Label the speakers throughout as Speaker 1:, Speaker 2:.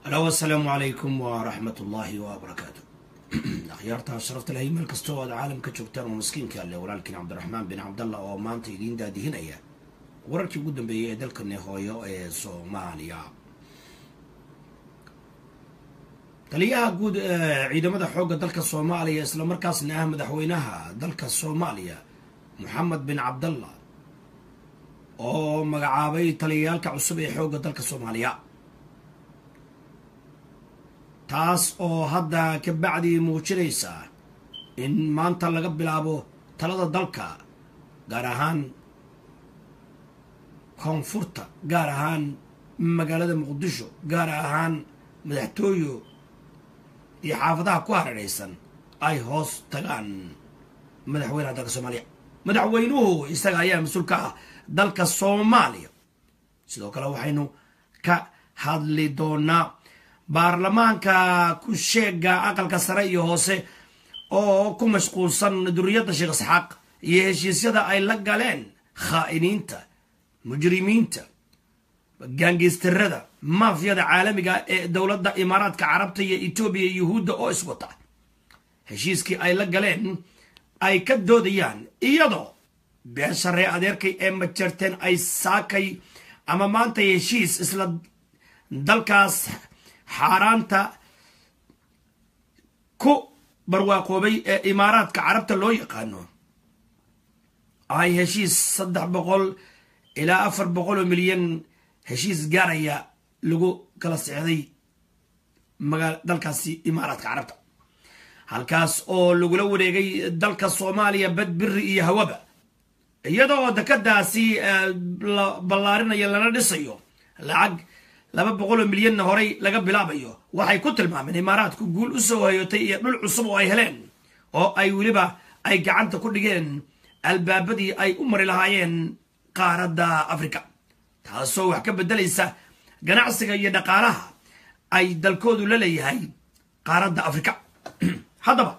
Speaker 1: alo asalaamu calaykum waraxmat ullaahi wabarakaatu akhyaarta sharafta lahay meel kasta oo aad caalamka joogtaan oo maskiinka alle walaalkiin cabdiraxmaan bin cabdallah oo maanta idiin daadihinaya wararkii ugu dambeeyay ee dalkani hooyo ee soomaaliya taliyaha guud ee ciidamada xoogga dalka soomaaliya islamarkaasna ah madaxweynaha dalka soomaaliya moxamed bin cabdallah oo magacaabay taliyayaalka cusub ee xoogga dalka soomaaliya taas oo hadda ka bacdii muujinaysa in maanta laga bilaabo talada dalka gaar ahaan koonfurta gaar ahaan magaalada muqdisho gaar ahaan madaxtooyo iyo xaafadaha ku hareeraysan ay hoos tagaan madaxweynaha dalka soomaaliya madaxweynuhu isaga ayaa mas-uul ka ah dalka soomaaliya sidoo kale waxaynu ka hadli doonaa baarlamaanka ku sheega aqalka sare iyo hoose oo ku mashquulsan duriyadda sheekh isxaaq iyo heshiisyada ay la galeen khaa'iniinta mujrimiinta gaangeystarada maafiyada caalamiga ee dowladda imaaraadka carabta iyo etoobiya iyo yuhuudda oo iswata heshiiskii ay la galeen ay ka doodayaan iyadoo beesha ree adeerkay ee majarteen ay saakay ama maanta heshiis isla dalkaas xaaraanta ku barwaaqoobay ee imaaraadka carabta loo yaqaano ay heshiis saddex boqol ilaa afar boqol oo milyan heshiis gaaraya lagu kala sexday magaa dalkaasi imaaraadka carabta halkaas oo lagula wareegay dalka soomaaliya bad biri iyo hawaba iyadoo dekadaasi la ballaarinayo lana dhisayo lacag laba boqoloo milyanna horey laga bilaabayo waxay ku tilmaameen imaaraadku guul u soo hoyotay iyo dhul cusub oo ay heleen oo ay weliba ay gacanta ku dhigeen albaabadii ay u mari lahaayeen qaaradda afrika taasoo wax ka beddelaysa ganacsiga iyo dhaqaalaha ay dalkoodu la leeyahay qaaradda afrika haddaba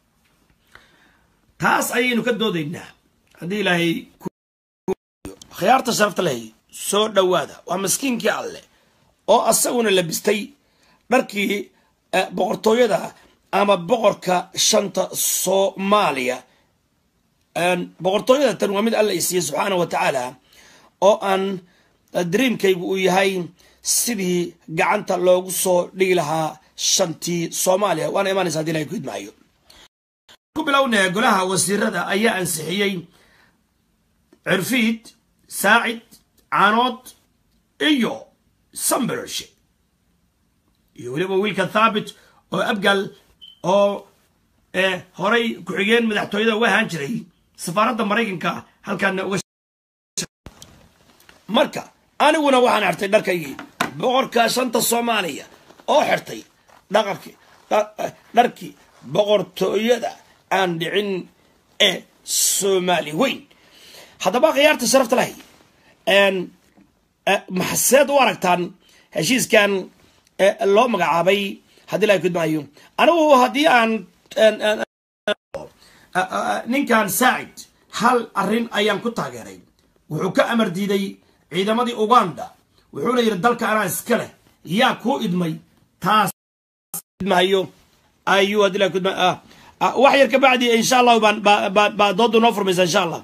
Speaker 1: taas ayaynu ka doodaynaa haddii ilaahay khiyaarta sharafta lehay soo dhowaada waa maskiinkii alleh oo asaguna labistay dharkii boqortooyada ama boqorka shanta soomaaliya boqortooyada tan waa mid alla isiiye subxaana wa tacaala oo aan dreamkaygu uu yahay sidii gacanta loogu soo dhigi lahaa shantii soomaaliya waana imaanaysa hadii ilahay ku idmaayo ku bilowna golaha wasiirada ayaa ansixiyey cirfiid saacid caanood iyo sambershe iyo weliba wiilka thaabit oo abgal oo horay ku-xigeen madaxtooyada uga ahaan jiray safaaradda maraykanka halkaana uga marka aniguna waxaan xirtay dharkaygii boqorka shanta soomaaliya oo xirtay dhaqarki dharkii boqortooyada aan dhicin ee soomaali weyn haddaba khiyaarta sharafta lahay maxseed u aragtaan heshiiskan loo magacaabay haddii la kudmaayo anigu haddii aan ninkan saacid hal arrin ayaan ku taageeray wuxuu ka amar diiday ciidamadii uganda wuxuuna yidhi dalka anaa iska leh yaa kuu idmay taas idmahayo ayuu haddii la kudma wax yar ka bacdi insha allahu baan baa dooda noo furmaysa insha allah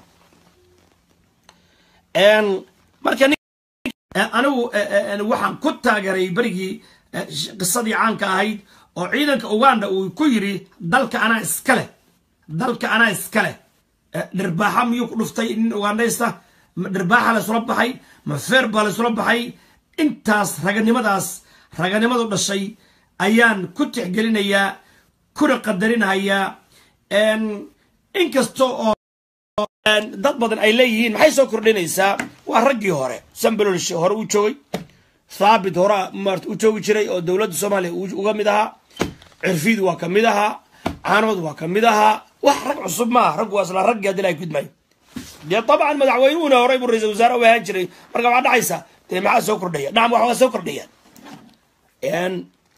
Speaker 1: marka anigu waxaan ku taageeray berigii qisadii caanka ahayd oo ciidanka uganda uu ku yidhi dalka anaa iska leh dalka anaa iska leh dhirbaaxa miyuu ku dhuftay nin ugandhaysta dhirbaaxa laysula baxay ma feer baa laysula baxay intaas raganimadaas raganimadu dhashay ayaan ku tixgelinayaa kuna qadarinahayaa inkasta oo dad badan ay leeyihiin maxay soo kordhinaysaa waa raggii hore sambalolsh hore uu joogay thaabit hore maarta u joogi jiray oo dowladda soomaaliya uga mid ahaa cirfiid waa ka mid ahaa caanood waa ka mid ahaa wax rag cusub maaha raggu waa isla raggii haddii lahay kudmaayo dee dabcan madaxweynuhuna horey buu ra-isul wasaare u ahaan jiray marka waxaa dhacaysa dee maxaa soo kordhaya dhacam wax waa soo kordhayaan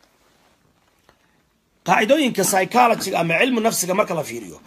Speaker 1: qaacidooyinka psychologiga ama cilmu nafsiga marka la fiiriyo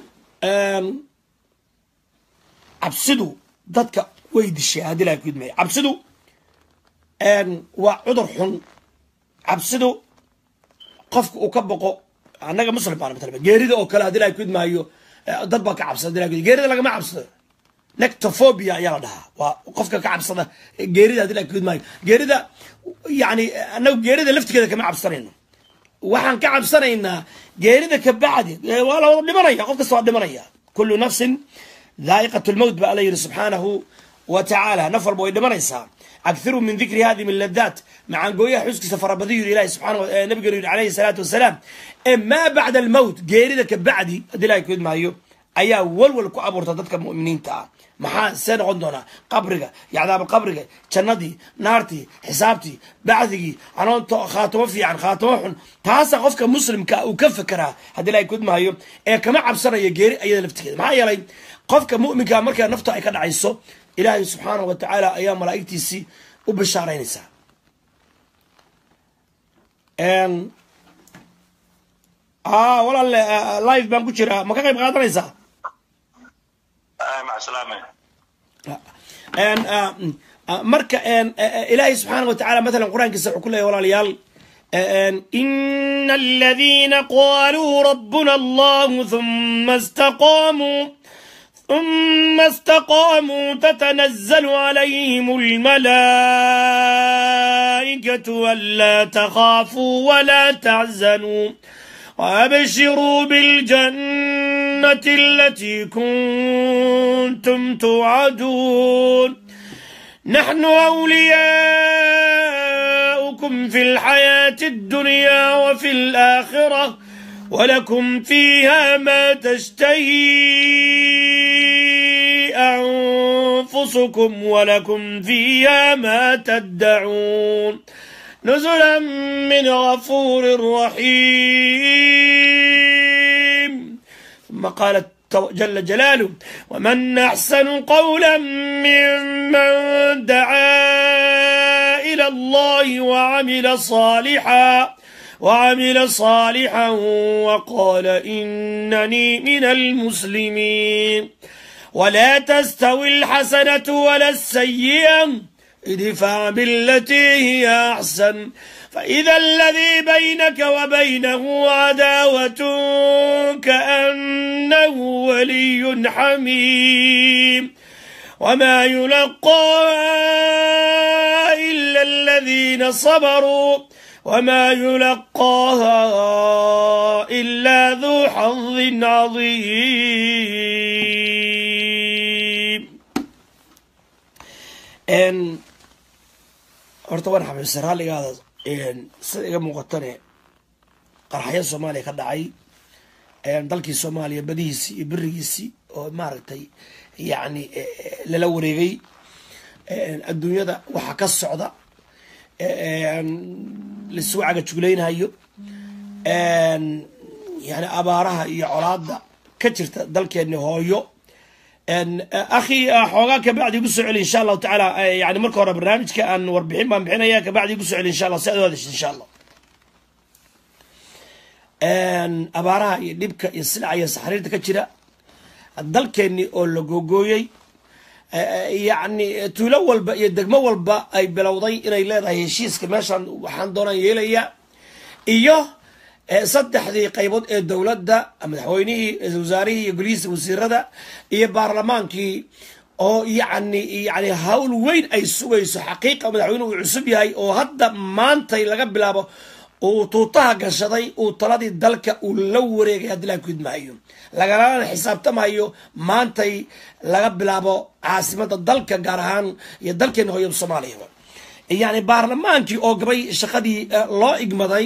Speaker 1: cabsidu dadka way dishay haddii lahay kudmaayo cabsidu waa cudur xun cabsidu qofka uu ka boqo annaga muslim baana matalaba geerida oo kale haddii ilahay ku idmaayo dad baa ka cabsada hadii ilahay ku geerida lagama cabsado nectophobia ayaa la dhahaa waa qofka ka cabsada geerida hadii ilahay ku idmaayo geerida yani annagu geerida laftigeeda kama cabsanayno waxaan ka cabsanaynaa geerida ka bacdi waa la wada dhimanaya qof kasta waa dhimanaya kullu nafsin dhaa'iqat lmowt ba alla yidhi subxaanahu wa tacaala naf walba way dhimanaysaa akhiru min dikri hadi min ladaat macaangooyaha xuskiisa farabadiyu yidhi ilahi subxana nabigeenu yidhi alayhi salaatu wasalaam ee maa bacda almowt geerida ka bacdi haddii ilahay ku idmaayo ayaa walwal ku abuurta dadka mu'miniinta ah maxaa see noqon doonaa qabriga iyo cadaaba qabriga jannadii naartii xisaabtii bacdigii anoonto khaatamo fiican khaatamo xun taasa qofka muslimka uu ka fekeraa haddii ilahay ku idmaayo ee kama cabsanaya geeri ayada laftigeeda maxaa yeelay qofka mu'minka markaa nafta ay ka dhacayso ilaahay subxaanahu wa tacaala ayaa malaa'igtiisii u bishaaraynaysaa walaale live baan ku jiraa ma ka qayb qaadanaysaa marka ilaahay subxaana wa tacala matalan qur-aankiisa wuxuu ku leeyahy walaalayaal ina aladiina qaluu rabbuna allahu thuma istaqamuu ثم استقاموا تتنزل عليهم الملائكة ألا تخافوا ولا تحزنوا وأبشروا بالجنة التي كنتم توعدون نحن أولياؤكم في الحياة الدنيا وفي الآخرة ولكم فيها ما تشتهي أنفسكم ولكم فيها ما تدعون نزلا من غفور رحيم ثم قال جل جلاله ومن أحسن قولا ممن دعا إلى الله وعمل صالحا وعمل صالحا وقال إنني من المسلمين ولا تستوي الحسنة ولا السيئة ادفع بالتي هي أحسن فإذا الذي بينك وبينه عداوة كأنه ولي حميم وما يلقاها إلا الذين صبروا وما يلقاها إلا ذو حظ عظيم n horta waan xabiibsa raalligaada sida iga muuqatane qarxaya soomaaliya ka dhacay dalkii soomaaliya badihiisii iyo berigiisii oo maaragtay yacni lala wareegay adduunyada waxa ka socda laisugu cagajuglaynayo yani abaaraha iyo colaada ka jirta dalkeeni hooyo akhi xoogaa kabacdi igu soo celi insha allahu tacaala yani marka hore barnaamijka aan warbixin baan bixinaya kabacdi igu soo celi insha allah si aad u hadashid insha allah abaaraha iyo dhibka iyo silaca iyo saxriirta ka jira dalkeeni oo la googooyey yacni tuulo walba iyo degmo walba ay bilowday inay leedahay heshiiska meeshaan waxaan doonaan yeelaya iyo saddexdii qaybood ee dowladda madaxweynihii ra-isul wasaarihii iyo golihiisa wasiirada iyo baarlamaankii oo yacni yani hawl weyn ay sugayso xaqiiqa madaxweynuhu uu cusub yahay oo hadda maantay laga bilaabo uu tuutaha gashaday uu taladii dalka uu la wareegay haddii la kudmaayo lagalana xisaabtamayo maantay laga bilaabo caasimada dalka gaar ahaan iyo dalkeena hooyada soomaaliya yani baarlamaankii oo gabay shaqadii loo igmaday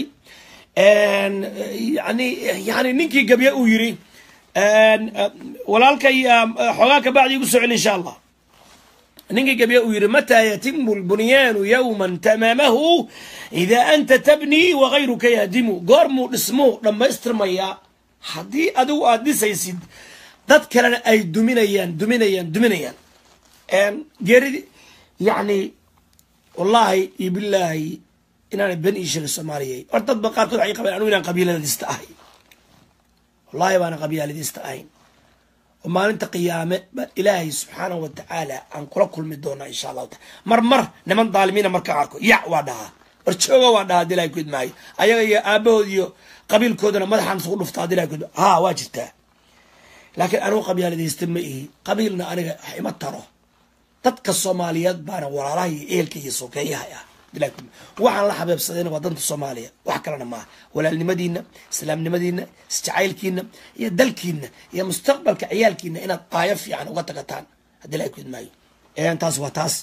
Speaker 1: yani yani ninkii gabye uu yiri walaalkay xoogaa kabacdi igu soo celi insha allah ninkii gabye uu yiri mataa yatimu lbunyaanu yowman tamaamahu idaa anta tabnii wagayruka yahdimu goormuu dhismuu dhammaystirmayaa haddii adigu aada dhisaysid dad kalena ay duminayaan duminayaan duminayaan geeridi yacni wallaahi iyo bilaahi inaanay ben ii sheegin soomaaliya or dadba qaarkood waxay qabeen anugu inaan qabiiladiista ahay wallahi baana qabyaaladiista ahayn oo maalinta qiyaame baa ilaahay subxaanahu wa tacaala aan kula kulmi doonaa insha allahu taala mar mar niman daalimiina markaan arko yac waa dhahaa war jooga waan dhaha hadii ilahay ku idmaayo ayaga iyo aabahood iyo qabiilkoodana madaxaan isugu dhufta hadii ilahay ku idmaayo ha waa jirtaa laakiin anigu qabyaaladaysta ma ihi qabiilna aniga wax ima taro dadka soomaaliyeed baana walaalaha iyo ehelka iyo sokeeyaha ah waxaan la xabeebsadayna waa danta soomaaliya wax kalena maaha walaalnimadiina islaamnimadiina isjacaylkiina iyo dalkiina iyo mustaqbalka ciyaalkiina inaad qaayo fiican uga tagataan haddii ilahay ku idmaayo taas waa taas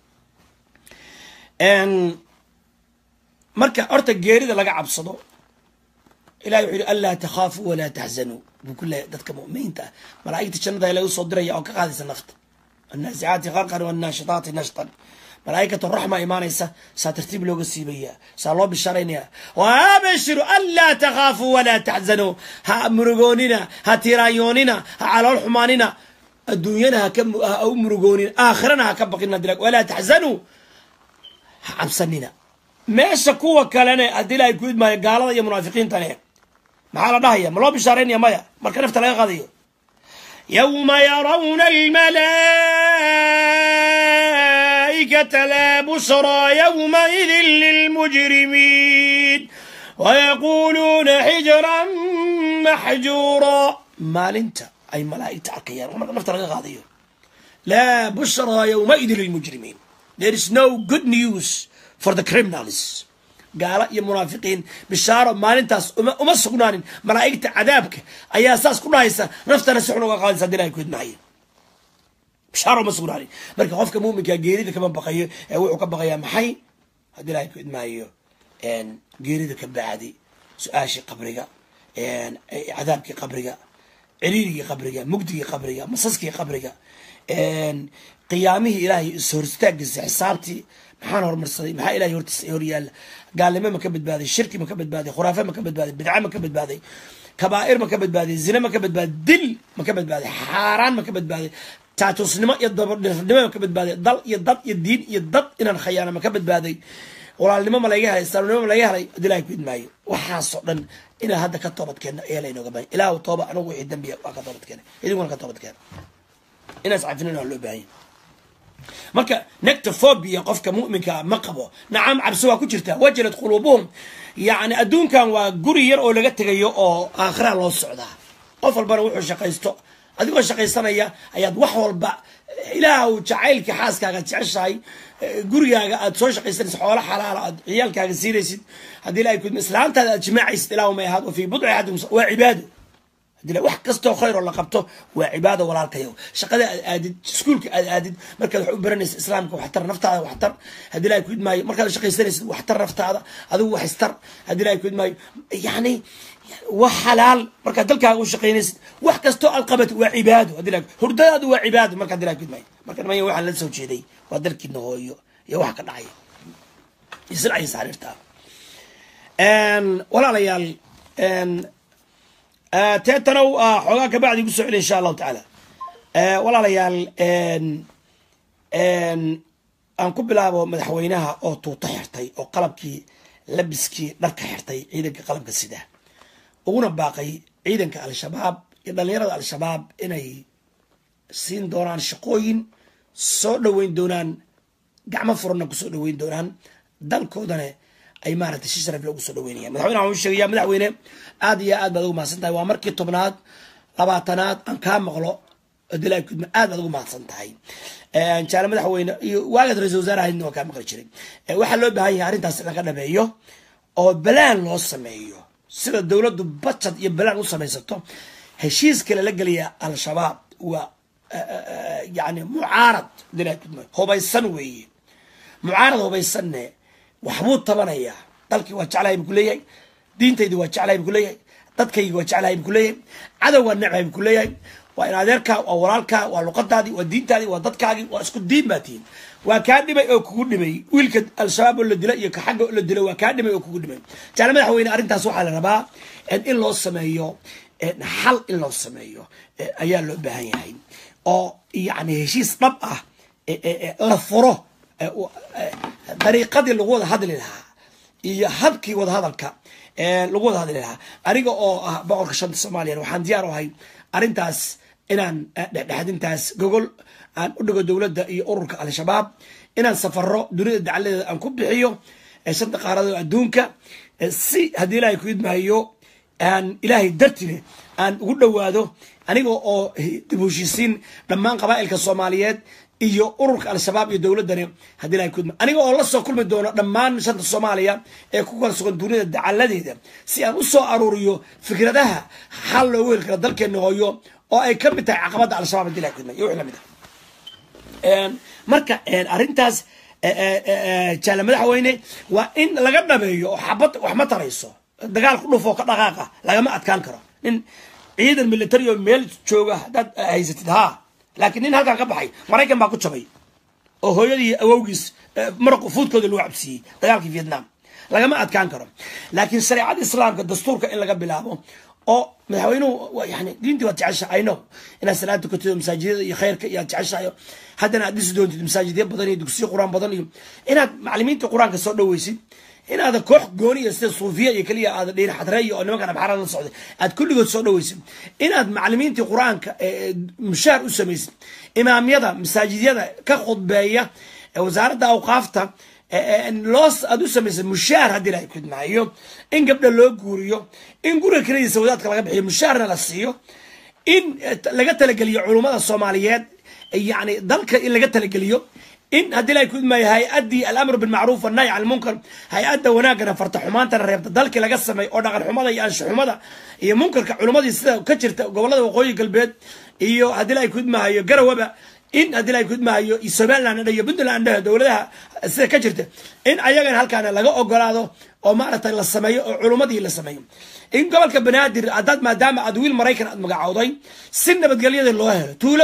Speaker 1: marka horta geerida laga cabsado ilahi wuxuu yihi anlaa takhaafuu walaa taxzanuu buu ku leeyahy dadka mu'miniinta ah malaa'igta jannada ilaga usoo diraya oo ka qaadaysa nafta annaasicaati qarqan wannaashitaati nashtan malaaikatu raxma imaanaysa saa tartiib looga siibaya saa loo bishaaraynaya waabashiru anlaa takhaafuu walaa taxzanuu ha murugoonina ha tiraayoonina ha calool xumaanina adduunyana ha u murugoonina aakhirana ha ka baqina walaa taxzanuu ha cabsanina meesha kuwa kalene haddii ilahay ku idmaayo gaalada iyo munaafiqiintane maxaa la dhahaya ma loo bishaaraynaya maya marka nafta laga qaadayo yawma yarawna almalaa'ikata laa bushraa yawmaidin lilmujrimiin wayaquuluuna xijran maxjuura maalinta ay malaa'igta arkayaan marka nafta laga qaadayo laa bushraa yawmaidin lilmujrimiin there is no good news for the criminals gaalo iyo munaafiqiin bishaaro maalintaas uma sugnaanin malaa'igta cadaabka ayaa saas ku dhahaysa naftana si xun uga qaadaysa hadii ilahay ku idmaayo bishaaro uma sugnaanin marka qofka muuminka geerida kama baqayo ee wuxuu ka baqayaa maxay haddii ilahay ku idmaayo geerida ka bacdi su-aashii qabriga cadaabkii qabriga ciriirigii qabriga mugdigii qabriga masaskii qabriga qiyaamihii ilaahay ishorstaagiisa xisaabtii maxaan horumarsaday maxaa ilahay hortiisa hor yaalla gaalnimo ma ka badbaaday shirki ma ka badbaaday khuraafe ma ka badbaaday bidca ma ka badbaaday kabaa'ir ma ka badbaaday zine ma ka badbaaday dil ma ka badbaaday xaaraan ma ka badbaaday taatusnimo iyo dabadhirnimo ma ka badbaaday dal iyo dad iyo diin iyo dad inaan khayaana ma ka badbaaday walaalnimo ma laga helay islaamnimo ma laga helay hadii ilahay ku idmaayo waxaasoo dhan inaan hadda ka toobad keenno ayaa laynooga bahan ilaahu tooba anagu wixii dambiya waa ka toobad keena idinkuna ka toobad keena inaas cafinin waa loo baahanya marka nectophobia qofka muminkaa ma qabo nacam cabsi waa ku jirta wajalad quluubuhum yani adduunkan waa guri yar oo laga tegayo oo aakhira loo socdaa qof walbana wuxuu shaqaysto adigoo shaqaysanaya ayaad wax walba ilaahw jacaylkii xaaskaaga jeceshahay gurigaaga aad soo shaqaysanaysa xoolo xalaala aad ciyaalkaaga siinaysid haddii ilahay kudma islaantaada aad jimaacaysid ilahu may ahaad wa fii budci axadikum waa cibaado hadii wax kastoo khayr oo la qabto waa cibaado walaalkayow shaqada aad aadid iskuolka aad aadid markaad wax u baranaysid islaamka waxtar naftaada waxtar haddii ilahay ku idmaayo markaad shaqaysanaysid waxtar naftaada adigu wax istar haddii ilahay ku idmaayo yani wax xalaal markaad dalkaaga u shaqaynaysid wax kastoo aad qabat waa cibaado hadii ilahay hurdadaadu waa cibaado marka hadii ilahay ku idmaayo marka nimaya waxaan la soo jeeday waa dalkiina hooyo iyo waxa ka dhacaya isilcaysa xariirta walaalayaal teetanow xoogaa kabacdi gu soo celi insha allahu tacaala walaalayaal aan ku bilaabo madaxweynaha oo tuuto xirtay oo qalabkii labiskii dharka xirtay ciidanka qalabka sida uguna baaqay ciidanka al-shabaab iyo dhalinyarada al-shabaab inay siin doonaan shaqooyin soo dhoweyn doonaan gacmo furanna kusoo dhoweyn doonaan dalkoodana ay maaragtay si sharaf loogu soo dhaweynaya madaxweynaha waxuu sheegaya madaxweyne aad iyo aad baad ugu mahadsan tahay waa markii tobnaad labaatanaad aan kaa maqlo dilaa kudma aad baad ugu mahadsan tahay jaale madaxweyne iyo waagaad ra-isul wasaarahayna waa kaa maqli jiray waxaa loo baahan yahay arrintaas in laga dhameeyo oo balaan loo sameeyo sida dowladdu bajad iyo balaan u samaysato heshiiska lala gelaya al-shabaab waa yani mucaarad dilaa kudma hubaysan weeye mucaarad hubaysanne waxbuu tabanayaa dalkii waa jeclahay bu kuleeyahay diintaydi waa jeclahay bu kuleeyahay dadkaygi waa jeclahay bu kuleeyahay cadow waa necbahay bu kuleeyahay waa in adeerkaa waa walaalkaa waa luqadaadii waa diintaadii waa dadkaagii waa isku diin baa tihin waa kaa dhimay oo kugu dhimay wiilka al-shabaab oo la dilo iyo ka xagga oo la dilo waa kaa dhimay oo kugu dhimay jaale madaxweyne arrintaas waxaa la rabaa in loo sameeyo xal in loo sameeyo ayaa loo baahan yahay oo yani heshiis dhab ah la furo dariiqadii lagu wada hadli lahaa iyo habkii wadahadalka lagu wada hadli lahaa aniga oo ah boqorka shanta soomaaliya waxaan diyaar u ahay arrintaas inaan dhexdhexadintaas gogol aan u dhigo dowladda iyo ururka al-shabaab inaan safaro dunida dacaladeeda aan ku bixiyo shanta qaarado adduunka si haddii ilaahay ku idmahayo aan ilaahay dartile aan ugu dhowaado aniga oo dib heshiisiin dhammaan qabaa'ilka soomaaliyeed iyo ururka al-shabaab iyo dowladdani haddii ilahay ku idma aniga oo la soo kulmi doono dhammaan shanta soomaaliya ee ku kala sugan dunida dacaladeeda si aan u soo aruuriyo fikradaha xal loogu heli karo dalkeena hooyo oo ay ka mid tahay caqabadda al-shabaab haddii ilahay ku idma iyo wixii lamid ah marka arrintaas jaale madaxweyne waa in laga dhabeeyo oo xabad wax ma tarayso dagaal ku dhufoo ka dhaqaaqa lagama adkaan karo nin ciidan military oo meel jooga haddaad haysatid haa laakiin nin halkaan ka baxay maraykan baa ku jabay oo hooyadii awowgiis maraq fuudkooda lagu cabsiiyey dagaalkii vietnam lagama adkaan karo laakiin shareecada islaamka dastuurka in laga bilaabo oo madaxweynuhu yani diintii waad jeceshahay no inaad salaad tukatid masaajidada iyo khayrka iyo aad jeceshahay haddana aad dhisi doontid masaajidya badan iyo dugsiyo qur-aan badan iyo inaad macalimiinta qur-aanka soo dhaweysid inaada koox gooni iyo sida suufiya iyo keliya aada dhiin xadreeya oo nimankan abxaarad la socday aad kulligood soo dhaweysid inaad macalimiintii qur-aanka mushaar u samaysid imaamyada masaajidyada ka khudbeeya wasaaradda awqaafta loos aad u samaysad mushaar haddii ilahay kudmaayo in gabdha loo guuriyo in guriga keladiisa wadaadka laga bixiyo mushaarna la siiyo in laga talageliyo culummada soomaaliyeed yani dalka in laga talageliyo in haddii ilahay kudmaayo hay-addii alamru bilmacruuf annahy can lmunkar hay-adda wanaagana farta xumaantana reebta dalkii laga sameeyo oo dhaqan xumada iyo ansha xumada iyo munkarka culummadii sida ka jirta gobolada waqooyi galbeed iyo haddii ilahay kudmaayo garawaba in haddii ilahay kudmaayo somaliland iyo puntland dowladaha sida ka jirta in ayagana halkaana laga ogolaado oo maaragtay la sameeyo oo culummadii la sameeyo in gobolka banaadir haddaad maadaama aad wiil maraykan aad magacowday si nabadgelyada loo helo tuulo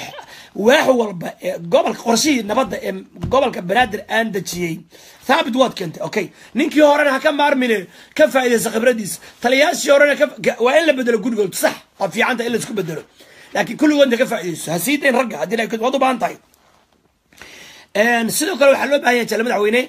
Speaker 1: waax walba ee gobolka qorshihii nabadda ee gobolka banaadir aan dejiyey thaabit waad keentay okay ninkii horena ha ka maarmine ka faa'iidaysa khibradiisa taliyaashii horena waa in la bedelo gurigood sax waa fiicanta in la isku bedelo laakiin kulligoodna ka faa'iidayso ha sii dayn ragga haddii la waad u baahan tahay sidoo kale waxaa loo baahan yahay jale madaxweyne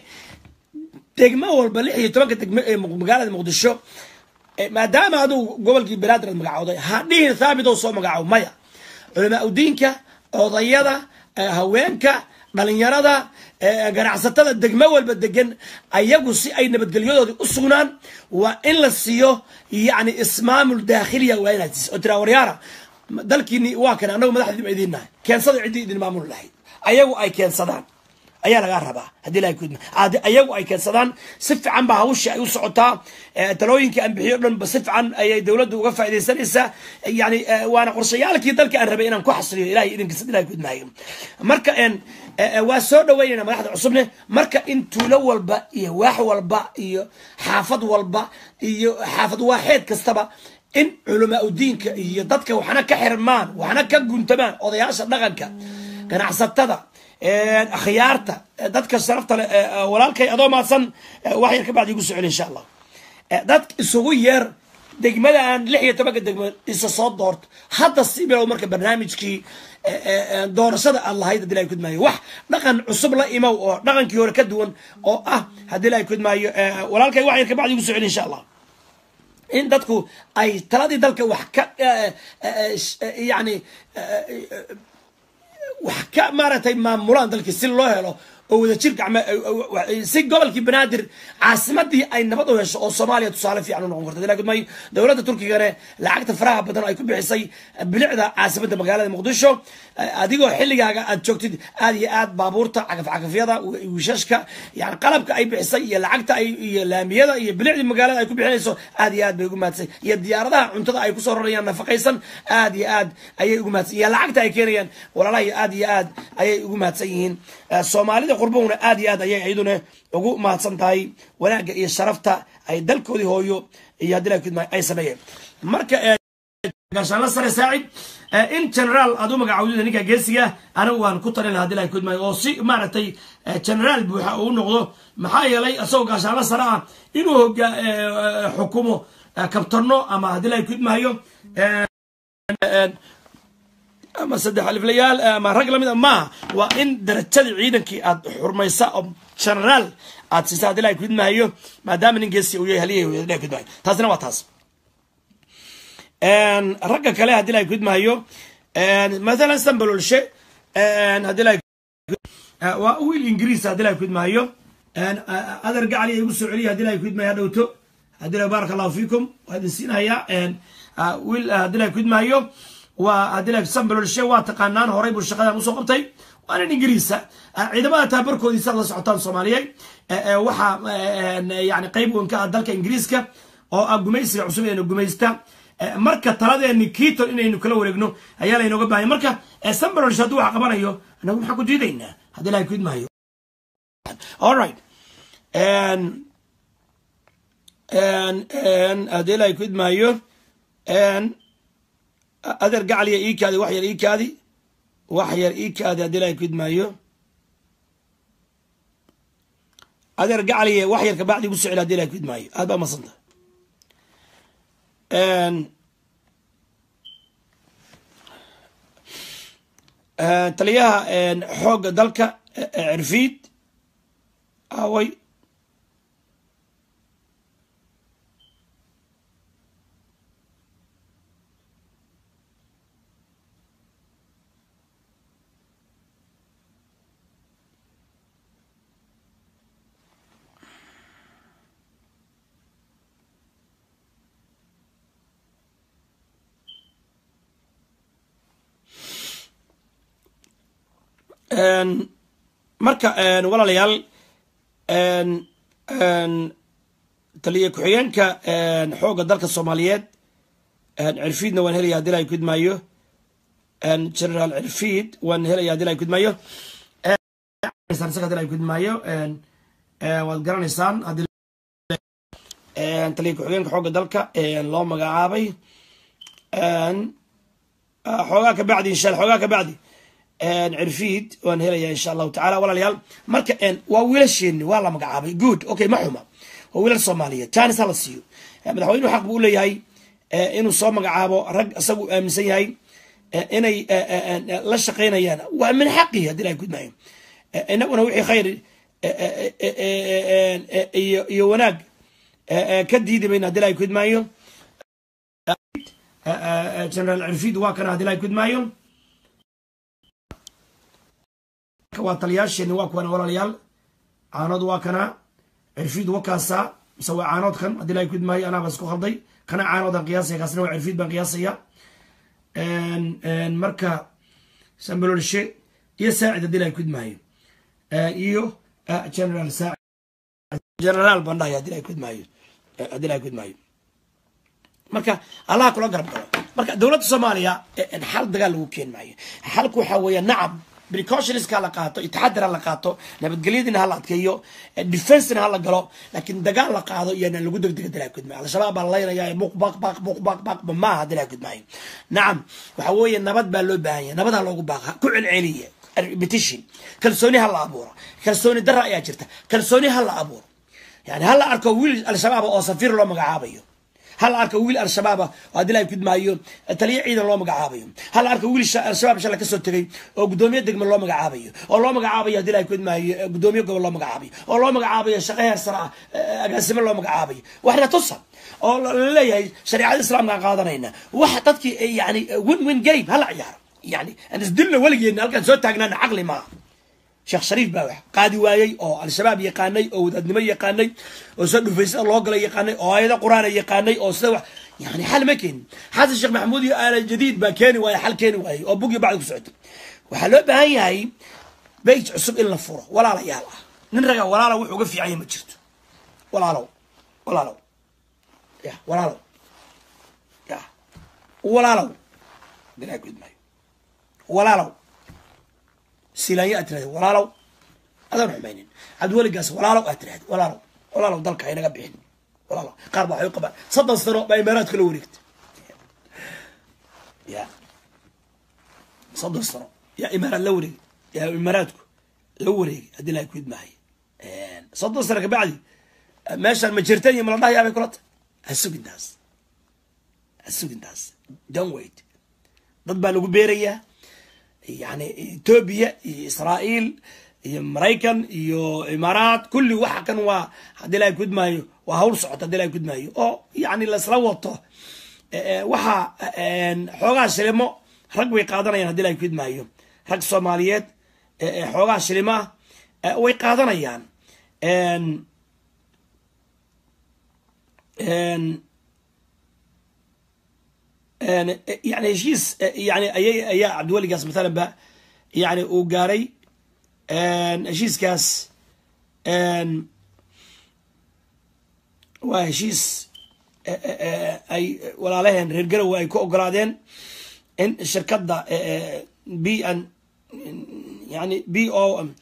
Speaker 1: degmo walba lix iyo tobanka degmo ee magaalada muqdisho maadaama aduu gobolkii banaadir aad magacowday ha dhihin thaabit oo soo magacow maya culamaa udiinka odayada haweenka dhalinyarada ganacsatada degmo walba degan ayagu si ay nabadgelyadoodii u sugnaan waa in la siiyo yani ismaamul daakhiliya waa inaad siiso oo tiraa waryaara dalkiini waa kan annagu madaxdiiba idiin nahay keensada ciddii idin maamul lahayd ayagu ay keensadaan ayaa lagaa rabaa haddii ilahay kudma ayagu ay keensadaan si fiican baa hawshii ay u socotaa talooyinkii aan bixiyo dhan ba si fiican ayay dowladda uga faaidaysanaysaa yani waana qorshayaalkii dalka aan rabay inaan ku xasriyo ilahay idinkiisa ilahay kudmaayo marka waa soo dhaweynayna madaxda cusubne marka in tuulo walba iyo waax walba iyo xaafad walba iyo xaafad waaxeed kastaba in culamaa udiinka iyo dadka waxna ka xirmaan waxna ka guntamaan odayaasha dhaqanka ganacsatada akhyaarta dadka sharafta le walaalkay adoo maadsan wax yar ka bacdi igu socel insha allah dad isugu yeer degmadaan lix iyo tobanka degmo isa soo doorto hadda si bilow marka barnaamijkii doorashada aad lahayd hadii ilahay kudmaayo wax dhaqan cusub la imow oo dhaqankii hore ka duwan oo ah haddii ilahay kudmaayo walaalkay wax yar ka bacdi igu socel insha allah in dadku ay taladii dalka wax ka yani wax ka maaragtay maamulaan dalkii si loo helo oo wadajir gacme si gobolkii banaadir caasimadii ay nabad u hesho oo soomaaliya tusaale fiican u noqon karto lakin may dowladda turkigane lacagta faraha badan ay ku bixisay bilicda caasimadda magaalada muqdisho adigoo xilligaaga aad joogtid aad iyo aad baabuurta cagafcagafyada wiishashka yani qalabka ay bixisay iyo lacagta ay iyo laamiyada iyo bilicdii magaalada ay ku bixinayso aad iyo aad bay ugu mahadsan iyo diyaaradaha cuntada ay kusoo rarayaan nafaqaysan aad iyo aad ayay ugu mahadsan iyo lacagta ay keenayaan walaalaha aad iyo aad ayay ugu mahadsan yihiin soomaalida qurbahuna aad iyo aad ayay iyaduna ugu mahadsan tahay wanaagga iyo sharafta ay dalkoodii hooyo iyo haddii la kudma ay sameeyeen marka gaashaanla sare saacid in generaal aad u magacawdida ninka geesiga anigu waan ku talin laha hadii la kudmaayo oo si maaragtay generaal buuxa uu noqdo maxaa yeelay isagoo gaashaanla sare ah inuu hoga xukumo kabtano ama haddii la kudmaayo ama saddex aliflayaal ama rag lamid a maaha waa in darajadii ciidankii aad xurmaysa oo generaal aad siisa hadii la kudmaayo maadaama nin geesi uu yahay haliyay la kudmaayo taasina waa taas ragga kale haddii la kudmaayo mathalan sambalolshe haddii la waa wiil ingiriis haddii la kudmaayo adar gacali igu soo celiya hadii ilahay kuidmaayo hadhowto hadii ilahay baaraka allahu fiikum waa idin siinayaa wiil hadii ilahay kuidmaayo waa hadii ilahay sambalolshe waa taqaanaan horay buu shaqadan usoo qabtay waa nin ingiriisa ciidamada taabarkoodiisa la socotaan soomaaliyeed waxaa yani qayb weyn ka ah dalka ingiriiska oo ah gumaysiga cusub inaynu gumaysta marka taladeeni kiiton inaynu kala wareegno ayaa laynooga baahanya marka sambalolshe hadduu wax qabanayo anagu maxaan ku diidaynaa hadii ilahay kuidmaayo alright and and and haddii ilahay ku idmaayo and adeer gacaliya ii kaadi wax yar ii kaadi wax yar ii kaadi haddii ilahay ku idmaayo adeer gacaliya wax yar kabacdi igu soo celi hadii ilahay ku idmaayo aad baa masanta taliyaha xoogga dalka cirfiid away marka walaalayaal taliya ku-xigeenka xoogga dalka soomaaliyeed cirfiidna waan helaya hadii ilahay kudmaayo generaal cirfiid waan helaya hadii ilahay kudmaayo isaga hadii ilahay kudmaayo waad garanaysaan taliya ku-xigeenka xoogga dalka loo magacaabay xoogaa ka bacdi insha alla xoogaa ka bacdi cirfiid waan helaya insha allahu tacala walaalayaal marka waa wiilasheeni waa la magacaabay good okay ma xuma waa wiilal soomaaliyeed janis hala siiyo madaxweynuhu xaq buu u leeyahay inuu soo magacaabo rag isagu aaminsan yahay inay la shaqaynayaan waa min xaqi haddii ilahay kudmaayo inaguna wixii khayr iyo iyo wanaag ka diidi mayna hadii ilahay kudmaayo generaal cirfiid waa kana hadii ilahay kudmaayo waa taliyaasheeni waa kuwan walaalayaal caanood waa kana cirfiid wakaasa mise waa caanoodkan haddii ilahay kudmaayo anaaba isku khalday kana caanoodaan qiyaasaya kaasna waa cirfiid baan qiyaasaya marka sambalolshe iyo saacid haddii ilahay kudmaayo iyo general saacid generaal baan dhahay haddii ilahay kudmaayo haddii ilahay kudmaayo marka allaha kula garab galo marka dowladda soomaaliya xal dagaal lagu keen maayo xalku waxaa weeya nacam precautionska la qaato taxadar ha la qaato nabadgelyadina hala adkeeyo defensena hala galo laakiin dagaal la qaado iyana lagu degdega dilaa kudmaayo al-shabaab baa laynaya buq baq baq buq baq baq maaha dilaa kudmaayo nacam waxa weeye nabad baa loo baahan yahay nabad ha loogu baaqa ku celceliya repetition kalsooni ha la abuuro kalsooni dara ayaa jirta kalsooni ha la abuuro yani ha la arko wiil al-shabaab oo safiir loo magacaabayo hal arka wiil al-shabaaba oo haddii ilahay kudmaayo taliya ciidan loo magacaabayo hal arka wiil al-shabaab shala kasoo tegay oo guddoomiye degme loo magacaabayo oo loo magacaabayo haddii ilahay kudmaayo guddoomiye gobol loo magacaabayo oo loo magacaabayo shaqo heer sare ah agaasimo loo magacaabayo waxna tusa oo laleeyahay shareecada islaamkaan qaadanayna wax dadkii yani win win game hala ciyaaro yani aan isdilna weligeedna halkaan soo taagnaana caqli maaha sheekh shariif baa wax qaadi waayey oo al-shabaab yaqaanay oo wadaadnimo yaqaanay oo soo dhufaysada loo gala yaqaanay oo aayado qur-aana yaqaanay oo sida wax yani xal ma keenin xasan sheekh maxamuud iyo aala jadiid baa keeni waaye xal keeni waayey oo bugii bacdi ku socotay waxaa loo baahan yahay beyj cusub in la furo walaalayaal ah nin raga walaala wuxuu uga fiican yahay ma jirto walaalow walaalow ya walaalow ya walaalow dilaa gudmaayo walaalow silaanya aad tirahda walaalow adaan xumaynin cabdiweligaas walaalow aad tirahda walaalow walaalow dalka haynaga bixin walaalow qaar baa waxay u qabaan soddon sano baa imaaraadka la wareegta ya soddon sano yaa imaaraad la wareegay yaa imaaraadku la wareegay haddii ilahay ku idmaahay soddon sano kabacdi meeshaan ma jirtan iyo mala dhahayaa bay kula tahay ha sugintaas ha sugintaas don't wait dad baa lagu beerayaa yani etoobiya iyo israa'iil iyo maraykan iyo imaaraat kulli waxa kan waa haddii ilahay kudmaayo waa hawl socota hadii ilahay kudmaayo oo yani laisla wato waxa xoogaa shilimo rag way qaadanayaan hadii ilahay kudmaayo rag soomaaliyeed xoogaa shilimo ah way qaadanayaan yani heshiis yani ayay ayaa cabdiweligaas mathalan ba yani uu gaaray heshiiskaas waa heshiis ay walaalaheen reer garowe ay ku ogolaadeen in shirkadda b n yani b o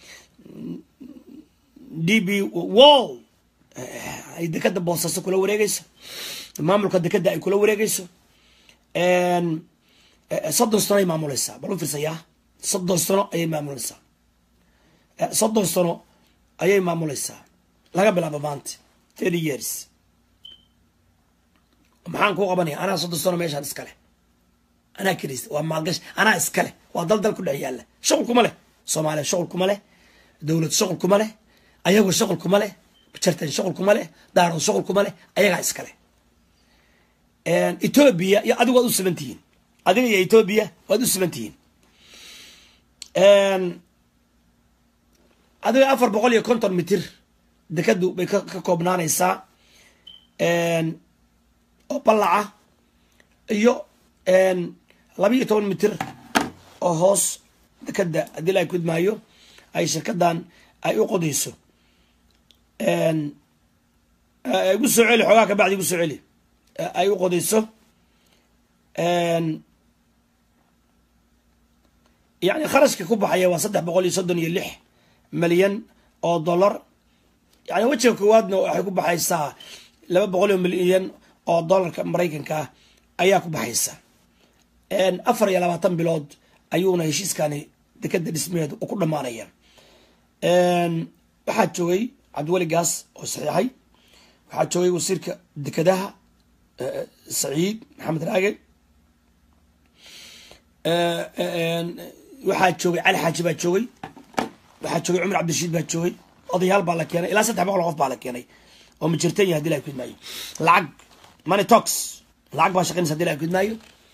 Speaker 1: d b wall ay dekeda boosaaso kula wareegeyso maamulka dekeda ay kula wareegeyso soddon sano ay maamuleysaa bal u fiirsayaa soddon sano ayay maamuleysaa soddon sano ayay maamuleysaa laga bilaabo maanta thirty years maxaan kuu qabanaya anaa soddon sano meeshaan iskale anaa kelis waa maalgash anaa iskale waa dal dal ku dhex yaalla shuqul kuma leh soomaaliya shuqul kuma leh dowlad shuqul kuma leh ayago shuqul kuma leh jartan shuqul kuma leh daarood shuqul kuma leh ayagaa iskale etoobiya iyo adigu waad u siban tihiin adiga iyo etoobiya waad u siban tihiin adiga afar boqol iyo konton mitir dekadu bay ka koobnaanaysaa oo ballaca iyo laba iyo toban mitir oo hoos dekeda haddii la kudmaayo ay shirkadan ay u qodayso igu soo celi xoogaa kabacdi igu soo celi ay u qodayso yani kharashka ku baxaya waa saddex boqol iyo soddon iyo lix milyan oo dollar yani wejiga koowaadna waxay ku baxaysaa laba boqol iyo milyan oo dollarka maraykanka ah ayaa ku baxaysa afar iyo labaatan bilood ayuuna heshiiskani dekeda dhismaheedu u ku dhamaanaya waxaa joogay cabdiweli gaas oo saxiixay waxaa joogay wasiirka dekedaha saciid maxamed raage waxaa joogay cali xaaji baa joogay waxaa joogay cumar cabdirashiid baa joogay odayaal baa la keenay ilaa saddex boqol oo qof baa la keenay oo majirtan yahay hadii la kudmaayo lacag money tox lacag baa shaqaynaysa hadii la kudmaayo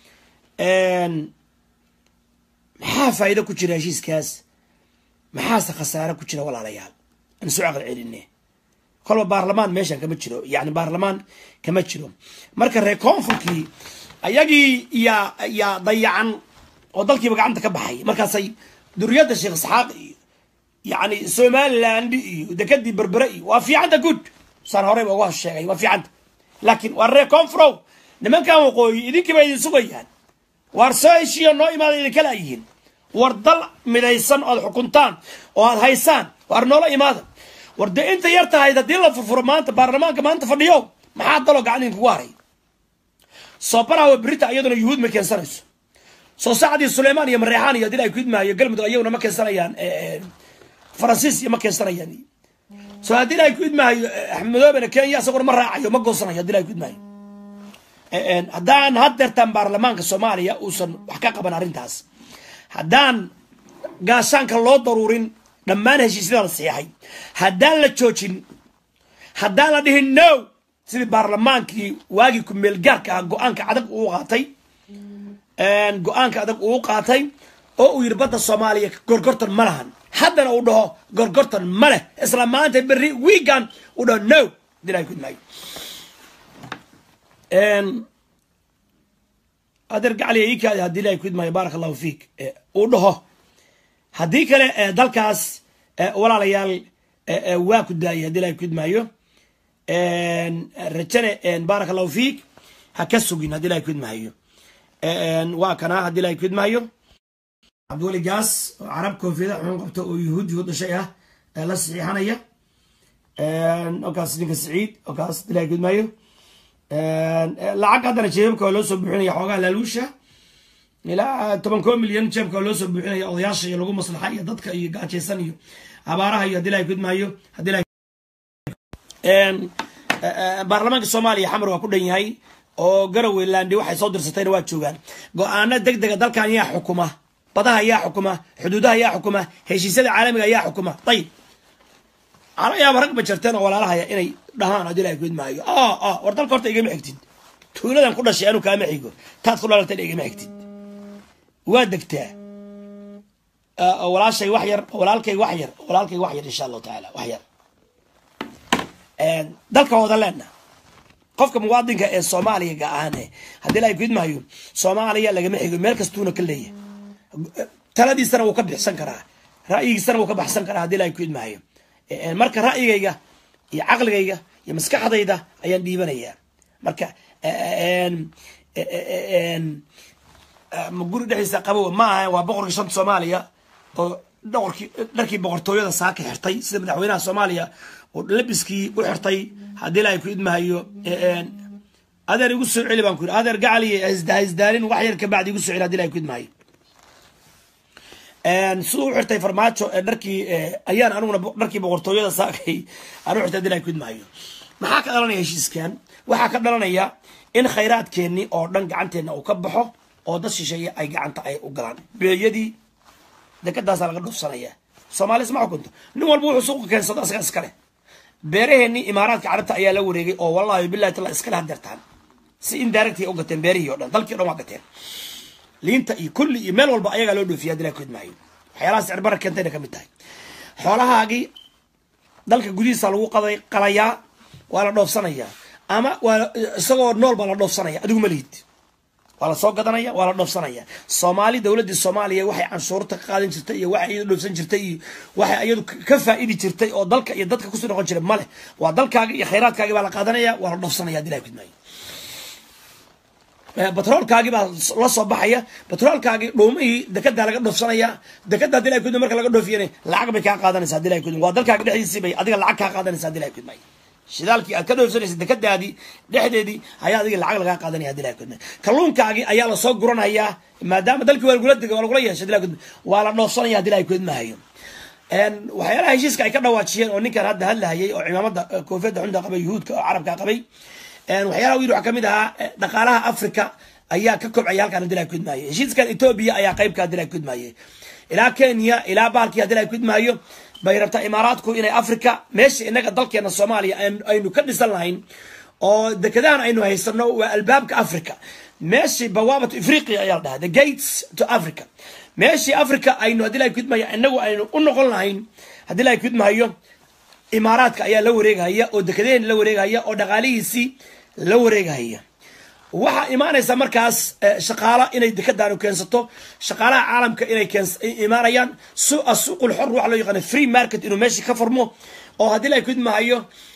Speaker 1: maxaa faa'iido ku jira heshiiskaas maxaase khasaare ku jira walaalayaal aan soo caqal celine kolba baarlamaan meeshan kama jiro yani baarlamaan kama jiro marka reer koonfurkii ayagii yaa yaa dayacan oo dalkiiba gacanta ka baxay markaasay duriyadda sheekh isxaaq iyo yani somaliland iyo dekadii berbere iyo waa fiicanta good saan horeyba uga sheegay waa fiicanta laakiin waa reer koonfurow nimankan waqooyi idinkiiba idin sugayaan waar soo heshiiya noo imaada idinkala yihiin war dal midaysan oad xukuntaan oo aad haysaan waar noola imaada war dee inta yar tahayd haddii la furfuro maanta baarlamaanka maanta fadhiyo maxaa daloo gacan idinkugu haray soo barawa berita iyaduna yuhuud ma keensanayso soo saacdii suleymaan iyo mareexaan iyo hadii ay kudmaayo galmudug ayaguna ma keensanayaan faransiis iyo ma keensanayaan soo haddii ay kudmaayo axmedoobena kenya isaguna ma raacayo ma goosanayo hadii ay kudmaayo haddaan haddeertaan baarlamaanka soomaaliya uusan wax ka qaban arrintaas haddaan gaashaanka loo daruurin dhammaan heshiisyada la saxeexay haddaan la joojin haddaan la dhihin no sidii baarlamaankii waagii ku-meel gaarka ah go-aanka adag uu qaatay go-aanka adag uu qaatay oo uu yidhi badda soomaaliya gorgortan ma lahan haddana uu dhaho gorgortan ma leh isla maanta berri wiigan uu dhaho no dilaa kudmaayo adeer gacaliya ii kaadi haddii ilahay kudmaayo baaraka allahu fiik uu dhaho haddii kale dalkaas walaalayaal waa ku daayay haddii ilahay kudmaayo rajane baaraka allahu fiik ha ka sugin haddii ilahay kudmaayo waa kana haddii ilahay kudmaayo cabdiweli gaas oo carab koofiyada xun qabta oo yuhuud yuhuud dhashay ah la saxiixanaya okaas ninka saciid okaas haddii ilahay kudmaayo lacag haddana jeebabka waa loo soo buuxinaya xoogaa laaluusha ilaa toban koo milyan jeebka waa loo soo buuxinaya odayaasha iyo lagu maslaxa iyo dadka iyo gaajaysan iyo abaaraha iyo haddii ilahay kudmaayo haddii ilahay baarlamaanka soomaaliya xamar waa ku dhan yahay oo garowe landi waxay soo dirsatayna waa joogaan go-aano deg dega dalkan yaa xukuma badaha yaa xukuma xuduudaha yaa xukuma heshiisyada caalamiga yaa xukuma ayib ala yaaba rag ba jarteen oo walaalahaya inay dhahaan haddii ilahay kudmaayo war dalka horta igama xigtid tuuladan ku dhashay anu kaama xigo taad ku dhalatayna igama xigtid waa degtaa walaashay wax yar walaalkay wax yar walaalkay wax yar insha allahu tacaala wax yar dalka wada leena qofka muwaadinka ee soomaaliga ahane haddii la kudmaayo soomaaliya lagama xigo meel kastuuna ka leeyahay taladiisana wuu ka bixsan karaa ra'yigiisana wuu ka baxsan karaa haddii la kudmaayo marka ra'yigayga iyo caqligayga iyo maskaxdayda ayaan dhiibanayaa marka guri dhexdiisa qabow ma aha waa boqorkii shanta soomaaliya oo dhoqorkii dharkii boqortooyada saaka xirtay sida madaxweynaha soomaaliya oo labiskii u xirtay haddii la ku idmahayo adeer igu soo celi baan ku yiri adeer gacaliye haisdaalin wax yar kabacdi igu soo celi hadii la ku idmahayo siduu u xirtay farmaajo dharkii ayaan aniguna dharkii boqortooyada saakay aan u xirtay hadii la ku idmahayo maxaa ka dhalanaya heshiiskan waxaa ka dhalanaya in khayraadkeenii oo dhan gacanteena uu ka baxo oo dad shisheeye ay gacanta ay u galaan beeyadii dekadaasa laga dhufsanaya soomaali isma xukunto nin walba wuxuu suuqa keensado asaga iskale beeraheenii imaaraadka carabta ayaa la wareegay oo wallahi billahi tala iskale hadeertaan si indirectay u gateen beerihii o dhan dalkii o dhan waa gateen liinta iyo kulli iyo meel walba ayagaa loo dhoofiya hadii la kudmaayo waxyaalaha sicir bara keentayna ka mid tahay xoolahaagii dalka gudihiisa lagu qaday qalayaa waa la dhoofsanayaa ama waa isagoo nool baa la dhoofsanaya adigu ma lihid waa la soo gadanaya waa la dhoofsanaya soomaali dowladdii soomaaliya waxay canshuurta ka qaadan jirtay iyo waxay iyadu dhoofsan jirtay iyo waxay iyadu ka faa'idi jirtay oo dalka iyo dadka kusoo noqon jiray male waa dalkaagi iyo khayraadkaagi baa la qaadanaya waa la dhoofsanaya hadii la kudmaayo batroolkaagi baa la soo baxaya batroolkaagi dhuumihii dekedaa laga dhoofsanaya dekeda hadii la kudma marka laga dhoofiyana lacag bay kaa qaadanaysa hadii la kudma waa dalkaagi dhexdiisii bay adiga lacag kaa qaadanaysa hadii la kudmaayo shidaalkii aad ka dhoofsanaysa dekadaadii dhexdeedii ayaa adiga lacag lagaa qaadanaya hadii la kudma kalluunkaagi ayaa lasoo guranayaa maadaama dalkii waa lagula dega waa lagula yeeshay hadii la kudma waa la dhoofsanaya hadii la kudmahayo waxyaalaha heshiiska ay ka dhawaajiyeen oo ninkan hadda hadlahayay oo cimaamada koofiyadda xunta qabay yuhuudka oo carabka qabay waxyaalaha u yiri waxaa kamid ahaa dhaqaalaha africa ayaa ka kobcaya halkaan hadii la kudmaayo heshiiskan etoobiya ayaa qaybka hadii la kudmaaye ilaa kenya ilaa baalkii hadii la kudmaayo bay rabtaa imaaraadku inay africa meesha inaga dalkeena soomaaliya aynu ka dhisan lahayn oo dekadahan aynu haysano waa albaabka africa meeshii bawaabatu afriqia ayaa la dhahaa the gates to africa meeshii africa aynu hadii la kudmaayo inagu aynu u noqon lahayn hadii la kudmaayo imaaraadka ayaa la wareegahaya oo dekadaheen la wareegahaya oo dhaqaalihiisii la wareegahaya waxaa imaanaysa markaas shaqaala inay dekadaanu keensato shaqaalaha caalamka inay imaanayaan suuqul xor waxa loo yaqaana free market inuu meeshii ka furmo oo haddii la kudmahayo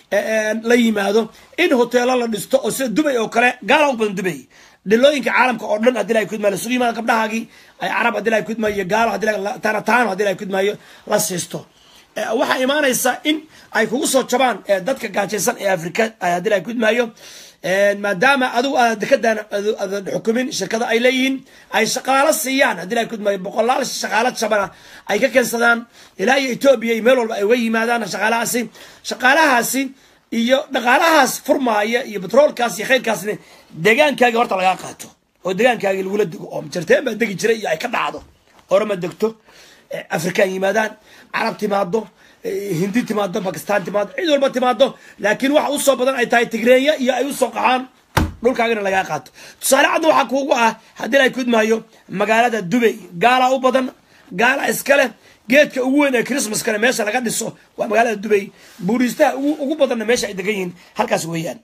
Speaker 1: la yimaado in hoteelo la dhisto oo sida dubay oo kale gaala u badan dubay dhilooyinka caalamka oo dhan hadii la kudmaayo lasugu yimaado gabdhahaagii ay carab hadii la kudmaayo gaalo hadii taano hadii la kudmaayo la siisto waxaa imaanaysa in ay kugu soo jabaan dadka gaajaysan ee afrika hadii la kudmaayo maadaama adigu aad dekadan adan xukumin shirkada ay leeyihiin ay shaqaalo siiyaan hadii la kudmaayo boqolaal shaqaalo jabana ay ka keensadaan ilaa iyo etoobiya iyo meel walba ay uga yimaadaan shaqaalahaasi shaqaalahaasi iyo dhaqaalahaas furmaaya iyo batroolkaas iyo khayrkaasna deegaankaagi horta lagaa qaato oo deegaankaagi lagula dego oo jarteen baa degi jiray iyo ay ka dhacdo orama degto afrikaan yimaadaan carab timaado hindi timaado bakistan timaado cid walba timaado laakiin waxa usoo badan ay tahay tigreenya iyo ay usoo qaxaan dhulkaagana lagaa qaato tusaale cadda waxaa kuugu ah haddii la kudmaayo magaalada dubay gaala u badan gaala iskale geedka ugu weyn ee christmaskana meesha laga dhiso waa magaalada dubay buuriistaha ugu badanna meesha ay degan yihiin halkaas weeyaan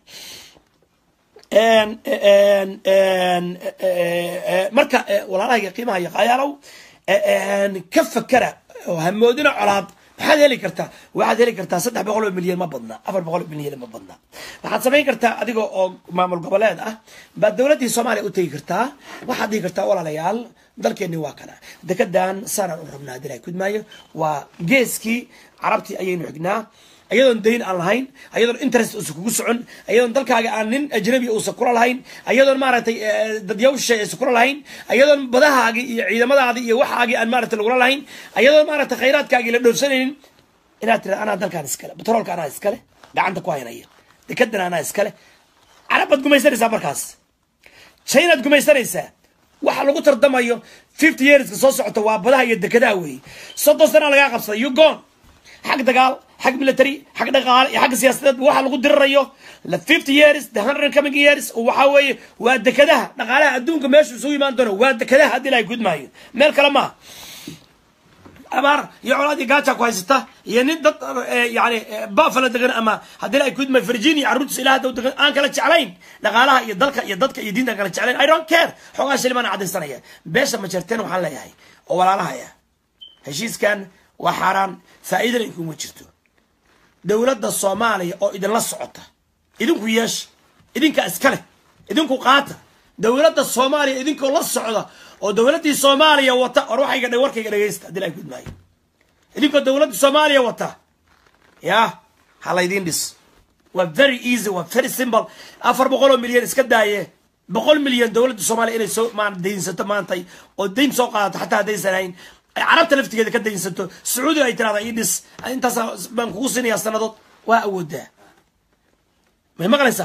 Speaker 1: marka walaalahayga qiimaha iyo qayaalow ka fakera oo hamoodina colaad maxaad heli kartaa waxaad heli kartaa saddex boqol oo milyan ma badna afar boqol oo milyan ma badna waxaad samayn kartaa adiga oo maamul goboleed ah baad dowladdii soomaaliya u tegi kartaa waxaad dhihi kartaa walaalayaal dalkeeni waa kana dekedan saanaan u rabnaa hadii la kudmaayo waa geeskii carabtii ayaynu xignaa ayadoon dayn aan lahayn ayadoon interest uusan kugu socon ayadoon dalkaaga aan nin ajnabi uusan kula lahayn ayadoon maaragtay dadyawsha aysan kula lahayn ayadoon badahaagii iyo ciidamadaadii iyo waxaagii aan maaragtay lagula lahayn ayadoon maaragtay khayraadkaagii la dhoofsanaynin inaad tira anaa dalkaan iskale batroolka anaa iskale gacanta ku haynaya dekedan anaa iskale carab baad gumaysanaysaa markaas chinaad gumaysanaysaa waxa lagu tardamayo fifty yearska soo socota waa badaha iyo dekadaha weeye soddon sana lagaa qabsaday you gone xag dagaal xag military xag dhaqaale iyo xagga siyaasadeed waxa lagu dirirayo the fifty years the hundred coming years waxa weeye waa dekadaha dhaqaalaha adduunka meeshu isugu imaan doono waa dekadaha haddii la gudmaayo meel kale maaha abaar iyo colaadii gaaja ku haysata iyo nin dad yani buffalo degan ama haddii ay kudma virginia carruurtiisa ilaa hadda degan aan kala jeclayn dhaqaalaha iyo dalka iyo dadka iyo diinta aan kala jeclayn i don't care xoogaa shilimaan caddaysanaya beesha majarteen waxaan leeyahay oo walaalahaya heshiiskan waa xaaraan faa'iidana inkuma jirto dowladda soomaaliya oo idinla socota idinku yeesha idinka iskale idinku qaata dowladda soomaaliya idinkoo la socda oo dowladdii soomaaliya wata or waxayga dhe warkayga dhegaysta haddii ay gudmaayo idinkoo dowladda soomaaliya wata ya ha laydiin dhis waa very easy waa very simple afar boqol oo milyan iska daaye boqol milyan dowladda soomaaliya inay soo maan daynsato maantay oo dayn soo qaadato xataa haddaysan hayn ay carabta laftigeeda ka daynsato sacuudiga ay tirahda ii dhis intaas baan kugu sinayaa sanadood waa awoodaa may maqlaysaa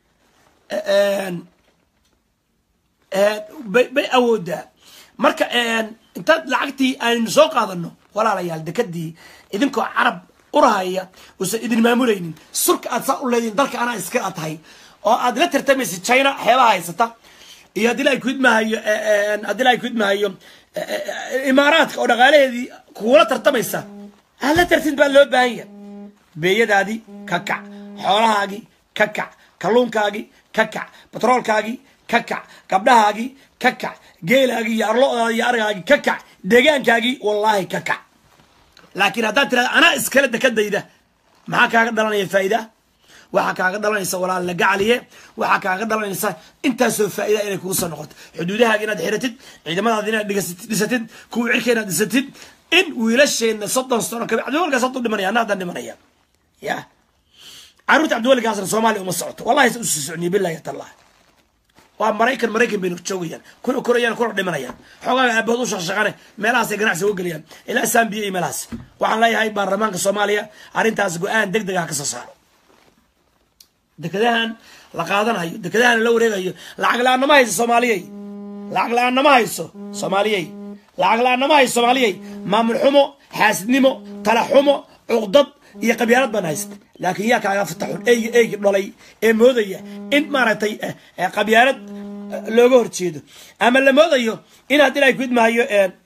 Speaker 1: bay awoodaa marka intaad lacagtii aynu soo qaadano walaalayaal dekadii idinkoo carab urahaya usan idin maamulaynin surka aad saa u leedihin dalka anaa iska a tahay oo aad la tartamaysa china xeebaha haysata iyo haddii la kudmahayo haddii la kudmahayo imaaraadka oo dhaqaalaheedii kugula tartamaysa aad la tartid baa loo baahan yahay beeyadaadii ka kac xoolahaagii ka kac kalluunkaagii ka kac batroolkaagii ka kac gabdhahaagii ka kac geelaagii iyo arlodaadi iyo argaagii ka kac deegaankaagii wallaahi ka kac laakiin haddaad tirahda anaa iskale dekadayda maxaa kaaga dhalanaya faa'iida waxaa kaaga dhalanaysa walaal la gacaliye waxaa kaaga dhalanaysa intaasoo faa'iida inay kugu soo noqoto xuduudahaaga inaad xiratid ciidamadaada inaad dhisatid kuwa cirka inaad dhisatid in wiilasheenna soddon sano kabi cabdiwalkaas hadduu dhimanaya anna haddaan dhimanaya ya carruurta cabdiwalikaasna soomaaliya uma socoto wallahi sa usii socniye billahi tallah waa maraykan maraykan baynu joogayaan kuna korayaan kuna dhimanayaan xoogaaga aabahood u shaqshaqane meelahaasay ganacsi uga gelayaan ilaa sambiya iyo meelahaas waxaan leeyahay baarlamaanka soomaaliya arrintaas go-aan deg deg ah ka soo saaro dekadahan la qaadanayo dekadahan la wareegayo lacag la-aan nama hayso soomaaliyey lacag la-aan nama hayso soomaaliyey lacag la-aan nama hayso soomaaliyey maamul xumo xaasidnimo tala xumo cuqdad iyo qabyaalad baan haysta laakiin yaa kaaga fataxun eygi eygi dhalay ee moodaya in maaragtay qabyaalad looga horjeedo ama la moodayo in haddii ay kudmaayo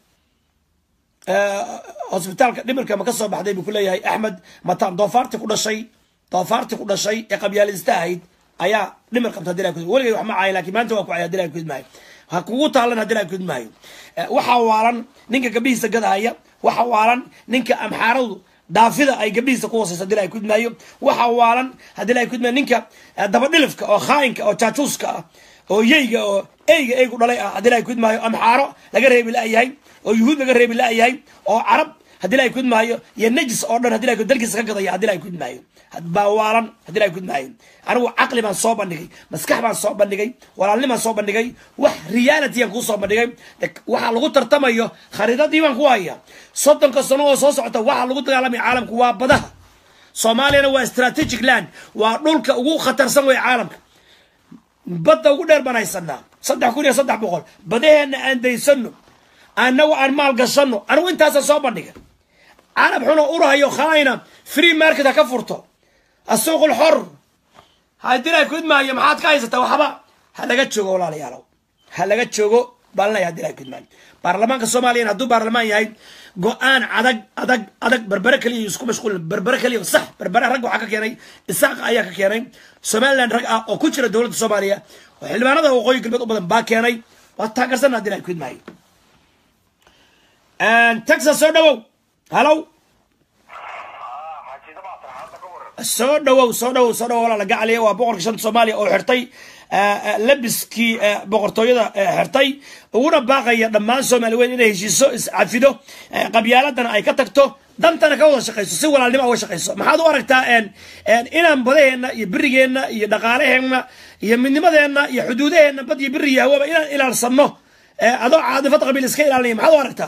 Speaker 1: hosbitaalka dhimirka ma ka soo baxday buu kuleeyahay axmed mataan doofaarti ku dhashay doofaarti ku dhashay ee qabyaalista ahayd ayaa dhimir qabta hadii la weligay wax ma caayo lakin maanta waa ku caya hadii la kudmaayo ha kugu taalan hadii la kudmaayo waxaa waalan ninka gabdhihiisa gadahaya waxa waalan ninka amxaaradu daafida ay gabdhihiisa ku hooseyso hadii la kudmaayo waxa waalan hadii la kudmaayo ninka dabadhilifka oo khaayinka oo jaajuuska ah oo yeyga oo eyga eygu dhalay ah hadii la kudmaayo amxaaro laga reebi la-yahay oo yuhuud laga reebi la-yahay oo carab hadii la kudmaayo iyo najis oo dhan hadii la dalkiisa ka gadaya hadii la kudmaayo baawaalan hadii la kudmaayo anigu caqli baan soo bandhigay maskax baan soo bandhigay walaalnimaan soo bandhigay wax realityan kuu soo bandhigay waxaa lagu tartamayo khariidadii baan ku haya soddonka sano oo soo socota waxaa lagu dagaalamaya caalamku waa badaha soomaaliyana waa strategic land waa dhulka ugu khatarsan wey caalamka badda ugu dheer baan haysanaa saddex kun iyo saddex boqol badaheenna aan daysano anagu aan maal gashano anigu intaasa soo bandhiga carab xuno urahayo khaayna free market ha ka furto asuuq lxor hadii la kudmaayo maxaad ka haysataa waxba ha laga joogo walaalayaalow ha laga joogo baan leeyahay hadii la kudmaayo baarlamaanka soomaaliya hadduu baarlamaan yahay go-aan adag adag adag berbere kaliya isku mashquulin berbere kaliya sax berbere rag waxaa ka keenay isaaqa ayaa ka keenay somaliland rag ah oo ku jira dowladda soomaaliya oo xildhibaanada waqooyi galbeed u badan baa keenay waa taageersan hadii la kudmaayo texas soo dhawow hallow soo dhawow soo dhawow soo dhawow walaala gacaliya waa boqorka shanta soomaaliya oo xirtay labiskii boqortooyada xirtay uguna baaqaya dhammaan soomaali weyn inay heshiiso iscafido qabyaaladana ay ka tagto dantana ka wada shaqayso si walaalnimo uga shaqayso maxaad u aragtaa inaan badaheenna iyo berigeenna iyo dhaqaalaheenna iyo midnimadeenna iyo xuduudaheenna bad iyo beri iyo hawaba inaan ilaalsano adoo caadifad qabiil iska ilaalinaya maxaad u aragtaa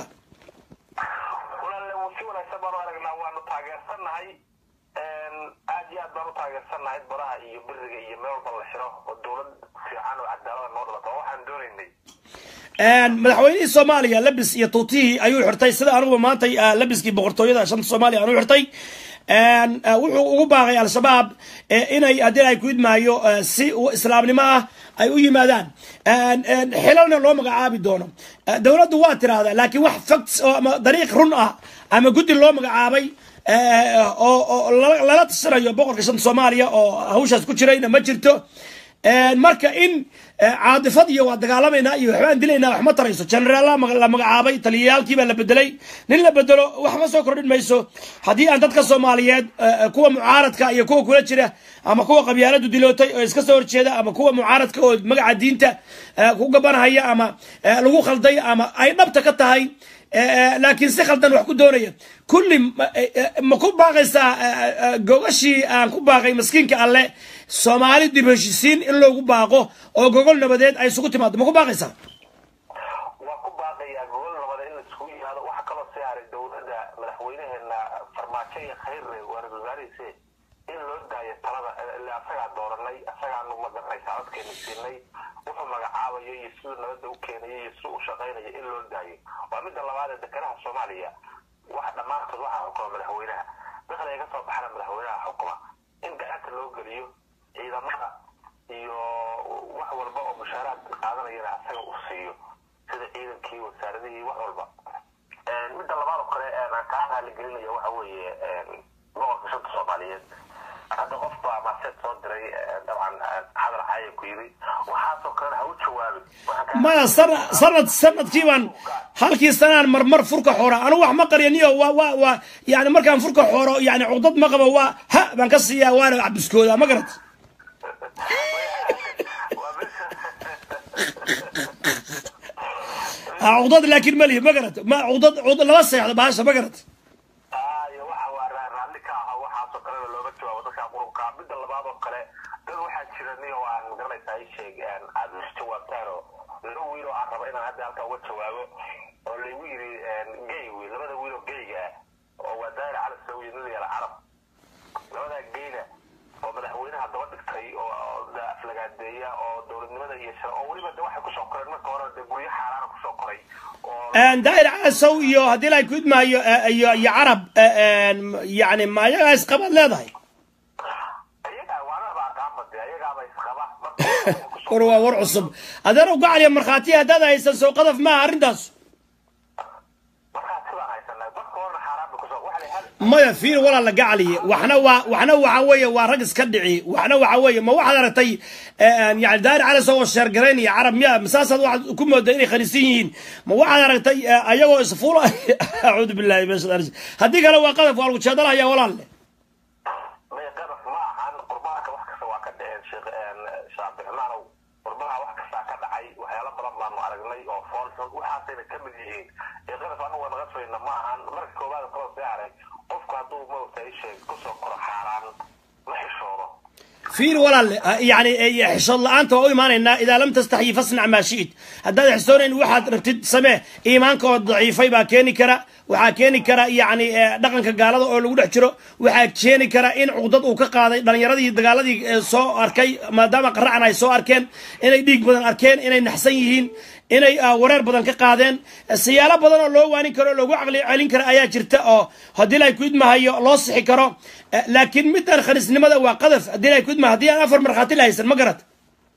Speaker 2: si wanaagsan baan u aragnaa waanu taageersannahay aad iyo aad baan u taageersannahay baraha iyo beriga iyo meel walba la xiro oo dowlad fiican oo cadaalada noo dhalato oo waxaan doonaynay
Speaker 1: madaxweynihii soomaaliya labis iyo tuutihii ayuu xirtay sida anuguba maantay labiskii boqortooyada shanta soomaaliya anuu xirtay wuxuu ugu baaqay al-shabaab inay haddii ay ku idmaayo si islaamnimo ah ay u yimaadaan xilalna loo magacaabi doono dowladdu waa tiraahdaa laakiin wax facts oo ama dariiq run ah ama guddi loo magacaabay oo oo lala tasanayo boqorka shanta soomaaliya oo hawshaas ku jirayna ma jirto marka in caadifad iyo waa dagaalamayna iyo waxbaan dilaynaa wax ma tarayso generaal la magacaabay taliyayaalkii baa la bedelay nin la bedelo wax ma soo kordhin mayso haddii aan dadka soomaaliyeed kuwa mucaaradka iyo kuwa kula jira ama kuwa qabyaaladu dilootay oo iska soo horjeeda ama kuwa mucaaradka oo magaca diinta ku gabanhaya ama lagu khalday ama ay dhabta ka tahay laakiin si khaldan wax ku doonaya kulli ma ku baaqaysaa gogashii aan ku baaqay maskiinka alle soomaali dib heshisiin in loogu baaqo oo gogol nabadeed ay isugu timaado ma ku baaqaysaa
Speaker 2: waa ku baaqayaa gogol nabada in laisugu yimaado waxa kaloo sii haray dowladda madaxweynaheena farmaajo iyo khayre waana wasaarihiise in loo daayo talada ile asagaa dooranay asagaanu magaranaysaa codkeena siinay wuxuu magacaabayo iyo siduu nabadda u keenayo iyo siduu u shaqaynayo in loo daayo waa midda labaad ee dekenaha soomaaliya wax dhammaantood waxaa xukuma madaxweynaha dakhli ay ka soo baxana madaxweynaha xukuma in gacanta loo geliyo ciidamada iyo wax walba oo mushaaraad qaadanayana asaga uu siiyo sida ciidankii wasaaradihii wax walba midda labaad oo kale aan kaa raaligelinaya waxa weeye boqorka shanta soomaaliyeed hadda qof baa maaseed soo diray dabcan hadal caaya ku yiri waxaasoo kalena ha u jawaabin
Speaker 1: maya sana sanad sanadkii baan halkii sanaan marmar furka xoora anigu wax ma qariyaniyo waa waa waa yani markaan furka xooro yani cuqdad ma qabo waa ha baan ka siiyaa waana cabiskooda ma garat cuqdad laakiin malihi ma garat ma cuqdad cuqdad lama seexdo bahasha ma garat
Speaker 2: iyo waxa waa raalli ka aha waxaasoo kalena looga jawaabo dadka qurubka midda labaad oo kale dad waxaa jira niyo aan magaranaysaa i sheeg aad is jawaabtaan oo laba wiil oo aan raba inaan hadda halkaa uga jawaabo oo laygu yiri gay wiil labada wiil oo gayga ah oo waa daahir cali sawiya nin yala carab labadaa gayna oo madaxweynaha daba dhigtay oo aflagaadeeya oo dowladnimada iyo shar oo weliba de waxay kusoo koreen marka hore de guryo xaaraana kusoo koray oo
Speaker 1: daahir calasow iyo haddii la ku idmaayo iyo iyo carab yani ma ayagaa isqabaad leedahay
Speaker 2: iyagaa waanaba aqaanba de ayagaaba isqaba
Speaker 1: war waa war cusub adeer u gacaliya markhaatiya haddaad haysan soo qadaf maaha arrintaas
Speaker 2: markaa sidaan haysanay marka horena xaaraan bay kusoo waxa la hal
Speaker 1: maya fiir walaala gacaliye waxna waa waxna waxa weeye waa rag iska dhici waxna waxa weeye ma waxaad aragtay yani daahir calasow oo sheergaraynaya carab miya masaasaad waxaad ku mooda inay khaniisan yihiin ma waxaad aragtay ayagoo isfuula acuudu billahi min shaitaan rajim haddii kale waa qadaf waa lagu jeedalaya walaalle
Speaker 2: may qadaf ma ahan qurbaanka wax kasta waa ka dhaceen sheekh sheekh cabdiraxmaanow qurbaha wax kastaa ka dhacay waxyaalo badan baanu aragnay oo fool xun waxaasayna ka mid yihiin ee qadaf anagu waa naga fayna ma ahan marka koowaad kaloo sii haray qofku hadduu mawta i sheeg kusoo koro xaaraan ma xishoodo
Speaker 1: fiir walaalle yani xishood la-aanta waa u imaanaynaa idaa lam tastaxyi fasnac maa shi'it haddaad xisoonayn waxaad rabtid samee iimaanka oo daciifay baa keeni kara waxaa keeni kara yani dhaqanka gaalada oo lagu dhex jiro waxaa keeni kara in cuqdad uu ka qaaday dhalinyaradii dagaaladii soo arkay maadaama qaracan ay soo arkeen inay dhiig badan arkeen inay naxsan yihiin inay wareer badan ka qaadeen siyaalo badan oo loo waanin karo oo loogu caqli celin karo ayaa jirta oo haddii la ku idmahayo loo sixi karo laakiin midaan khaniisnimada waa qadaf haddii la ku idmaha haddii aan afar markhaati la haysan ma garat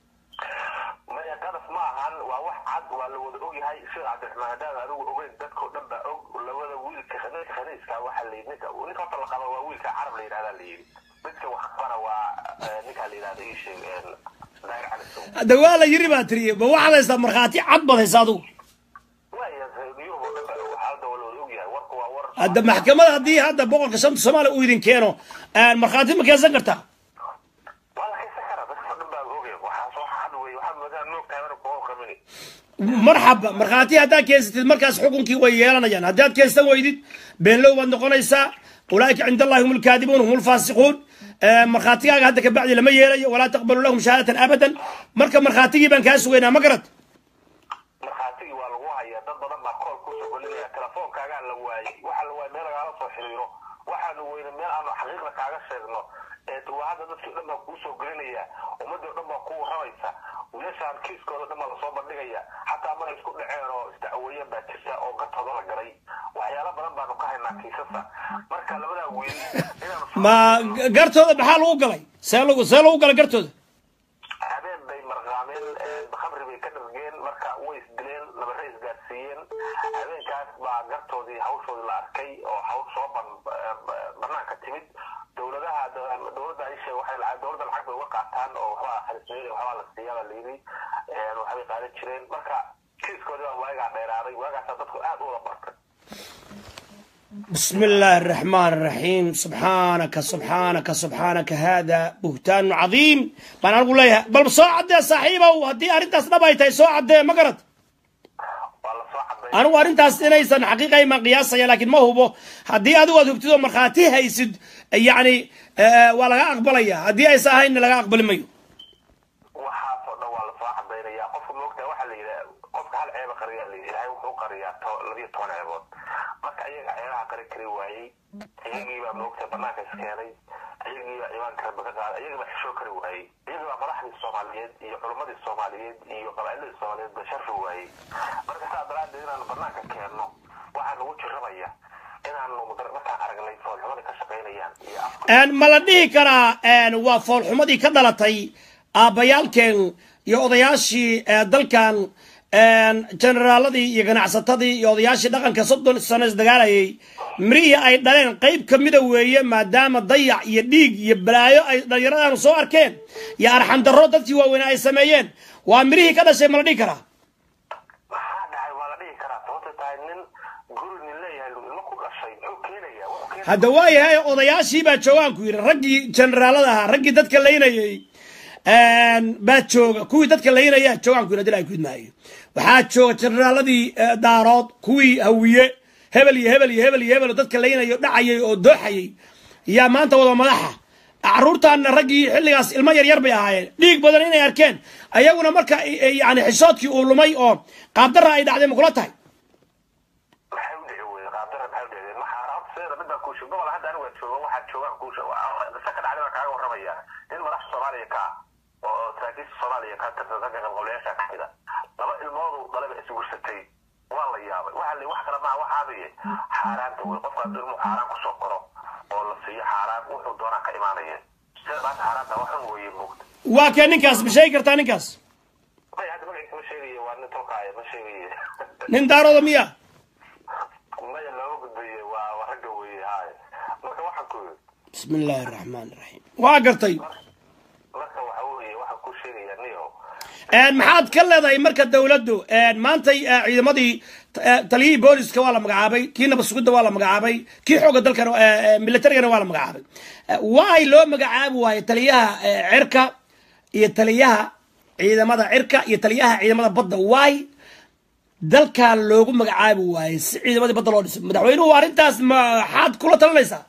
Speaker 2: maya qadaf ma ahan waa wax cad waa la wada ogyahay sheekh cabdiraxmaan haddaan adigu ogeyn dadkao dhan baa og labada wiilka ninka khaniiska waxa la yidhi ninka ninka horta la qaba waa wiilka carab la yidhahdaa la yidhi midka wax qabana waa ninka la yidhahda ii sheeg daahir cali sow
Speaker 1: hadda waa la yiri baa tiri ma waxaad haysaa markhaati cad baad haysa adigu
Speaker 2: waaya yurub oo dhan baa og hadda waa la wada ogyahay warku waa war
Speaker 1: hadda maxkamada haddii hadda boqorka shanta soomaaliya uu idin keeno markhaati ma keensan kartaa
Speaker 2: waa la haysan karaa dadkao dhan baa ogay waxaas wax cad wey waxaa moodaa moogtahay mana kuwa qabini
Speaker 1: marxaba markhaati haddaad keensatid markaas xukunkii way yeelanayaan haddaad keensan weydid beenlow baad noqonaysaa ulaaika cind allahi hum lkaadibuun hum lfaasiquun markhaatigaaga hadda kabacdi lama yeelayo walaa taqbalu lahum shahaadatan abadan marka markhaatigii baan kaa sugaynaa ma garad
Speaker 2: markhaatigii waa lagu hayaa dad badan baa kool kusoo gelinaya telefoonkaagaa la waayey waxaa la waayey meel lagaala soo xiriiro waxaanu weyne meel aanu xaqiiqda kaaga sheegno ee waa hadda dadkii o dhan baa kuu soo gelinaya ummadii o dhan baa kuu warramaysa wiilashaan kiiskooda dhan baa lasoo bandhigaya xataa mana isku dhaceen oo isdacweeyeen baa jirta oo gatooda la galay waxyaalo badan baanu ka haynaa kiisasa marka labadaa wiil inaanu
Speaker 1: ma gartooda maxaa lagu galay see lagu see lagu galay gartooda
Speaker 2: habeen bay marqaameen habeenkaas baa gartoodii hawshoodii la arkay oo hawl soo banaanka timid dowladaha dowladda ishe waxay dowladda lacag bay uga qaataan oo waxbaa khalismeeyey waxbaa la siiyaa baa layidhi waxbay qaadan jireen marka kiiskoodii baa waagaa dheeraaday waagaasaa dadku aad u wada bartay
Speaker 1: بسم الله الرحمن الرحيم سبحانك سبحانك سبحانك هذا بهتان عظيم بان اقول لها بل سو عدي صاحبه وهدي ارنتاس دبايتay soo cadee ma garad
Speaker 2: waa la soo caday
Speaker 1: anigu arrintaas inaysan xaqiiqay ma qiyaasaya laakiin ma hubo haddii adigu aad hubtid oo markhaati haysid yacni waa laga aqbalaya haddii aysa ahaynna laga aqbali mayo
Speaker 2: waxaasoo dhan waa la soo cadaynaya qofka moogtaa waxaa la yidhaha qofka hal ceeba qariyaa la yidhi ilaahay wuxuu qariyaa to labiyo toban ceebood marka iyaga ceebaha qari kari waayey iyagiibaa moogta banaanka iskeenay iyagiibaa ciwaanka rabbi ka qaaday iyagiibaa xishoo kari waayey iyagiibaa madaxdii soomaaliyeed iyo culimmadii soomaaliyeed iyo qabaa'iladii soomaaliyeed ba sharfi waayey marka saa daraaddeed inaanu banaanka keenno waxaa nagu jirrabaya inaanu markaan aragnay foolxumadii ka shaqaynayaan iyo afka
Speaker 1: ma la dhihi karaa waa foolxumadii ka dhalatay aabbayaalkeen iyo odayaashii dalkan generaaladii iyo ganacsatadii iyo odayaashii dhaqanka soddon sano isdagaalayay mirihii ay dhaleen qayb ka mida weeye maadaama dayac iyo dhiig iyo balaayo ay dhallinyaradaanu soo arkeen iyo arxandarro dadkii waaweynaa ay sameeyeen waa mirihii ka dhashay ma la dhihi karaa
Speaker 2: maxaa dhacay waa la dhihi karaa sababta tahay nin guri nin leeyahay ilmo ku dhashay muxuu keenayaa wuxuu keenaya
Speaker 1: hadda waayahay odayaashii baa joogaan ku yidhi raggii generaalada ahaa raggii dadka laynayay baa jooga kuwii dadka laynayaa joogaan ku yidhi hadii la gudmaayo waxaa jooga generaaladii daarood kuwii hawiye hebel iyo hebel iyo hebel iyo hebel oo dadka laynayo dhacayay oo dooxayay yaa maanta wada madaxa caruurtaana raggii xilligaas ilmo yaryar bay ahaayeen dhiig badan inay arkeen ayaguna marka yani xishoodkii uu lumay oo qaabdarra ay dhacday makula tahay
Speaker 2: maxay u dhici weyde qaabdara maxay u dhici maxaa horta sideeda mid baa kuusha gobol hadda aniga jooga waxaa joogaan kuusha se ka dhacday baan kaaga warramaya nin madaxda soomaaliya ka ah oo saraakiisha soomaaliya ka tirsan ragga qabqablayaasha ka mid a laba ilmoodu dhalaba isgursatay waa la yaabay waxa la wax kale maaha waxaabaye xaaraanta wey qofka hadduu ilmuhu xaaraan kusoo koro oo la siiyo xaaraan wuxuu doonaa ka imaanaya sida maanta xaaraanta waxun weeye moogta
Speaker 1: waa kee ninkaas ma sheegi kartaa ninkaas
Speaker 2: may hadda magaciisa ma sheegaye waa nin tolkaaya ma sheegaye
Speaker 1: nin daarooda miya
Speaker 2: maya looga gudbaye waa waa ragga weeye haay marka waxaan ku yidhi
Speaker 1: bismi illaahi araxmaan iraxiim waa gartay
Speaker 2: marka waxa weeye waxaan ku sheegayaa niyo
Speaker 1: maxaad ka leedahay marka dowladdu maantay ciidamadii taliyihii booliska waa la magacaabay kii nabasugidda waa la magacaabay kii xooga dalkana militarigana waa la magacaabay waay loo magacaabi waaye taliyaha cirka iyo taliyaha ciidamada cirka iyo taliyaha ciidamada badda waay dalkan loogu magacaabi waaye si ciidamadii badda loo dhiso madaxweynuhu arrintaas maxaad kula talinaysaa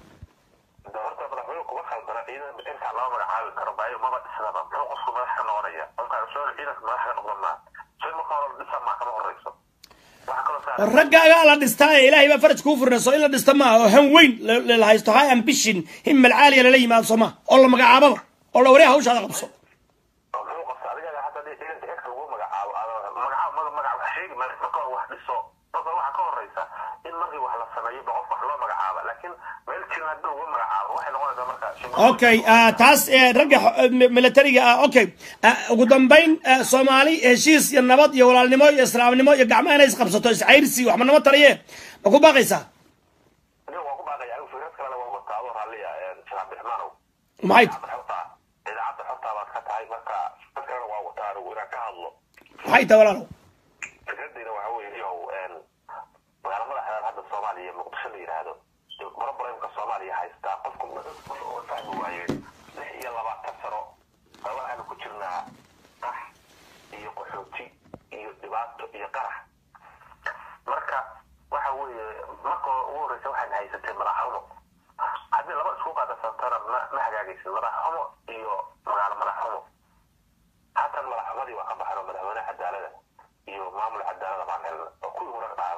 Speaker 2: de horta madaxweyne kuma khaldana ciidan cirkaa lama magacaabi karo baayo maba dhisnaba muxuu qofku madax ka noqonaya qofka soo ciidanka madax ka noqdan maa shay marka hore la dhisaa maa kama horeyso waxaa kaloo saa
Speaker 1: raggaagaa la dhistaa ee ilaahay baa faraj kuu furnayso in la dhista maaha oo han weyn la- la haysto high ambition himal caaliya lala yimaado soo maha oo la magacaababa oo la wariya hawshaada qabso
Speaker 2: muxuu qofka adiga hadda dee ciidanka cirka lagu magacaabo ada magacaab mada magac wax sheegi maayo marka hore wax dhiso marka waxaa ka horeysa in markii wax la sameeyo ba qof wax loo magacaaba laakiin meel jirin haddii lagu magacaabo waxay noqonaysaa marka shimo-
Speaker 1: okay ah, taas eh, ragga xo- eh, mi- militariga ah okay Ah, ugu dambayn ah, soomaali heshiis iyo nabad iyo walaalnimo iyo islaamnimo iyo gacmaha inay isqabsato iscayrsi waxba nama taliye ma ku baaqaysaa
Speaker 2: aniga waan ku baaqaya anigu fikrad kalena waan wataa adoo raalliya sheekh cabdiraxmaanow
Speaker 1: maxay
Speaker 2: idaacadda xorta idaacadda xorta baad ka tahay marka dad kalena waa wataa anigu inaan ka hadlo
Speaker 1: maxay tahay walaalow
Speaker 2: fikradayna waxa weeye yow magaala madaxdan hadda soomaaliya muqdisho la yidhaahdo problemka soomaaliya haystaa qofku qof oo fahmi waaye lix iyo labaatan sano baa waxaanu ku jirnaa qax iyo qaxooti iyo dhibaato iyo qarax marka waxa weeye marka ugu horreysa waxaan haysatay madaxxumo haddii laba isku qaadasantana ma ma hagaagaysid madaxxumo iyo magaalo madaxxumo haatan madaxxumadii waa ka baxno madaxweyne cadaalada iyo maamul cadaalada baan helna oo kuwii hore dhaano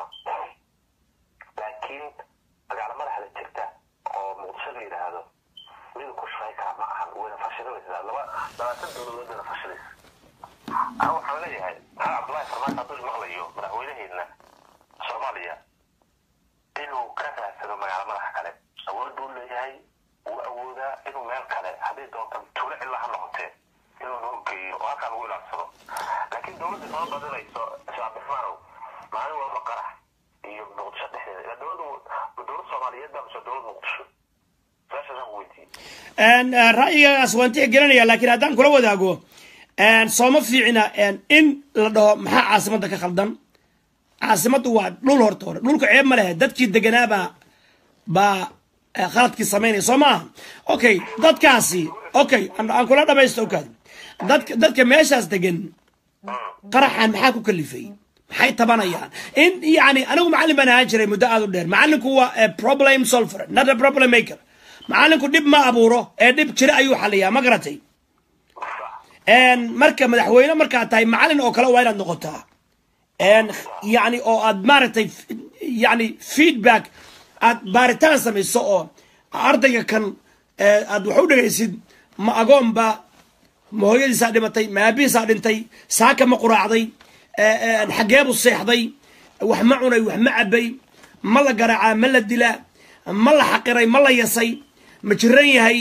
Speaker 2: laakiin magaalo madaxda jirta oo muqdisho la yidhaahdo mid ku shaqay kara ma ahan wayna fashilinaysaa laba labaatan dowladood bayna fashilaysa aa waxaan leeyahay maxamed cabdullaahi farmaajo hadduu maqlayo madaxweynaheedna soomaaliya inuu ka raadsado magaalo madaxa kale awood buu leeyahay wuu awoodaa inuu meel kale hadday doonto tuulo cilla ha noqotee inuu noo geeyo oo halkaa lagu ilaalsado laakiin dowladda soo badinayso sheekh cabdiraxmaanow maalin walba qarax iyo muqdisho dhexdeeda ila dowladda dowlad soomaaliyeed baa mise dowlad muqdisho su-aashaasaan ku weydiiyey
Speaker 1: ra'yigaas waan tixgelinaya laakiin haddaan kula wadaago sooma fiicina in la dhaho maxaa caasimadda ka khaldan caasimaddu waa dhul horta hore dhulka ceeb ma lehe dadkii deganaabaa baa khaladkii samaynaya soo maaha okay dadkaasi okay aan kula dhamaysto okaad dadka dadka meeshaas degan qaraxan maxaa ku kalifay maxay tabanayaan in yani anigu macallin baan ahaan jiray muddo aad u dheer macallinku waa problem solver not a problem maker macallinku dhib ma abuuro ee dhib jira ayuu xaliyaa ma garatay marka madaxweyne markaad tahay macallin oo kale waa inaad noqotaa yani oo aad maaragtay yani feedback aad baaritaan samayso oo ardayga kan aad wax u dhegaysid ma agoonba ma hooyadiisaa dhimatay ma aabihiisaa dhintay saaka ma quraacday xageebu seexday wax ma cunay wax ma cabay ma la garaacaa ma la dilaa ma la xaqiray ma la yasay ma jiran yahay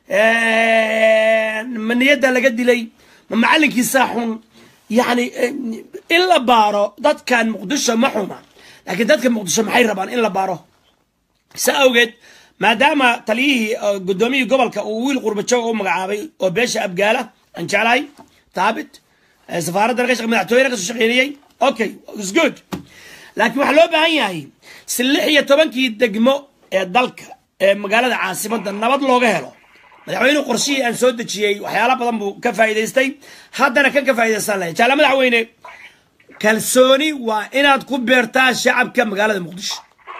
Speaker 1: ma niyadda laga dilay ma macallinkiisaa xun yani in la baaro dadkan muqdisho ma xuma laakiin dadka muqdisho maxay rabaan in la baaro sa awgeed maadaama taliyihii guddoomiyihii gobolka uu wiil qurbajoog u magacaabay oo beesha abgaala aan jeclahay taabit safaaradda laga madaxtooyena kasoo shaqeynayay okay is good laakiin waxaa loo baahan yahay si lix iyo tobankii degmo ee dalka ee magaalada caasimadda nabad looga helo madaxweynuhu qorshihii aan soo dejiyey waxyaala badan buu ka faa'iidaystay haddana kan ka faa'idaystaan lahay jaala madaxweyne kalsooni waa inaad ku beertaa shacabka magaalada muqdisho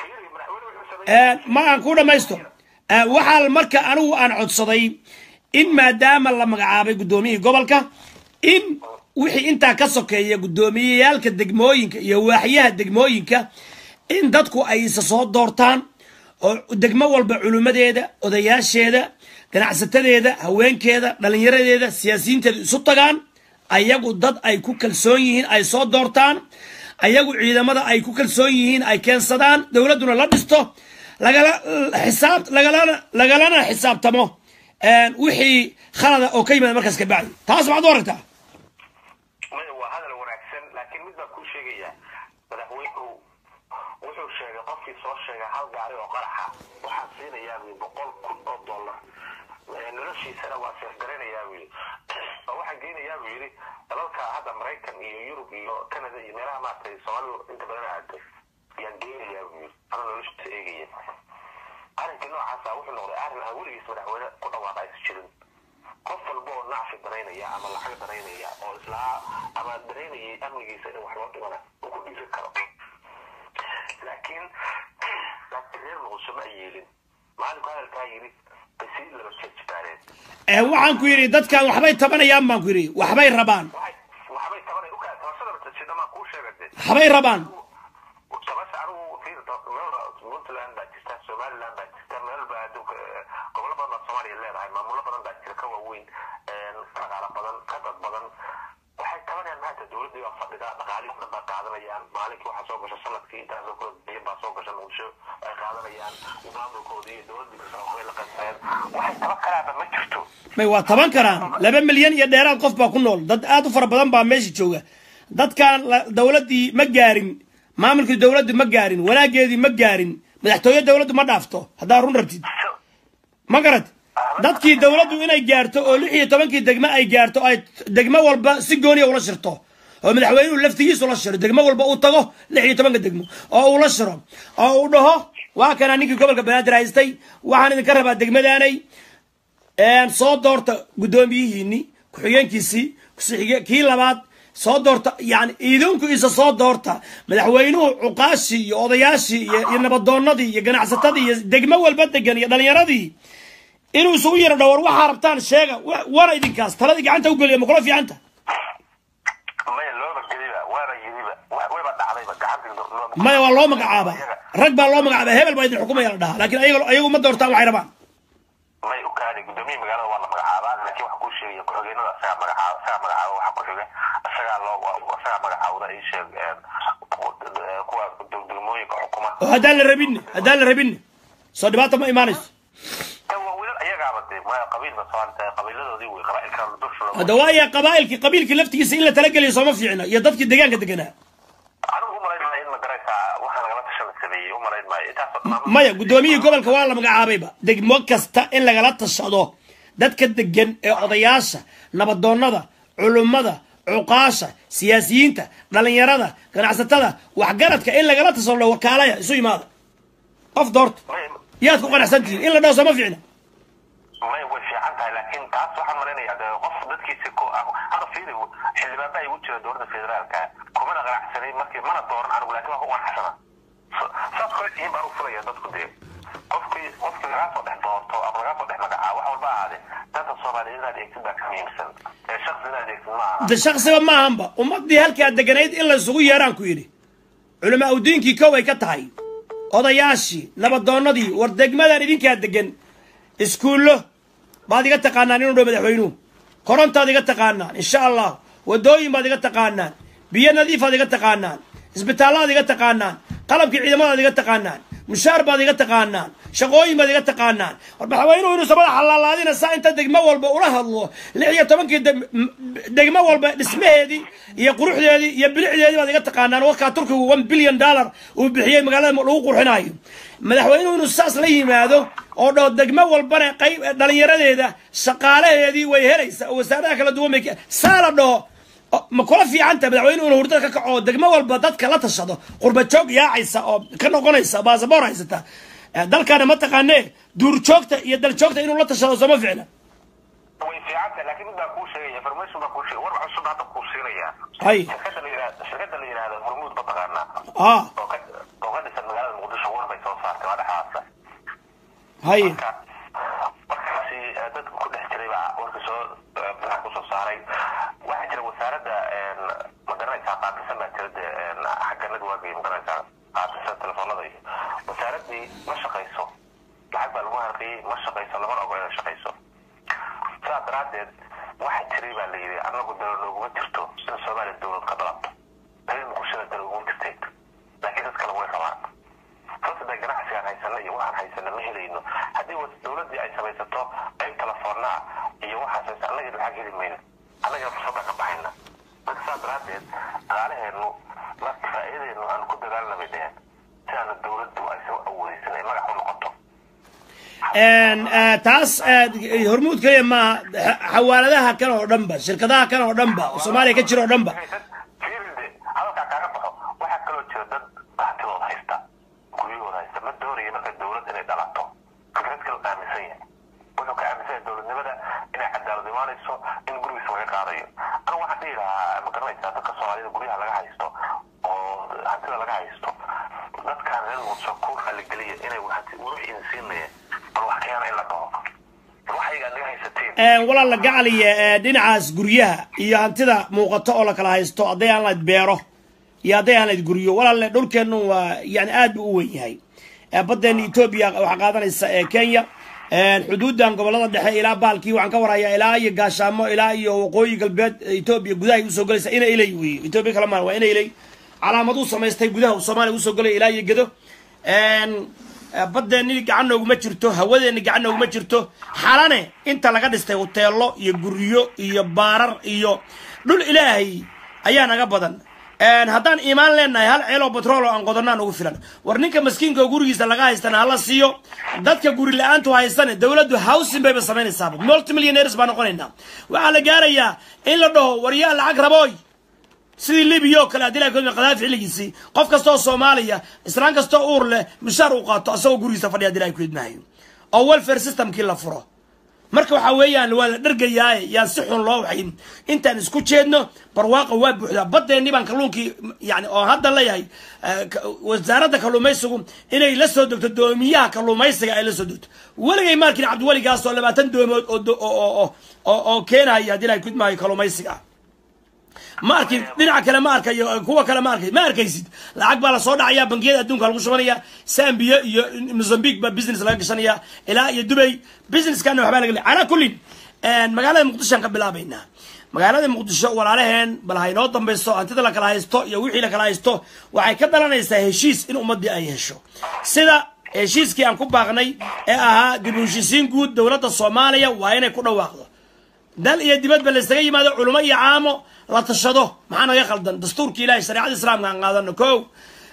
Speaker 1: ma aan ku dhamaysto waxaa marka anigu aan codsaday in maadaama la magacaabay guddoomiyihii gobolka in wixii intaa ka sokeeya guddoomiyeyaalka degmooyinka iyo waaxyaha degmooyinka in dadku ay isa soo doortaan oo degmo walba culimmadeeda odayaasheeda ganacsatadeeda haweenkeeda dhallinyaradeeda siyaasiyiinteeda isu tagaan ayagu dad ay ku kalsoon yihiin ay soo doortaan ayagu ciidamada ay ku kalsoon yihiin ay keensadaan dowladduna la dhisto lagala xisaab lagalana lagalana xisaabtamo wixii khalada oo ka yimaada markaas ka bacdi taas maxaad u aragtaa
Speaker 2: maya waa hadal wanaagsan laakiin mid baan kuu sheegayaa madaxweynuhu wuxuu sheegay qofkii soo sheegay hal gaari oo qaraxa waxaan siinayaa buyi boqol kun oo dollar noloshiisana waa seefgaraynayaa buu yidhi oo waxaan geynayaa buu yidhi dalalka hadda maraykan iyo yurub iyo canada iyo meelaha maaragtay soomaalidu inta badan aado yaan geynayaa buu yidhi ana noloshiisa eegaya arrinkii noocaasa wuxuu noqday arrin aan weligiis madaxweyne ku dhawaaqa aysa jirin qof walba oo nacfi daraynaya ama lacag daraynaya oo islaa ama daraynayay amnigiisa in wax loo dhimana uu ku dhiiri karo laakiin laakiin reer muqdisho ma ay yeelin maalinku hadalkaa yidhi bay sii laba jeejbaareen
Speaker 1: waxaan ku yidhi dadkan waxbay tabanayaan baan ku yidhi waxbay rabaan
Speaker 2: waxbay tabanay ukaa tabashada batajidhamaa kuu sheegade
Speaker 1: waxbay rabaan
Speaker 2: tabasha anigu fiirta meel puntland baa jirta somaliland baa jirta meel baa adduunka gobolo badan baa soomaaliya leedahay maamulo badan baa jira ka waaweyn dhaqaala badan ka dad badan waxay tabanayaan maanta dowladdii baa fadhida dhaqaalihii dhan baa qaadanayaan maalinkii waxaa soo gasha sanadkii intaasoo kula biyan baa soo gasha muqdisho ay qaadanayaan maamulkoodii iyo dowladdii kasoo la qaybsadeen waxay taban karaaba ma jirto
Speaker 1: may waa taban karaan laba milyan iyo dheeraad qof baa ku nool dad aad u fara badan baa meesha jooga dadkan dowladdii ma gaarin maamulkii dowladdu ma gaarin wanaageedii ma gaarin madaxtooye dowladdu ma dhaafto haddaa run rabtid ma garad dadkii dowladdu inay gaarto oo lix iyo tobankii degmo ay gaarto ay degmo walba si gooniya ula shirto oo madaxweynuhu laftigiisu la shiro degmo walba uu tago lix iyo tobanka degmo oo uu la shiro oo uu dhaho waa kana ninkii gobolka banaadir haystay waxaan idinka rabaa degmadaanay soo doorta guddoomiyihiini ku-xigeenkiisii kusiige kii labaad soo doorta yani idinku isa soo doorta madaxweynuhu cuqaashii iyo odayaashii iyo nabadoonadii iyo ganacsatadii iyo degmo walba degan iyo dhalinyaradii inuu isugu yaro dhawar waxaa rabtaan sheega wana idinkaas taladii gacanta u geliya ma kula fiicanta
Speaker 2: maya looba geliba waaba yiriba wayba dhacdayba gacantii
Speaker 1: maya waa loo magacaaba rag baa loo magacaaba hebel baa idin xukumaya la dhahaa laakiin ayaga ayagu ma doortaan waxay rabaan
Speaker 2: may u kaadi guddoomiye magaalada waa la magacaabaa laakiin waxa kuu sheegaya ku-xigeenada isagaa magacaaba isagaa magacaaba waxa ku xiga isagaa loo isagaa magacaawda ii sheeg kuwa degmooyinka xukuma
Speaker 1: oo haddaan la rabinne haddaan la rabinne soo dhibaata ma imaanayso
Speaker 2: waa wiilal ayagaaba dee maya qabiilba soomaali qabiiladoodii wey qabaa'ilka dusha
Speaker 1: hadda waaya qabaa'ilkii qabiilkii laftigiisa in la talageliyo sooma fiicna iyo dadkii deegaanka deganaa
Speaker 2: anigu u malaynaya in ma garaysaa waxaa nagala tashana sameeyey u malayn maayo intaasoo dhan
Speaker 1: maya guddoomiyihii gobolka waa la magacaabayba degmo kasta in lagala tashado dadka degan ee odayaasha nabadoonnada culummada cuqaasha siyaasiyiinta dhallinyarada ganacsatada waxgaradka in lagala tashado wakaalaya isu imaada qof doorta yaad ku qanacsan tihiin in la dhaho sooma fiicna
Speaker 2: may way fiican tahay laakiin taas waxaan malaynayaa de qof dadkiisi ku hada fiiri xildhibaan baa igu jira dowladda federaalka kumana qanacsanay markii mana dooran anigu laakiin waa ku qanacsana saas kale tihiin baan u filaya dadku dee qofkii qofkii lagaa soo dhex doorto ama lagaa soo dhex magacaa wax walba ahaade danta soomaaliyeed inaad eegtid baa ka muhiimsan ee shaksi inaad eegtid ma aha
Speaker 1: de shaksiba maahanba ummadii halkaa deganayd in la isugu yeeraan ku yidhi culamaa udiinkii kow ay ka tahay odayaashii nabadoonnadii war degmadan idinkaa degan iskuullo baad iga taqaanaan inuu dhow madaxweynuhu korontaad iga taqaanaan insha allah wadooyin baad iga taqaanaan biyo nadiifaad iga taqaanaan isbitaallaad iga taqaanaan qalabkii ciidamadaad iga taqaanaan mushaar baad iga taqaanaan shaqooyin baad iga taqaanaan war madaxweynuhu inuusa madaxa laalaadina saa inta degmo walba ula hadlo lix iyo tobankii degmo walba dhismaheedii iyo quruxdeedii iyo bilicdeedii baad iga taqaanaan warkaa turkigu one billion dollar uu bixiyey magaalada lagu qurxinayo madaxweynuhu inuu saas la yimaado oo dhoo degmo walbana qayb dhalinyaradeeda shaqaalaheedii way helaysa oo wasaaradaha kala duwan bay saa la dhaho ma kula fiicanta madaxweynuhu inuu hurdada ka kaco oo degmo walba dadka la tashado qurba joog yaacaysa oo ka noqonaysa baasaboor haysata dalkaana ma taqaanee duurjoogta iyo daljoogta inuu la tashado sooma ficna
Speaker 2: way fiican tahay laakiin mid baan kuu sheegaya information baan kuu sheegaya war cusub hadda kuu siinaya
Speaker 1: hay
Speaker 2: shirkadda la yidhahda shirkadda la yidhahda hormuud ma taqaanaa
Speaker 1: ah
Speaker 2: oo ka oo ka dhisan magaalada muqdisho war bay soo saartay waa dhexaasa
Speaker 1: hay
Speaker 2: marka markaasi eh, dadka ku dhex jiray baa warka soo eh, maxaa kusoo saaray waxaa jira wasaaradda een, ma garanaysaa qaabilsan baa jira dee een, xagga networkii ma garanaysaa qaabilsan telefoonada iyo wasaaraddii ma shaqayso lacag baa lagu harqiyey ma shaqayso lamana ogo inay shaqayso sidaas daraaddeed waxaa jiray baa la yidhi annagu dalo nooguma jirto in soomaaliya dowlad ka dalato dalil muqdishada dalo uguma jirtay laakiin dad kale way rabaan sababta ganacsigaan haysana iyo waxaan haysana ma helayno haddii was- dowladdii ay samaysato qayb telefoonaa iyo waxaas haysa annaga lacag heli mayno annagana fursadda ka baxayna marka saas daraaddeed dhaqaalaheennu marka faa'iidadeennu aan ku dagaalna bay dheheen si aana dowladdu aysan u awoodeysan ay magac u noqoto
Speaker 1: En, eh, taas eh, hormuud kaliya maaha xa- xawaaladaha kan oo dhanba shirkadaha kan oo dhanba oo soomaaliya ka jira oo dhanba
Speaker 2: fiiride hadalkaa kaaga baxo waxaa kaloo jira dad bahtidooda haysta guryahooda haysta ma doonaya marka dowlad inay dhalato fikrad kale aaminsan yahay wuxuu ka aaminsan yahay dowladnimada inay cadaalad imaanayso in gurigiisa laga qaadayo anigu waxaan dhihi lahaa ma garanaysaa dadka soomaalida guryaha laga haysto oo hantida laga haysto dadkaan reer muqdisho ku raaligeliya inay hanti wixii idin siinayeen bal wax keena in la dhaho waxayga naga haysateen
Speaker 1: En, walaal la gacaliya eh, dhinacaas guryaha iyo hantida muuqato oo la kala haysto hadday aan lahayd beero iyo hadday aan lahayd guryo walaalle dhulkeennu waa yani aad buu u weyn yahay Eh, baddeena etoobiya waxaa qaadanaysa ee kenya En, xuduudan gobolada dhexe ilaa baalkii waxaan ka warhayaa ilaa iyo gaashaamo ilaa iyo waqooyi galbeed etoobiya gudahay usoo gelaysa ina ilay weeye etoobiya kala maan waa ina ilay calaamaduu samaystay gudaha uu soomaaliya usoo gelaya ilaa iyo gedo En, eh, baddeeni gacan nooguma jirto hawadeeni gacan nooguma jirto xalane inta laga dhistay hoteelo iyo guryo iyo baarar iyo dhul ilaahay ayaa naga badan En, haddaan iimaan leenahay hal ceeloo batrool oo aan qodanaan ugu filan war ninka maskiinka oo gurigiisa laga haystana hala siiyo dadka guri la-aantu haystane dowladdu housing bayba samaynaysaaba multimillionaires baa noqonaynaa waxaa la gaarayaa in la dhaho war yaa lacag rabooy sidii libiya oo kale haddii la koobi qadaafi xilligiisii qof kasta oo soomaaliya islaan kasta oo uur leh mushaar uu qaato asagoo gurigiisa fadhiya haddii la kuidmahayo oo welfare systemkii la furo marka waxaa weeyaan waa la dhergayaaye yaan si xun loo waxayn intaan isku jeedno barwaaqa waa buuxdaa baddeenni baan kalluunkii yani oo hadda leeyahay eh, ka- wasaaradda kalluumaysigu inay la soo degto doomiyaha kalluumaysiga ay la soo degto weligay maarkin cabdiweligaas oo labaatan doomood oo do- oo oo oo oo keenaya haddii la kudmaayo kalluumaysiga ma arkin dhinaca kale ma arkayo kuwa kale ma arkay ma arkaysid lacag baa lasoo dhacaya bangiyada adduunka lagu shubanaya zambia iyo mozambique baa business laga gashanaya ilaa iyo dubay businesskana waxbaa laga le calaa kullin magaalada muqdishoan ka bilaabaynaa magaalada muqdisho walaalaheen bal ha inoo dambayso hantida la kala haysto iyo wixii la kala haysto waxay ka dhalanaysaa heshiis in ummadii ay hesho sida heshiiskii aan ku baaqnay ee ahaa dib u heshiisiin guud dowladda soomaaliya waa inay ku dhawaaqdo dal iyo dibadba laysaga yimaado culimo iyo caamo la tashado maxaa naga khaldan dastuurka ilahay shareecada islaamka aan qaadano ko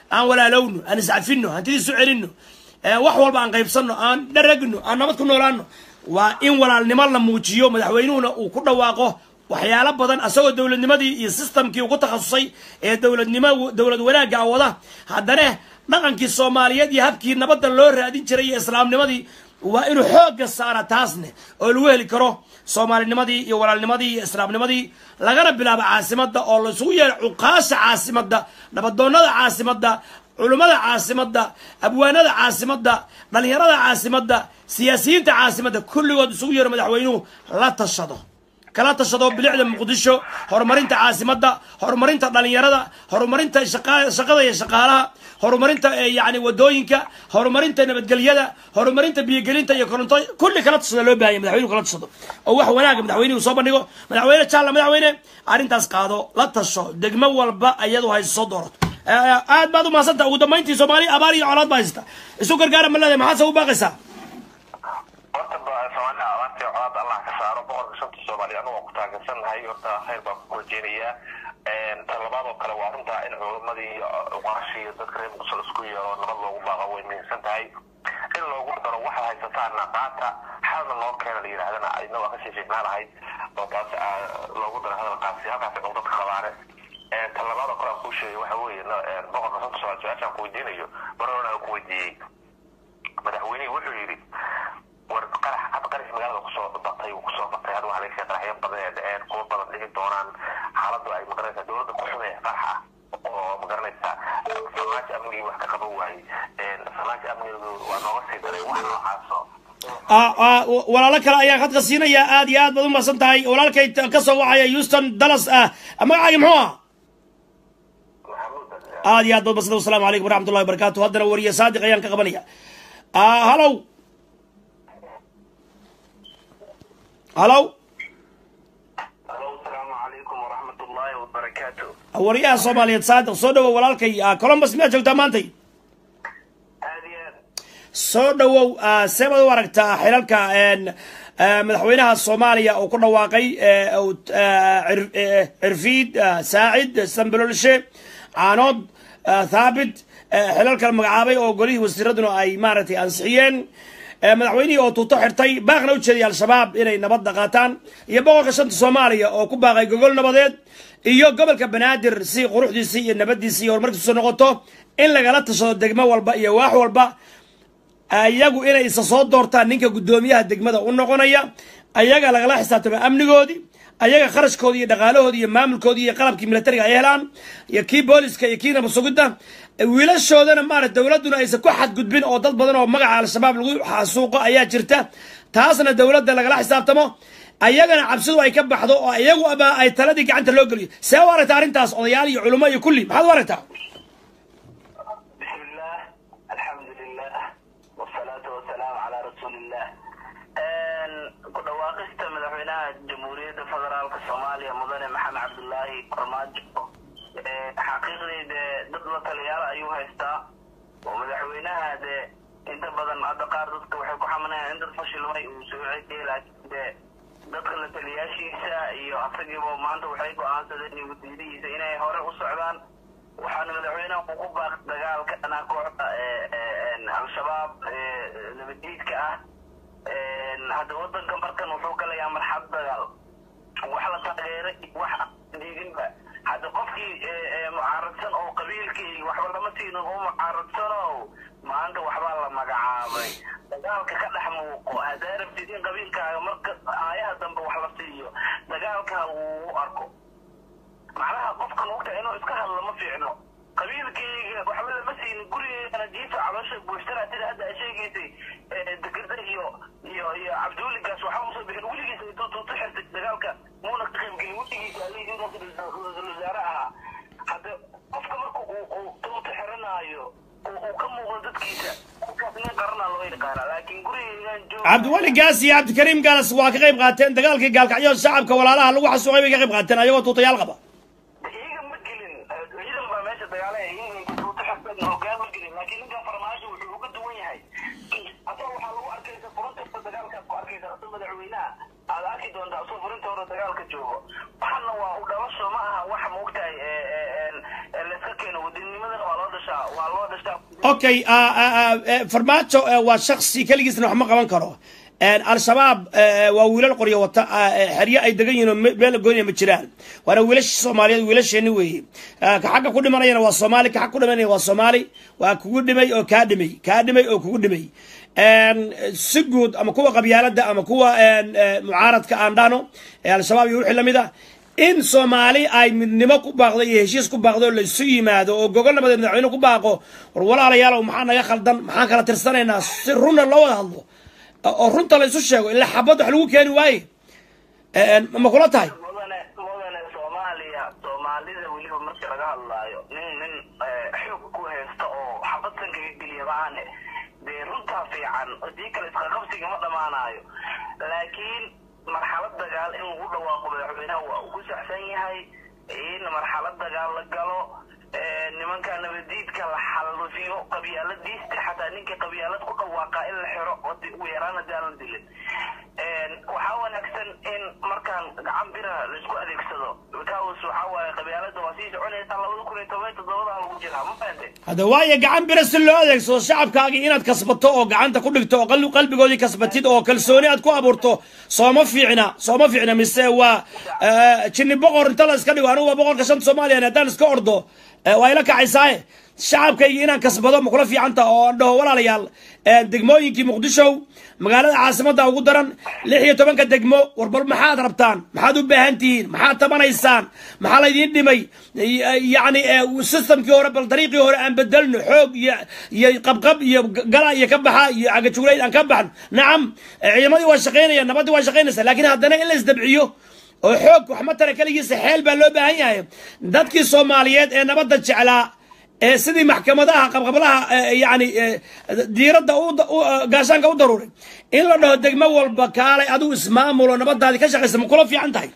Speaker 1: aan walaalowno aan iscafino hantidii isu celinno wax walba aan qaybsanno aan dharagno aan nabad ku noolaano waa in walaalnimo la muujiyo madaxweynuhuna uu ku dhawaaqo waxyaalo badan asagoo dowladnimadii iyo systemkii ugu takhasusay ee dowladnimo dowlad wanaagga wada haddana dhaqankii soomaaliyeed iyo habkii nabadda loo raadin jiray iyo islaamnimadii waa inuu xoogga saara taasne oo lagu heli karo soomaalinimadii iyo walaalnimadii iyo islaamnimadii lagana bilaabo caasimadda oo laisugu yeero cuqaasha caasimadda nabadoonnada caasimadda culummada caasimadda abwaanada caasimadda dhalinyarada caasimadda siyaasiyiinta caasimadda kulligood isugu yeero madaxweynuhu la tashado kala tashado bilicda muqdisho horumarinta caasimadda horumarinta dhalinyarada horumarinta shaqada iyo shaqaalaha horumarinta yani wadooyinka horumarinta nabadgelyada horumarinta biyogelinta iyo koronto kulli kala tashado loo bahanya madaxweynuhu kala tashado oo wax wanaaga madaxweynuhu soo bandhigo madaxweyne jaalla madaxweyne arrintaas qaado la tasho degmo walba iyadu hayso soo doorato aad baad u mahadsanta ugu dambayntii soomaaliya abaar iyo colaad baa haysta isu gargaara ma leedahay maxaad se u baaqaysaa
Speaker 2: horta soomaaliya abaartii colaad allah ka saaro boqorka shanta soomaaliya anugu ku taageersannahay horta khayr baan ku rajeynayaa tan labaad oo kale waa runtaa in culamadii uqaashii dadka reer muqdisho isku yeero nabad loogu baaqo way muhiimsan tahay in loogu daro waxaad haysataana qaata xalna loo keena la yidhahdana ayna waa kasii fiicnaan lahayd oo taas loogu daro hadalkaasi halkaasi cun dadka qabaane tan labaad oo kale aan kuu sheegay waxa weeye boqorka shanta soomaaliya su-aashaan ku weydiinayo mar horena aan ku weydiiyey madaxweynihii wuxuu yidhi war qarax had qarax magaalada kusoo batay uu kusoo batay had waxaa laga qaraxyo badan ee dhaceen kuwa badan dhici doonaan xaaladdu ay magaranaysaa dowladda ku xumee qaraxa oo magaranaysaa salaashi amnigii wax ka qaban waayey salaashi amnigu waa nooga sii daray wax noocaaso
Speaker 1: walaalo kale ayaan khadka siinayaa aad iyo aad baad u mahadsan tahay walaalkay ka soo wacaya houston dallas ah magacaaga muxuu ah aad iyo aad baad mahadsan wasalaamu calaykum waraxmat ullahi wabarakatu haddana wariye saadiq ayaan ka qabanaya hallow hallow
Speaker 2: asalaamu calaykum waraxmat ullaahi wabarakaatu
Speaker 1: waryaha soomaaliyeed saadiq soo dhawow walaalkay columbus miyaad joogtaa maantay
Speaker 2: aad iyo aad
Speaker 1: soo dhawow see baad u aragtaa xilalka madaxweynaha soomaaliya uu ku dhawaaqay cirfiid saacid sambalolshe caanood thaabit xilalkan magacaabay oo golihii wasiiraduna ay maaragtay ansixiyeen madaxweynihii oo tuuto xirtay baaqna u jeediyay al-shabaab inay nabadda qaataan iyo boqolka shanta soomaaliya oo ku baaqay gogol nabadeed iyo gobolka banaadir si quruxdiisii iyo nabadiisii iyo horumarkiisu noqoto in lagala tashado degmo walba iyo waax walba iyagu inay isa soo doortaan ninka guddoomiyaha degmada u noqonaya ayaga lagala xisaabtamo amnigoodii ayaga kharashkoodii iyo dhaqaalahoodii iyo maamulkoodii iyo qalabkii militariga ay helaan iyo kii booliska iyo kii nabad sugidda wiilashoodana maarata dowladduna aysan ku xadgudbin oo dad badan oo magaca al-shabaab lagu xasuuqo ayaa jirta taasna dowladda lagala xisaabtamo ayagana cabsidu ay ka baxdo oo iyagu aba ay taladii gacanta loo geliyo see u aragtaa arrintaas odayaal iyo culummo iyo kulli maxaad u aragtaa
Speaker 2: بسم الله الحمد لله والصلاة والسلام على رسول الله ku dhawaaqista madaxweynaha jamhuuriyadda federaalka soomaaliya mudane maxamed cabdulaahi kormaajo xaqiiqdii dee dad la taliyaal ayuu haystaa oo madaxweynaha dee inta badan hadda qaar dadka waxay ku xamanayaan in dad fashilmay uu soo celiyay laakiin dee dadka la taliyaashiisa iyo asagiiba maanta waxay go-aansadeen iyo wasiirihiisa inay hore u socdaan waxaana madaxweynaha uu ku baaqay dagaalka dhanaa kooxda al-shabaab nabaddiidka ah hadda wadanka markan wuxuu galayaa marxad dagaal wax la taageeray wax diidinba hadda qofkii mucaaradsan oo qabiilkii waxba lama siinin oo mucaaradsan oo maanta waxbaa la magacaabay dagaalka ka dhex muuqo haddaa rabtid in qabiilkaaga marka aayaha dambe wax la siiyo dagaalkaa uu u arko macnaha qofkan ogta inuu iska hadlo ma fiicno qabiilkayga waxba lama siinin gurigeygana jiifa caloosha buuxsana sida hadda a sheegaysay degerda iyo iyo iyo cabdiweligaas waxaa usoo bixin weligiisa intuu tuuto xirtay dagaalka muuna ka qaybgelin weligiisa alihi intaas ra-iisul wasaare ahaa hadda qofka marka uu uu tuuto xiranaayo uu ka muuqdo dadkiisa qofkaas nin qaranaa loo yaqaana laakiin gurigeygan jooga
Speaker 1: cabdiweli gaas iyo cabdikariim gaalas waa ka qayb qaateen dagaalkii gaalkacyo shacabka walaalaha lagu xasuuqay bay ka qayb qaateen ayagoo tuutayaal qaba
Speaker 2: iyaga ma gelin ciidan baa meesha dagaalaya in tuuto xirtay hogaan ma gelin laakiin ninkan farmaajo wuxuu uga duwan yahay asaga waxaa lagu arkaysa furunta dagaalkaad ku arkaysa asoo madaxweynaha aad arki doontaa asoo furinta hore dagaalka joogo waxana waa u dhalasho ma aha wax maogtahay layska keeno wadanimadana waa loo dhashay dhashaa waa loo dhashaa
Speaker 1: okay ah, ah, ah, eh, farmaajo eh, waa shaksi keligiisna wax ma qaban karo En, al-shabaab eh, waa wiilal qoryo wata ah, eh, xeryo ay degan yihiin oo me- meel gooniya ma jiraan waana wiilasha soomaaliyeed wiilasheeni weeye Eh, ka xagga ku dhimanayana waa soomaali ka xag ku dhimanaya waa soomaali waa kugu dhimay oo kaa dhimay kaa dhimay oo kugu dhimay En, si guud ama kuwa qabyaalada ama kuwa en, eh, mucaaradka aan dhahno ee al-shabaab iyo wixii lamid ah in soomaali ay midnimo ku baaqdo iyo heshiis ku baaqdo oo laysu yimaado oo gogol nabadeed madaxweyne ku baaqo war walaalayaalow maxaa naga khaldan maxaan kala tirsanaynaa si runna loo wada hadlo oo runta laysu sheego ilaa xabad wax lagu keeni waaye En, ma kula tahay
Speaker 2: mudane mudane soomaaliya soomaalida weliba marka laga hadlaayo nin nin eh, xoog ku haysta oo xabad sankaga geliya maahane dee runtaa fiican hadii kale isqaqabsiga ma dhammaanayo laakiin marxalad dagaal in lagu dhawaaqo madaxweynaha waa ugu saxsan yahay in marxalad dagaal la galo eh, nimanka nabadiidka la xallufiyo qabyaaladiista xataa ninka qabyaalad ku dhawaaqa in la xiro oo di- ugu yaraan hadii aan la dilin En, waxaa wanaagsan in markaan gacan bira laisku adeegsado because waxaa waaye qabyaalada waa sii soconaysaa labada kun iyo toban iyo toddobada lagu jiraa ma fahante
Speaker 1: hadda waayo gacan bira si loo adeegsado shacabkaagii inaad kasbato oo gacanta ku dhigto oo qalbi- qalbigoodii kasbatid oo kalsooni aad ku abuurto sooma fiicna sooma fiicna mise waa eh, jinni boqor inta la iska dhigo anigu waa boqorka shanta soomaaliya haddaan iska ordo eh, waa ila kacaysaaye shacabkaygii inaan kasbado ma kula fiicanta oo aan dhaho walaalayaal eh, degmooyinkii muqdisho magaalada caasimadda ugu daran lix iyo tobanka degmo war bal maxaad rabtaan maxaad u baahan tihiin maxaad tabanaysaan maxaa laydiin dhimay Y- yacni eh, systemkii hore bal dariiqii hore aan bedelno xoog iyo iyo qabqab iyo gala iyo ka baxa iyo cagajuglayd aan ka baxno nacam eh, ciidamadii waa shaqaynaya nabaddii waa shaqaynaysa laakiin haddana in la isdabciyo oo xoog wax matara keligiisa xeel baa loo baahan yahay dadkii soomaaliyeed ee nabadda jeclaa ee sidii maxkamadaha qabqablaha eh, yacni eh, diiradda u u- gaashaanka u daruuray in la dhaho degmo walba kaalay adigu ismaamulo nabadaadii ka shaqaysa ma kula fiican tahay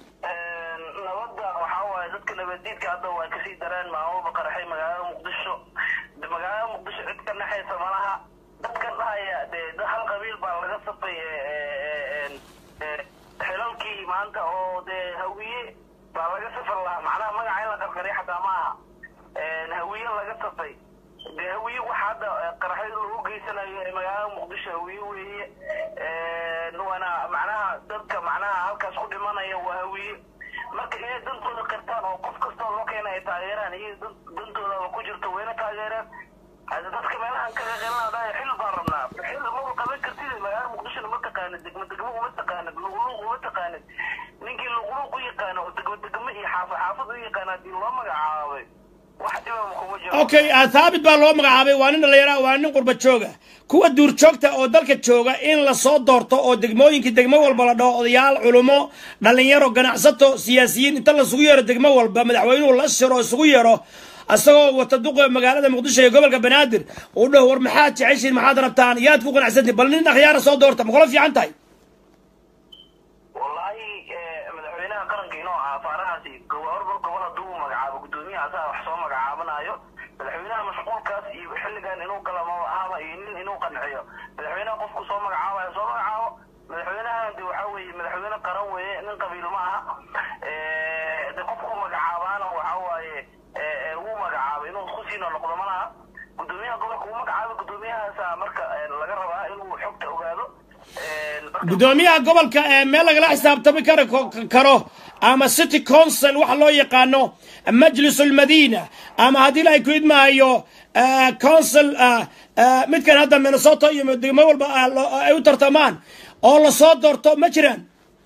Speaker 2: nabadda waxaa waaye dadka nabadiidka hadda waa kasii dareen maamulba qaraxay magaalada muqdisho de magaalada muqdisho cid ka naxaysa malaha dadkan dhahaya dee dad hal qabiil baa laga safay eh, eh, eh, xilalkii maanta oo dee hawiye baa laga safar lahaa macnaha magaca in la qarqariya xataa ma aha En, hawiye laga safay dee hawiye waxa hadda eh, qaraxyada lagu geysanayo ee magaalada muqdisho hawiye weeye En, waana macnaha dadka macnaha halkaas ku dhimanaya waa hawiye marka inay dantooda qirtaan oo qof kastoo loo keena ay taageeraan iyo dan- dantoodaba ku jirto wayna taageeraan hada dadka meelahan kaga qeylana dhahay xil baan rabnaa xil maba qaban kartid magaalada muqdishona ma taqaanid degmo degmo uma taqaanid luqluuq uma taqaanid ninkii luqluuq u yaqaano oo degmo degmo iyo xaafad xaafad u yaqaana hadii loo magacaabay wax dhibama kuma jiro
Speaker 1: okay ah, thaabit baa loo magacaabay waa nin dhallinyara waa nin qurba jooga kuwa duurjoogta oo dalka jooga in lasoo doorto oo degmooyinkii degmo walba la dhaho odayaal culumo dhallinyaro ganacsato siyaasiyiin inta lasugu yeero degmo walba madaxweynuhu la shiro oo isugu yeero isagoo wata duqa magaalada muqdisho iyo gobolka banaadir uu dhaho war maxaad jeceshiin maxaad rabtaan yaad ku qanacsantihin bal nin akhyaara soo doorta ma kula fiican tahay
Speaker 2: wallaahi eh, madaxweynaha qaranka inoo ah afaarahaasi gobolba gobol hadduu u magacaabo guddoomiyaha asaga wax soo magacaabanayo madaxweynaha mashquulkaas iyo xilligan inuu gala ma ahaba iyo nin inuu qanciyo madaxweynaha qofku soo magacaabayo soo magacaabo madaxweynahan de waxaa weeye madaxweyne qaran weeye nin qabiil ma aha Eh, de qofku magacaabaana waxaa waaye eh, eh, wuu magacaabay inuu kusiino noqdo ma laha guddoomiyaha gobolka uu magacaabay guddoomiyahaasa marka eh, laga rabaa inuu xogta ogaado Eh, marka-
Speaker 1: gudoomiyaha gobolka ee meel lagala xisaabtami karo karo ama city council waxa loo yaqaano majlis ulmadina ama haddii la ku idmaayo eh, council eh, eh, midkan hadda minnesota iyo degmo walba ah, loo- ay u tartamaan oo lasoo doorto ma jiraan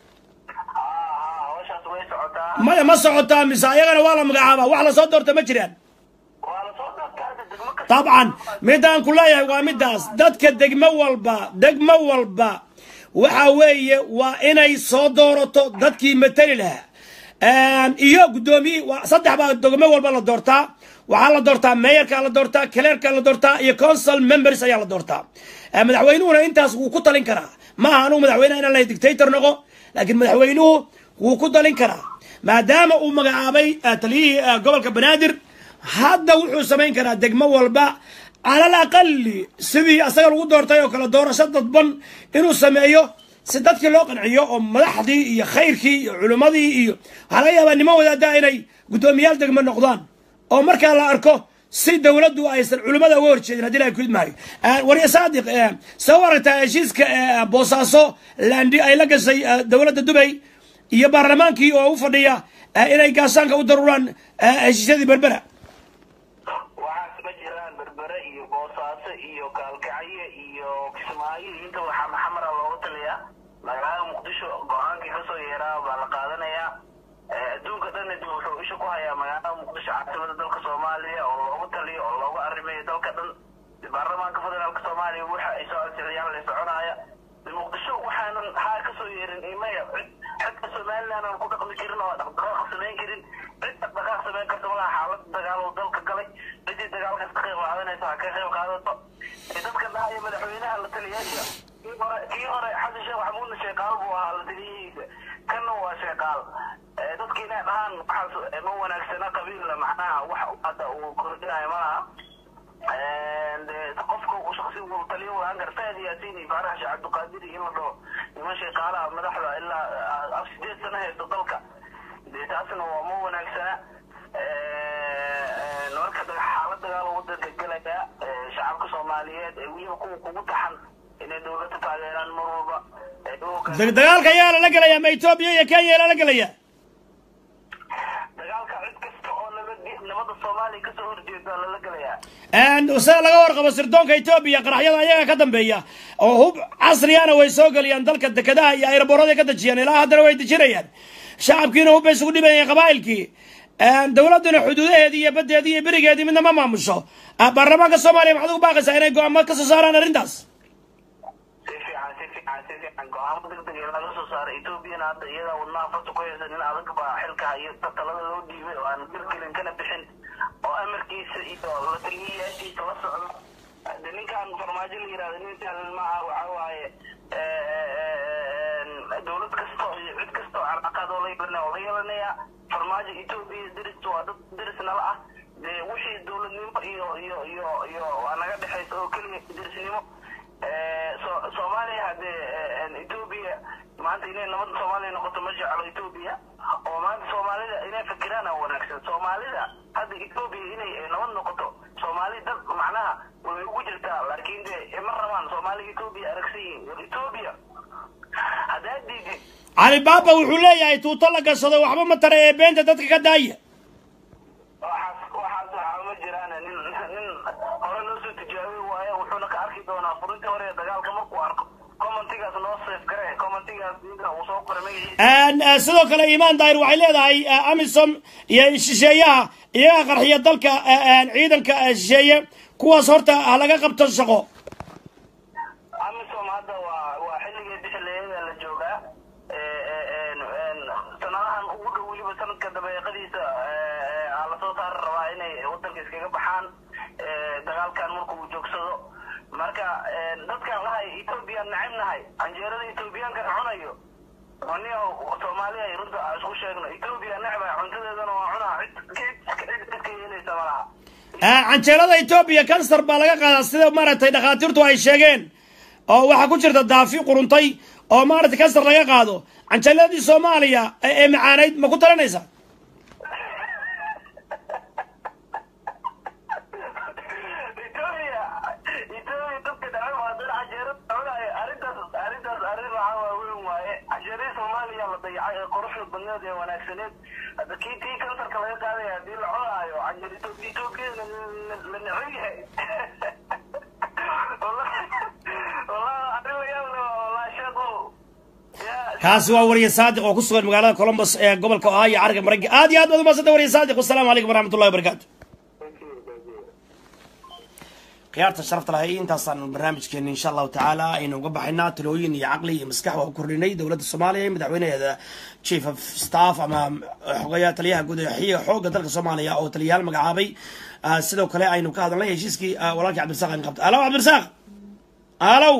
Speaker 2: Ah, hawshaas way socotaa
Speaker 1: maya ma socotaa mise ayagana waa la magacaabaa wax lasoo doorto ma jiraan
Speaker 2: waa la soo doortaa hadda degmo kasta
Speaker 1: طبعا midaan ku leeyahay waa midaas dadka degmo walba degmo walba waxa weeye waa inay soo doorato dadkii matali lahaa iyo guddoomiye waa- saddex baa degmo walba la doortaa waxaa la doortaa meeyarka la doortaa kaleerka la doortaa iyo council members ayaa la doortaa Eh, madaxweynuhuna intaas wuu ku talin karaa maaha anugu madaxweynaha inaan lahay dictator noqo laakiin madaxweynuhu wuu ku talin karaa maadaama uu magacaabay eh, taliyihii eh, gobolka banaadir hadda wuxuu samayn karaa degmo walba cala alaqali sidii asaga lagu doortay oo kale doorasho dadban inuu sameeyo si dadkii loo qanciyo oo madaxdii iyo khayrkii iyo culimmadii iyo waxaa laga yaabaa niman wadaada inay guddoomiyaal degmo noqdaan oo markaa la arko si dowladdu aysan culimmada uga horjeedin haddii ilahay kulid maayo warya saadiq see u aragtaa heshiiska boosaaso landi ay la gashay dowladda dubay iyo baarlamaankii oo u fadhiya inay gaasaanka u daruuraan heshiisyadii berbera
Speaker 3: waxaas ma jiraan berbere iyo boosaaso iyo gaalkacyo iyo kismaayo iyo inta waxaa maxamara looga taliyaa magaalada muqdisho go-aankii kasoo yeeraa baa la qaadanayaa adduunka dhan dib wuxuu isha ku hayaa magaalada muqdisho caasimada dalka soomaaliya oo loogu taliyo oo loogu arrimayo dalka dhan baarlamaanka federaalka soomaaliya waxa ay soo ansixiyaan la soconaya muqdisho waxaanan haa kasoo yeerin imaya cid xagga somaliland aan ku dhaqmi karin oo dhaqdhaqaaq samayn karin cid dhaqdhaqaaq samayn karta malaha xaalad dagaal oo dalka galay ciddii dagaalkaas ka qayb qaadanaysa ha ka qayb qaadato dadka dhahaya madaxweynaha la taliyaasha kii hore kii hore xasan sheekh maxamuudna sheeqaal buu ahaa la taliyihiisa kanna waa sheeqaal dadka inay dhahaan waxaas ma wanaagsana qabiilla macnaha wax hadda uu kordhinayo malaha qofka shaksi uu taliyo waaan kara faad yaasiin iyo faarax sheekh cabdiqaadiri in la dhaho niman sheeqaalaha madaxda ilaa sideed sano haysto dalka dee taasna waa ma wanaagsana marka xaalad dagaal wadanka gelaya shacabka soomaaliyeed ee weliba kuwa kugu taxan inay dowladda taageeraan mar walba
Speaker 1: dagaalka ayaa lala gelaya ma etoobiya iyo kenya lala gelaya
Speaker 3: dagaalka cid kasta oo nabad nabada soomaaliya kasoo horjeeda lala gelayaa
Speaker 1: sida laga warqabo sirdoonka etoobiya qaraxyada ayaga ka dambeeya oo hub casriyana way soo geliyaan dalka dekedaha iyo ayraboorada ka dejiyaan ilaa haddana way dejinayaan shacabkiina hub bay isugu dhibayeen qabaa'ilkii dowladduna xuduudaheedii iyo baddeedii iyo berigeedii midna ma maamusho baarlamaanka soomaaliya maxaad ugu baaqaysaa inay go-aamo ka soo saaraan arrintaas
Speaker 3: si fiican si fiican si fiican go-aamo degdeg ee laga soo saaray etoobiyana hadda iyada wadnaha farta ku haysan in adag baa xilka iyo talada loo dhiibay oo aan dirkelin kana bixin oo amarkiisa iyo la taliyayaashiisa la socdo de ninkan farmaajo la yirahdo nin sahlan maaha waxa waaye dowlad kasta iyo cid kasta oo carqaqaad oo la yeelanaya oo la yeelanaya farmaajo etoobiya deris waa dad deris nala ah dee wixii dowladnimo iyo iyo iyo iyo waa naga dhexaysa oo keliya derisnimo soomaaliya haddee etoobiya maanta inay nabadda soomaaliya noqoto ma jeclo etoobiya oo maanta soomaalida inay fikiraan aa wanaagsan soomaalida hadda etoobiya inay nabad noqoto soomaali dad macnaha way ugu jirtaa laakiin dee ma rabaan soomaaliga etoobiya aragsan yihiin war etoobiya haddaad diidid
Speaker 1: cali baaba wuxuu leeyahay tuuto la gashado waxba ma tara ee beenta dadka ka daaya
Speaker 3: waxaas waxaas waxaa ma jiraan nin nin hore loo soo tijaabiy waaye wuxuuna ka arki doonaa furintii hore ee dagaalka markuu arko commentigaas noo safe gare commentigaas ninka uu soo qoray magaciisa
Speaker 1: sidoo kale imaan daahir waxay leedahay amisom iyo shisheeyaha iyaga qarxiya dalka ciidanka shisheeye kuwaas horta ha laga qabto shaqo
Speaker 3: amisom hadda waa waa xilligii bixileeyada la joogaa sanadahan ugu dhow weliba sanadka dabeeqadiisa aa lasoo saari rabaa inay wadanka iskaga baxaan dagaalkan marka uu joogsado marka dadkan lahay ethoobiyan nacib nahay canjeerada ethoobiyaanka cunayo aniga soomaaliya runta isku sheegno ethoobiya necba cuntadeedana waa cunaa cid cid cid ka yeelaysa malaha
Speaker 1: canjeelada etoobiya kansar baa laga qaadaa sida maaragtay dhakhaatiirtu ay sheegeen oo waxaa ku jirta daafi quruntay oo maaragtay kansar laga qaado canjeeladii soomaaliya ee macaanayd ma ku talanaysa
Speaker 3: etoobiya etoobiya dadka dhacay waa dad canjeerada cunayo arrintaas arrintaas arrin waxaa waa weyn waaye canjeeradii soomaaliya la dayacay ee quruxda badneed ee wanaagsaneed hadda kii tii kansarka laga qaadaya haddii la cunaayo canjeer etoobiya etoobiyada la neceb yahay wallahi wallahi arrin la yaab leh wallahi sheekhu
Speaker 1: kaasi waa wariye saadiq oo ku sugan magaalada columbus ee gobolka ohio carriga maraykanka aad iyo aad baad umadsanta wariye saadiq wasalaamu calaykum waraxmatullahi wabarakaatu khiyaarta sharafta lahay intaasaan barnaamijkeena insha allahu tacaala aynu uga baxaynaa talooyin iyo caqli iyo maskax waa ku kordhinay dowladda soomaaliya iyo madaxweynaheeda chief of staff ama xogayaa taliyaha guud ee xiga xoogga dalka soomaaliya oo taliyayaal magacaabay sidoo kale aynu ka hadalnay heshiiskii walaalkii cabdirasaaq aynu qabtay alow cabdirasaaq alow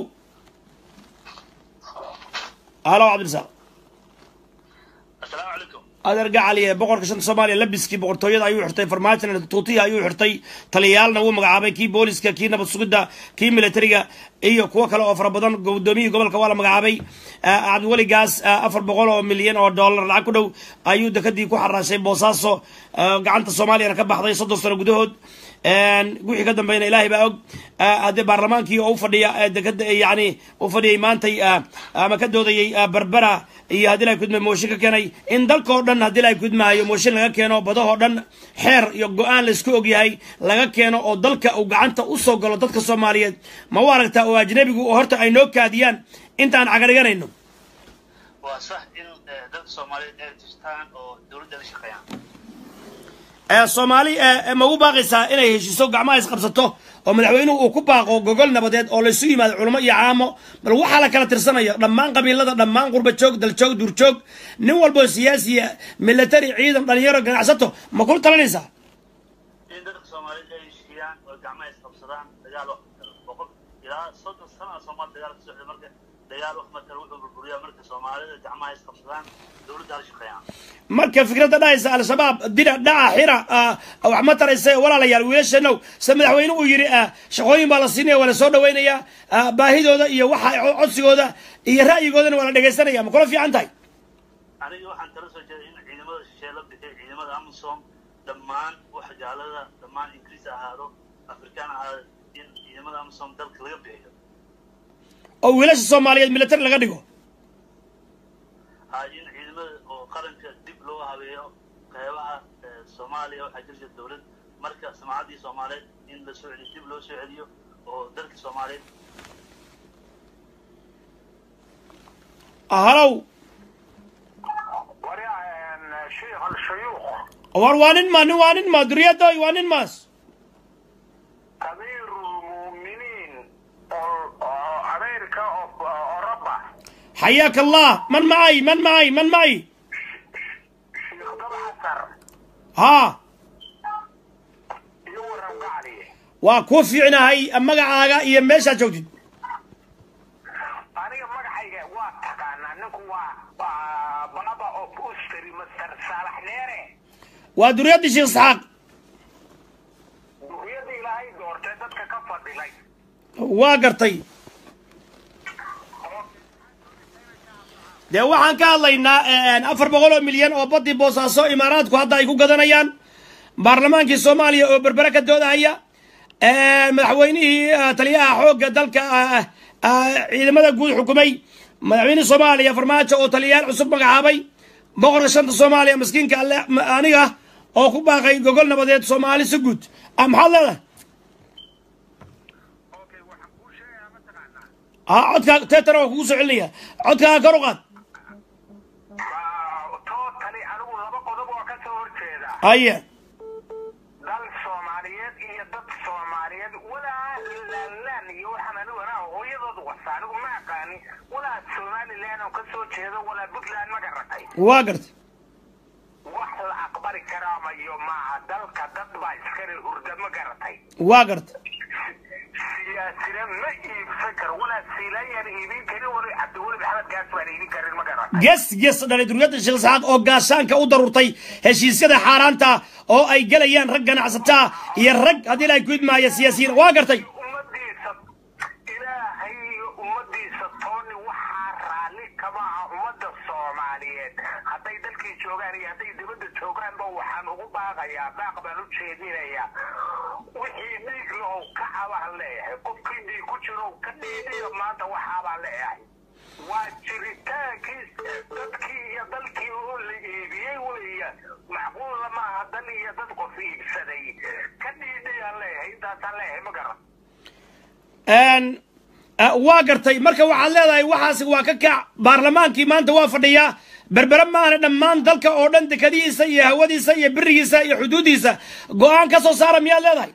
Speaker 1: alow cabdirasaaq
Speaker 3: asalaamu calaykum
Speaker 1: adeer gacali ee boqorka shanta soomaaliya labiskii boqortooyada ayuu xirtay farmaajona tuutiya ayuu xirtay taliyaalna wuu magacaabay kii booliska kii nabad sugidda kii militariga iyo kuwo kale oo fara badan gudoomiyihii gobolka waa la magacaabay cabdiweli gaas afar boqol oo milyan oo dollar lacag ku dhow ayuu dekadii ku xaraashay boosaaso gacanta soomaaliyana ka baxday soddon sano gudahood wixii ka dambayna ilaahay baa og haddii baarlamaankii oo u fadhiya dekada yani u fadhiyay maantay ama ka doodayay berbera iyo haddii lahay kudmay mooshin ka keenay in dalkao dhan haddii lahay kudmaayo mooshin laga keeno badahoo dhan xeer iyo go-aan laysku ogyahay laga keeno oo dalka uu gacanta usoo galo dadka soomaaliyeed ma u aragtaa oo ajnabigu oo horta ay noo kaadiyaan intaan cagadhiganayno
Speaker 4: waa sax in dadka soomaaliyeed ay jirtaan oo dowladda la shaqeeyaan
Speaker 1: soomaali ma ugu baaqaysaa inay heshiiso gacmaha isqabsato oo madaxweynuhu uu ku baaqo gogol nabadeed oo laysu yimaado culamo iyo caamo bal waxaa la kala tirsanaya dhammaan qabiilada dhammaan qurba joog daljoog duurjoog nin walboo siyaasiya military ciidan dhalinyaro ganacsato ma kula talinaysaa
Speaker 4: in dadka soomaaliyeed ay heshiiyaan oo gacmaha isqabsadaan dagaal wax boqol ilaa soddon sana soomaali dagaal ka socda marka dagaal wax matala wuxuu burburiyaa marka soomaalida gacmaha isqabsadaan dowladda la shaqeeyaan
Speaker 1: marka fikradda dhahaysa al-shabaab dina dhaca xira wax ma taraysa walaalayaal wiilashanow se madaxweyne uu yidhi shaqooyin baa la siinaya waa la soo dhawaynayaa baahidooda iyo waxa codsigooda iyo ra'yigoodana waa la dhegaysanaya ma kula fiican tahay
Speaker 4: aniga waxaan tala soo jeeday in ciidamada shisheeye la bixiyo ciidamada amisom dhammaan waxa gaalada dhammaan ingiriis ahaado afrikaan ahaado in ciidamada amisom dalka laga bixiyo
Speaker 1: oo wiilasha soomaaliyeed military laga dhigo
Speaker 4: ha in ciidamada oo qaranka dib loo habeeyo qeybaha soomaaliya waxaa jirta dowlad marka samaacaddii soomaaliyeed in la soo celiyo dib loo soo celiyo oo dalka soomaaliyeed
Speaker 1: halow
Speaker 2: waryaa sheikh alshuyuukh
Speaker 1: war waa nin ma nin waa nin ma duriyadooy waa nin maas
Speaker 2: amiiru lmu'miniin oo ameerika oo oroba
Speaker 1: حياك الله من معي من معي من معي
Speaker 2: sheikh dabxasar
Speaker 1: ها
Speaker 2: iyo waran gacli
Speaker 1: waa kuu fiicnahay magacaaga iyo meeshaa joogtid
Speaker 2: aniga magacayga waa taqaanaa ninku waa waa baba of ustri master saalax neere
Speaker 1: waa duriyadii sheekh isxaaq
Speaker 2: duriyada ilaahay doortay dadka ka fadhilay
Speaker 1: waa gartay dee waxaan ka hadlaynaa afar boqol oo milyan oo badii boosaaso imaaraadku hadda ay ku gadanayaan baarlamaankii soomaaliya oo berbere ka doodahaya madaxweynihii taliyaha xoogga dalka ciidamada guud xukumay madaxweynihii soomaaliya farmaajo oo taliyayaal cusub magacaabay boqorka shanta soomaaliya maskiinka alle aniga oo ku baaqay gogol nabadeed soomaali si guud maxaad leedahay
Speaker 2: okay waxaan kuu sheegayaa mataqaanaa
Speaker 1: ha codkaa teetana waa kugu soo celinaya codkaaga kor u qaad
Speaker 2: totally anigu laba qodob oo ka soo horjeeda
Speaker 1: haye
Speaker 2: dal soomaaliyeed iyo dad soomaaliyeed walaa laalaan iyo waxaan anigu anaa hooyadood wasa anigu ma aqaani walaa somaliland oo ka soo jeedo walaa puntland ma garatay
Speaker 1: waa gartay
Speaker 2: wax la aqbali karaamayo maaha dalka dad baa iskale hurda ma garatay
Speaker 1: waa gartay
Speaker 2: siyaasina ma iibsan karo walaa siilayaan iibin karin wali cabdiweli maxamed gaas baan iibin karin ma garatay
Speaker 1: ges ges dhalay duriyadda sheekh isxaaq oo gaashaanka u darurtay heshiisyada xaaraanta oo ay gelayaan rag ganacsataa iyo rag haddii la ku idmaaya siyaasiyiin waa gartay
Speaker 2: ummadiisa ilaahay iyo ummadiisa tooni waxaa raalli kama aha ummadda soomaaliyeed hadday dalkii joogaan iyo hadday dibadda joogaanba waxaan ugu baaqayaa baaq baan u jeedinayaa wixii dhiig lahow ka cabaan leeyahay qofkii dhiig ku jiro ka dhiidiyo maanta waxaabaan leeyahay waa jiritaankii dadkii iyo dalkii oo la iibiyey weya macquulla maaha dal iyo dad qof iibsaday ka dhiidiyaan leeyahay intaasaan leeyahay ma garan
Speaker 1: waa gartay marka waxaad leedahay waxaas waa ka kac baarlamaankii maanta waa fadhiyaa berbere maahane dhammaan dalka oo dhan dekadihiisa iyo hawadiisa iyo birigiisa iyo xuduudiisa go-aan ka soo saara miyaad leedahay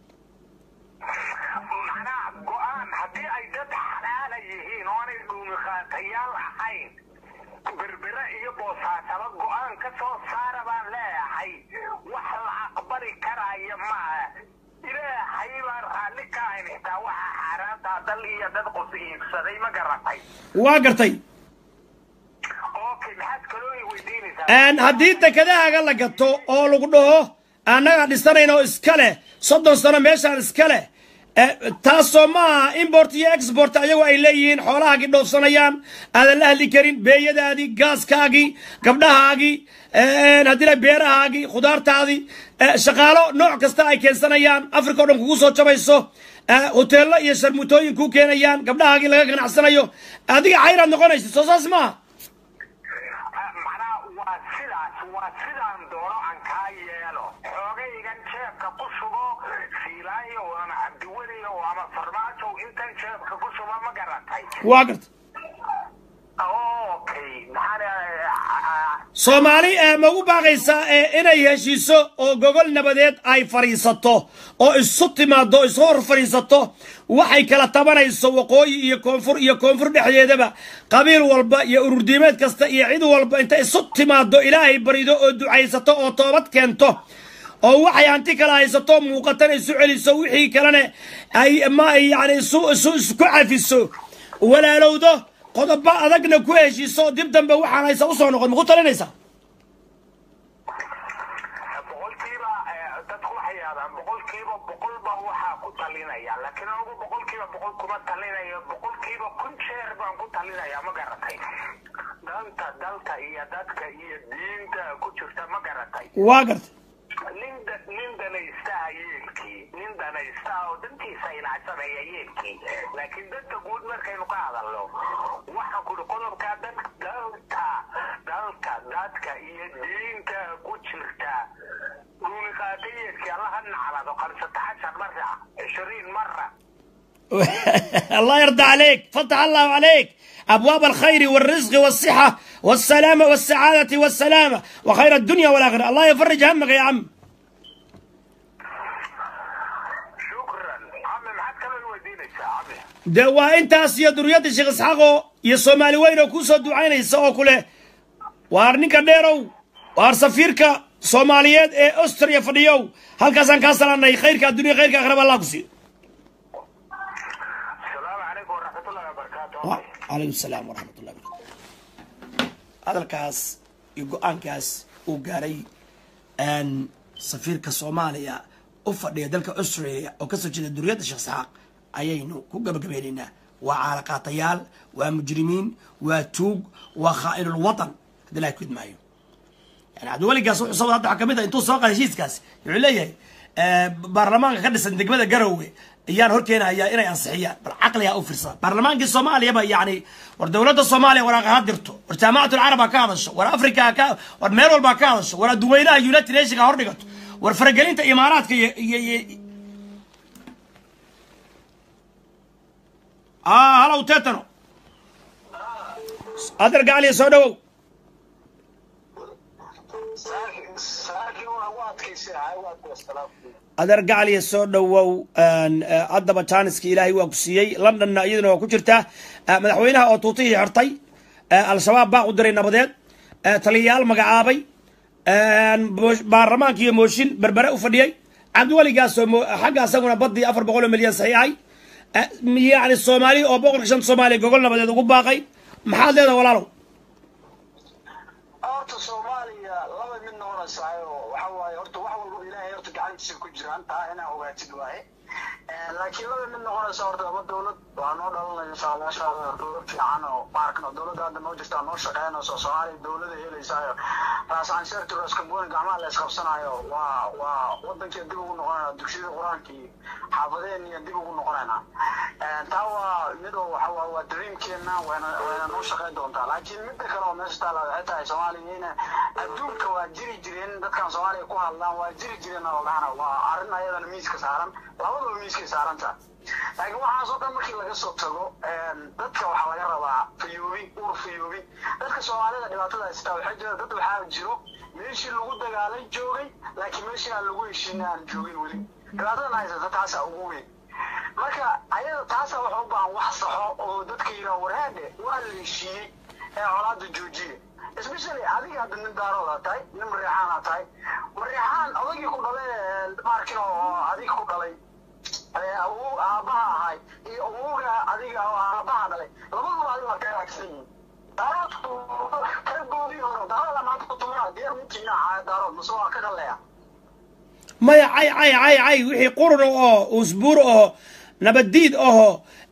Speaker 2: macnaha go-aan haddii ay dad xalaala yihiin oo aanay dhuumiqaatayaal ahayn berbere iyo boosaasaba go-aan ka soo saara baan leeyahay wax la aqbali karaya maaha ilaahay baan raalli ka ahayn xitaa waxa xaaraantaa dal iyo dad qof iibsaday ma garatay
Speaker 1: waa gartay
Speaker 2: okay maxaad kaloo i weydiinaysaa
Speaker 1: haddii dekedahaaga la gato oo lagu dhaho annagaa dhisanayno iska leh soddon sano meeshaan iska leh taasoo maaha import iyo export ayagoo ay leeyihiin xoolahaagii dhoofsanayaan aadan la hadli karin beeyadaadii gaaskaagii gabdhahaagii haddii la beerahaagii khudaartaadii shaqaalo nooc kasta ay keensanayaan africa o dhan kugu soo jabayso hoteello iyo sharmutooyin kuu keenayaan gabdhahaagii laga ganacsanayo adiga cayraad noqonaysa soo saas maaha
Speaker 2: macnaha waa sidaas waa sidaan doono aan kaa yeelo xoogaygan jeebka ku shubo fiilaayo ama cabdiweliyo ama farmaajow intan jeebka ku shubo ma garatay
Speaker 1: waa garta
Speaker 2: okay maxaa
Speaker 1: soomaali ma ugu baaqaysaa inay heshiiso oo gogol nabadeed ay fadhiisato oo isu timaado isu hor fadhiisato waxay kala tabanayso waqooyi iyo koonfur iyo koonfur dhexdeedaba qabiil walba iyo ururdiimeed kasta iyo cid walba inta isu timaado ilaahay barido oo ducaysato oo toobad keento oo waxay hanti kala haysato muuqatana isu celiso wixii kalena ay ma yani isu isu isku cafiso walaalowdo qodobo adagna ku heshiiso dib dambe waxaan haysa usoo noqon maku talinaysaa
Speaker 2: boqolkiiba dadku waxay yidhahdaan boqolkiiba boqol baa waxaa ku talinaya laakiin anigu boqolkiiba boqol kuma talinayo boqolkiiba kun jeer baan ku talinaya ma garatay danta dalka iyo dadka iyo diinta ku jirta ma garatay
Speaker 1: waa garta
Speaker 2: nin da- nin danaystaha yeelkii nin danaystaha oo dantiisa ilaacsanaya yeelkii laakiin danta guud markaynu ka hadalno waxaan kuri qodobkaa dad dalka dalka dadka iyo diinta ku jirta duuliqaata yeelkii allaha naclado khamsata cashar mara cishriin mara
Speaker 1: الله يرضى عليك فتح الله عليك أبواب الخير والرزق والصحة والسلامة والسعادة والسلامة وخير الدنيا والآخرة الله يفرج همك يا عم
Speaker 2: shukran cami maxaad kaloo weydiinaysaa cami
Speaker 1: de waa intaas iyo duriyadda sheekh isxaaqo iyo soomaali weyn oo kuusoo ducaynaysa oo kule waar ninka dheerow waar safiirka soomaaliyeed ee austria fadhiyow halkaasaan kaa salaanay khayrka addunya khayrka akhraba allah ku siiyo
Speaker 2: asalaamu calaykum waraxmatullahi wabarakaatu
Speaker 1: calaykum asalaam waraxmat ullahi barakatu hadalkaas iyo go-aankaas uu gaaray safiirka soomaaliya u fadhiya dalka australia oo kasoo jeeda duriyadda sheekh isxaaq ayaynu ku gabagabeynaynaa waa caalaqaatayaal waa mujrimiin waa tuug waa khaa'inul watan haddii ilahay ku idmaayo yani cabdiweligaas wuxuu soo hadda waxaa kamid ah intuu soo qaada heshiiskaas wuxuu leeyahay baarlamaanka ka dhisan degmada garowe ayaan horkeenayaa inay ansixiyaan bal caqligaa u firsada baarlamaankii soomaaliyaba yani war dowladda soomaaliya waraaq ha dirto war jaamacatul carab ha ka hadasho war africa ha ka war meel walba ha ka hadasho war adduweynaha united nation ha hor dhigato war faragelinta imaaraadka iyo iyo iyo ah halow tetano adeer gacaliya soo dhawow adeer gacaliya soo dhawow haddaba jaaniska ilaahay waa ku siiyey londonna iyaduna waa ku jirtaa madaxweynaha oo tuutihii xirtay al-shabaab baa u diray nabadeed taliyayaal magacaabay baarlamaanka iyo mooshin berbere u fadhiyey cabdiweligaasoo xagga asaguna badii afar boqol oo milyan saxiixay yani soomaaliya oo boqolka shanta soomaaliya gogol nabadeed ugu baaqay maxaad leedahay walaalow
Speaker 5: horta soomaaliya laba mid noqonaysayo waxa waaye horta wax walba ilaahay horta gacantiisa ku jiraan taa inaa ogaatid waaye laakiin laba mid noqonaysa horta laba dowlad waa noo dhalanaya insha allah insha allah dowlad fiican oo maarkano dowladda hadda noo jirtaa noo shaqeynayso soomaaliya dowlada helaysaayo raasansheertu raaskamboni gacmaha la isqabsanayo waa waa wadankii dib ugu noqonayna dugsiyada qur-aanka iyo xaafadeen iyo dib ugu noqonayna taa waa mid oo waxa waa waa dreamkeena wayna wayna noo shaqeyn doontaa laakiin midda kale oo meesha taala waxay tahay soomaaliya ina adduunka waa jiri jireen dadkan soomaaliya ku hadlaan waa jiri jireen oo dhahana waa arrin ayadana miiska saaran labadaba miiskay saaran tahay laakiin waxaasoo dhan markii laga soo tago dadka waxaa laga rabaa fayoobi ur fayoobi dadka soomaalida dhibaatada haystaa waxay jira dad waxaa jiro meeshii lagu dagaalay joogay laakiin meeshii aan lagu heshiina aan joogin weli dhibaatadan haysata taasa ugu weyn marka ayada taasa waxa u baahan wax saxo oo dadka yidhaha warhaadhe waa la heshiiyey ee colaada joojiya especially adiga hadda nin daarooda tahay nin mareexaana tahay mareexaan odagii ku dhalay maarkin oo adiga ku dhalay awow aabaha ahay iyo awowga adiga oo aabaha dhalay labaduba adiga waa kaga agsan yihiin daaroodku kalagoodii hore daarooda maanta kutumaa diyaar mutiina daarood mase waa ka dhaleya
Speaker 1: maya cay cay cay cay wixii qurun oo usbuur oo nabaddiid ahoo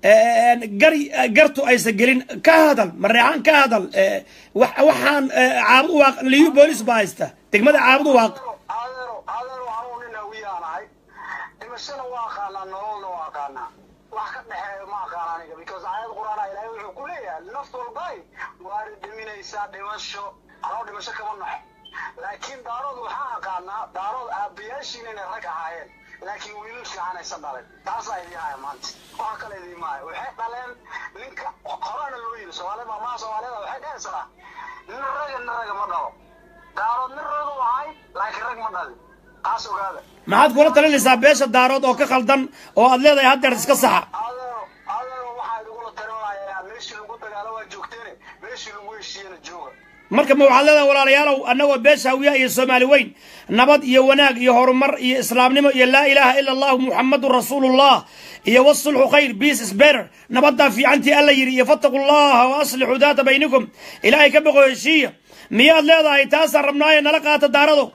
Speaker 1: gar gartu aysan gelin ka hadal mareexaan ka hadal waxaan caabud waaq liyu boolis baa haysta degmada caabud waaq
Speaker 5: adeero adeero anugu nin hawiyaan ahay dhimashana waa aqaanaa nololna waa aqaanaa wax ka dhexeeya ma aqaan aniga because aayad qur-aana ilaahay wuxuu ku leeyahay naf walbay waari dhiminaysaa dhimasho anoo dhimasho kama naxo laakiin daarood waxaa aqaanaa daarood aabbayaashiina inay rag ahaayeen laakiin wiilal fiican aysan dhalin taasaa idii haya maanta waxa kale idii maayo waxay dhaleen ninka horena loo yiri soomaalida maamaha soomaalida waxay dhehaysaa nin raga nin raga ma dhalo daarood nin ragu ahay laakiin rag ma dhalin taas ogaada
Speaker 1: maxaad kula talinaysaa beesha daarood oo ka khaldan oo aad leedahay haddeer iska saxa
Speaker 5: adeero adeero waxaa idugula talinayaa meeshii lagu dagaalo waa joogteene meeshii lagu heshiiyena jooga
Speaker 1: marka ma waxaad leedahay walaalayaalow annagoo beesha hawiyaha iyo soomaali weyn nabad iyo wanaag iyo horumar iyo islaamnimo iyo laa ilaaha ila allahu muxamadun rasuulullah iyo wasulxu khayr peace is better nabaddaa fiicantii alla yidhi iyo fattaqu llaha wa aslixuu daata baynikum ilaahay ka boqo heshiiya miyaad leedahay taasaan rabnaayo nala qaata daarado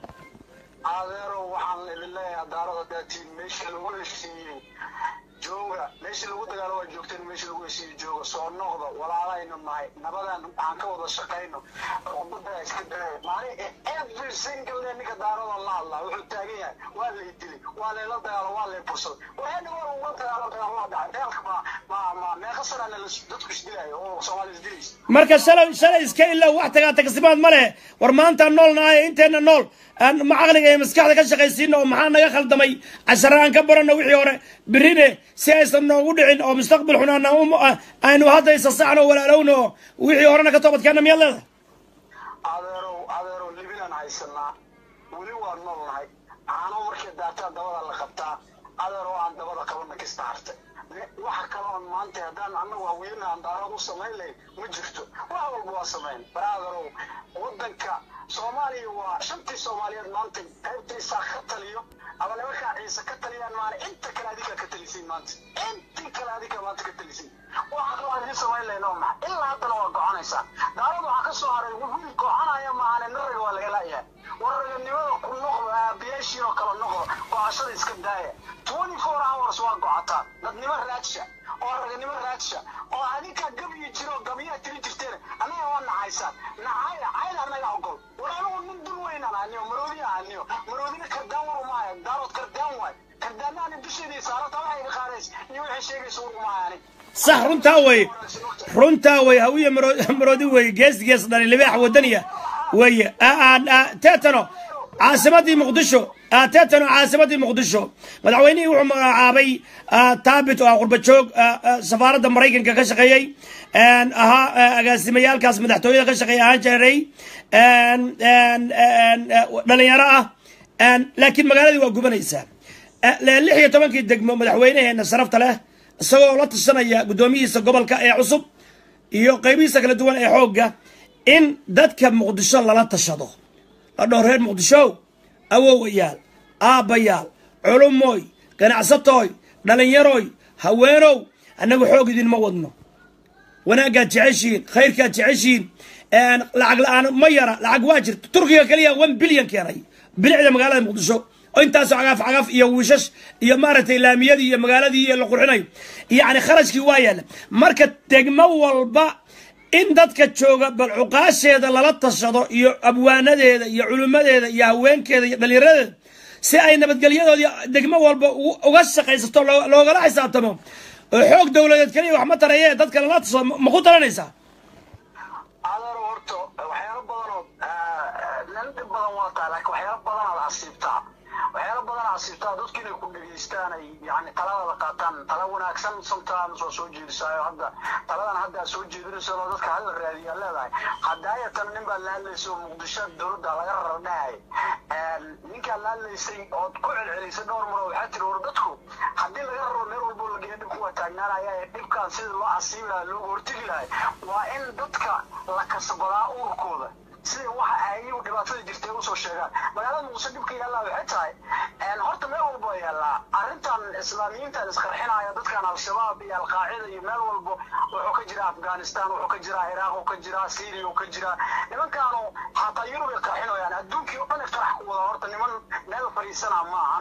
Speaker 5: adeero waxaan idin leeyahay daarada daatiin meeshii lagu heshiiyey jooga meeshii lagu dagaalo waa joogteen meeshii lagu heshiiyey jooga soo noqda walaalaynu nahay nabadan aan ka wada shaqayno ummadda iska daaya maalin every single day ninka daarada la hadlaa wuxuu taagan yahay waa lay dilay waa layla dagaalo waa lay bursaday waxayna war uga dagaalo dagaal waa dhacay dagaalka ma ma ma meeqa sanana dadku isdilayo oo soomaali isdilaysa
Speaker 1: marka shalay shalay iska ilow wax tagaa tagsimaad ma leh war maantaan nool nahay inteenna nool aan ma caqliga iyo maskaxda ka shaqaysiino oo maxaa naga khaldamay cashare aan ka barano wixii hore berine si aysan noogu dhicin oo mustaqbal xun aan aynu hadda isasaxno walaalowno oo wixii horena ka toobadkeena miyaad leedahay
Speaker 5: adeerow adeerow libinaan haysanaa weli waa nool nahay caano markay daataan dabada la qabtaa adeerow aan dabada qabana kista hartay waxa kaloon maanta haddaan annagu hawiyena aan daarad u samayn lahayn ma jirto wax walba waa samayn baraaderow waddanka soomaaliya waa shantii soomaaliyeed maanta qaybtiisaa ka taliyo ama nimankaa ciise ka taliyaan maana inta kale adigaa ka talisin maanta intii kale adigaa maanta ka talisin waxa kaloo aan idiin samayn lahayn oo maxa ilaa haddana waa goconaysaa daarad waxaa ka soo haray wiil gocanaya maahane naraga waa laga la'yahay waraganimada ku noqdo aabayaashiin oo kale noqdo gocashada iska daaya twenty four hours waa gocataa dadnimo raadsha oo raganimo raadsha oo adinkaa gabyi jiro oo gabyaha tiri jirteen annaga waa nacaysaan nacaya cayda annaga ogol war anigu nin dul weynaan aniyo maroodi aniyo maroodina kardaan war umaayo daarood kardaan waay kardaanaani dusheedii saarata waxay iga qaadays iyo waxay sheegaysa war umaayo anig
Speaker 1: sax runtaa wey runtaa wey hawiya maro- maroodi wey gees gees dhali libaax wadaniya weye teetano caasimadii muqdisho teetano caasimadii muqdisho madaxweynihii wuxuu magacaabay taabit oo ah qurba joog safaaradda maraykanka ka shaqeeyey ahaa agaasimayaalkaas madaxtooyada ka shaqeeya ahaan jiray dhalinyaro ah laakiin magaaladii waa gubanaysaa lix iyo tobankii degmo madaxweynaheena sharafta leh isagoo la tashanaya guddoomiyihiisa gobolka ee cusub iyo qaybihiisa kala duwan ee xoogga in dadka muqdisho lala tashado la dhowr reer muqdisho awowayaal aabbayaal culumooy ganacsatooy dhallinyaroy haweenow annagu xoog idinma wadno wanaaggaad jeceshiin khayrkaad jeceshiin lacag la-aan ma yara lacag waa jirta turkiga kaliya one bilyan keenay bilicda magaalada muqdisho oo intaasoo cagaaf cagaaf iyo wiishash iyo maaragtay laamiyadii iyo magaaladii iyo la qurxinayo yacni kharashkii waa yaalla marka degmo walba in dadka jooga bal cuqaasheeda lala tashado iyo abwaanadeeda iyo culimmadeeda iyo haweenkeeda iyo dhallinyaradeeda si ay nabadgelyadoodii degmo walba uga shaqaysato loogala xisaabtamo oo xoog dowladeed kaliya wax ma taraye dadka lala tashado ma ku taranaysaa
Speaker 5: adeero horta waxyaalo badanoo nin dhib badan waa tahay laakiin waxyaalo badanaad asiibtaa waxyaalo badan asiibtaa dadku inay ku dhegaystaan ay yani talada qaataan tala wanaagsan sometimes waa soo jeedisaayo hadda taladan hadda aad soo jeedinayso oo dadka hala raadiyaa leedahay hadaayatan nin baad la hadlaysa oo muqdisho dowladda laga rardhahay ninkaad la hadlaysay ood ku celcelisay dhowr mar oo waxaa tiri war dadku haddii laga raro meel walbo la geeyo dhibku waa taagnaanaya ee dhibkan sidii loo asiibi lahaa looga hortegi lahay waa in dadka la kasbadaa urkooda sida waxa ayagu dhibaatada jirtay usoo sheegaan magaalada muqdisho dhibka yaallaa waxay tahay horta meel walbo yaallaa arrintan islaamiyiintan isqarxinaya dadkan al-shabaab iyo alqaacida iyo meel walbo wuxuu ka jira afghanistan wuxuu ka jiraa iraaq uu ka jiraa syria uu ka jiraa nimankaanu hataa yurub ay qarxinayaan adduunkii oo dhan iftirax ku wada horta niman meel fadhiisana ma ahan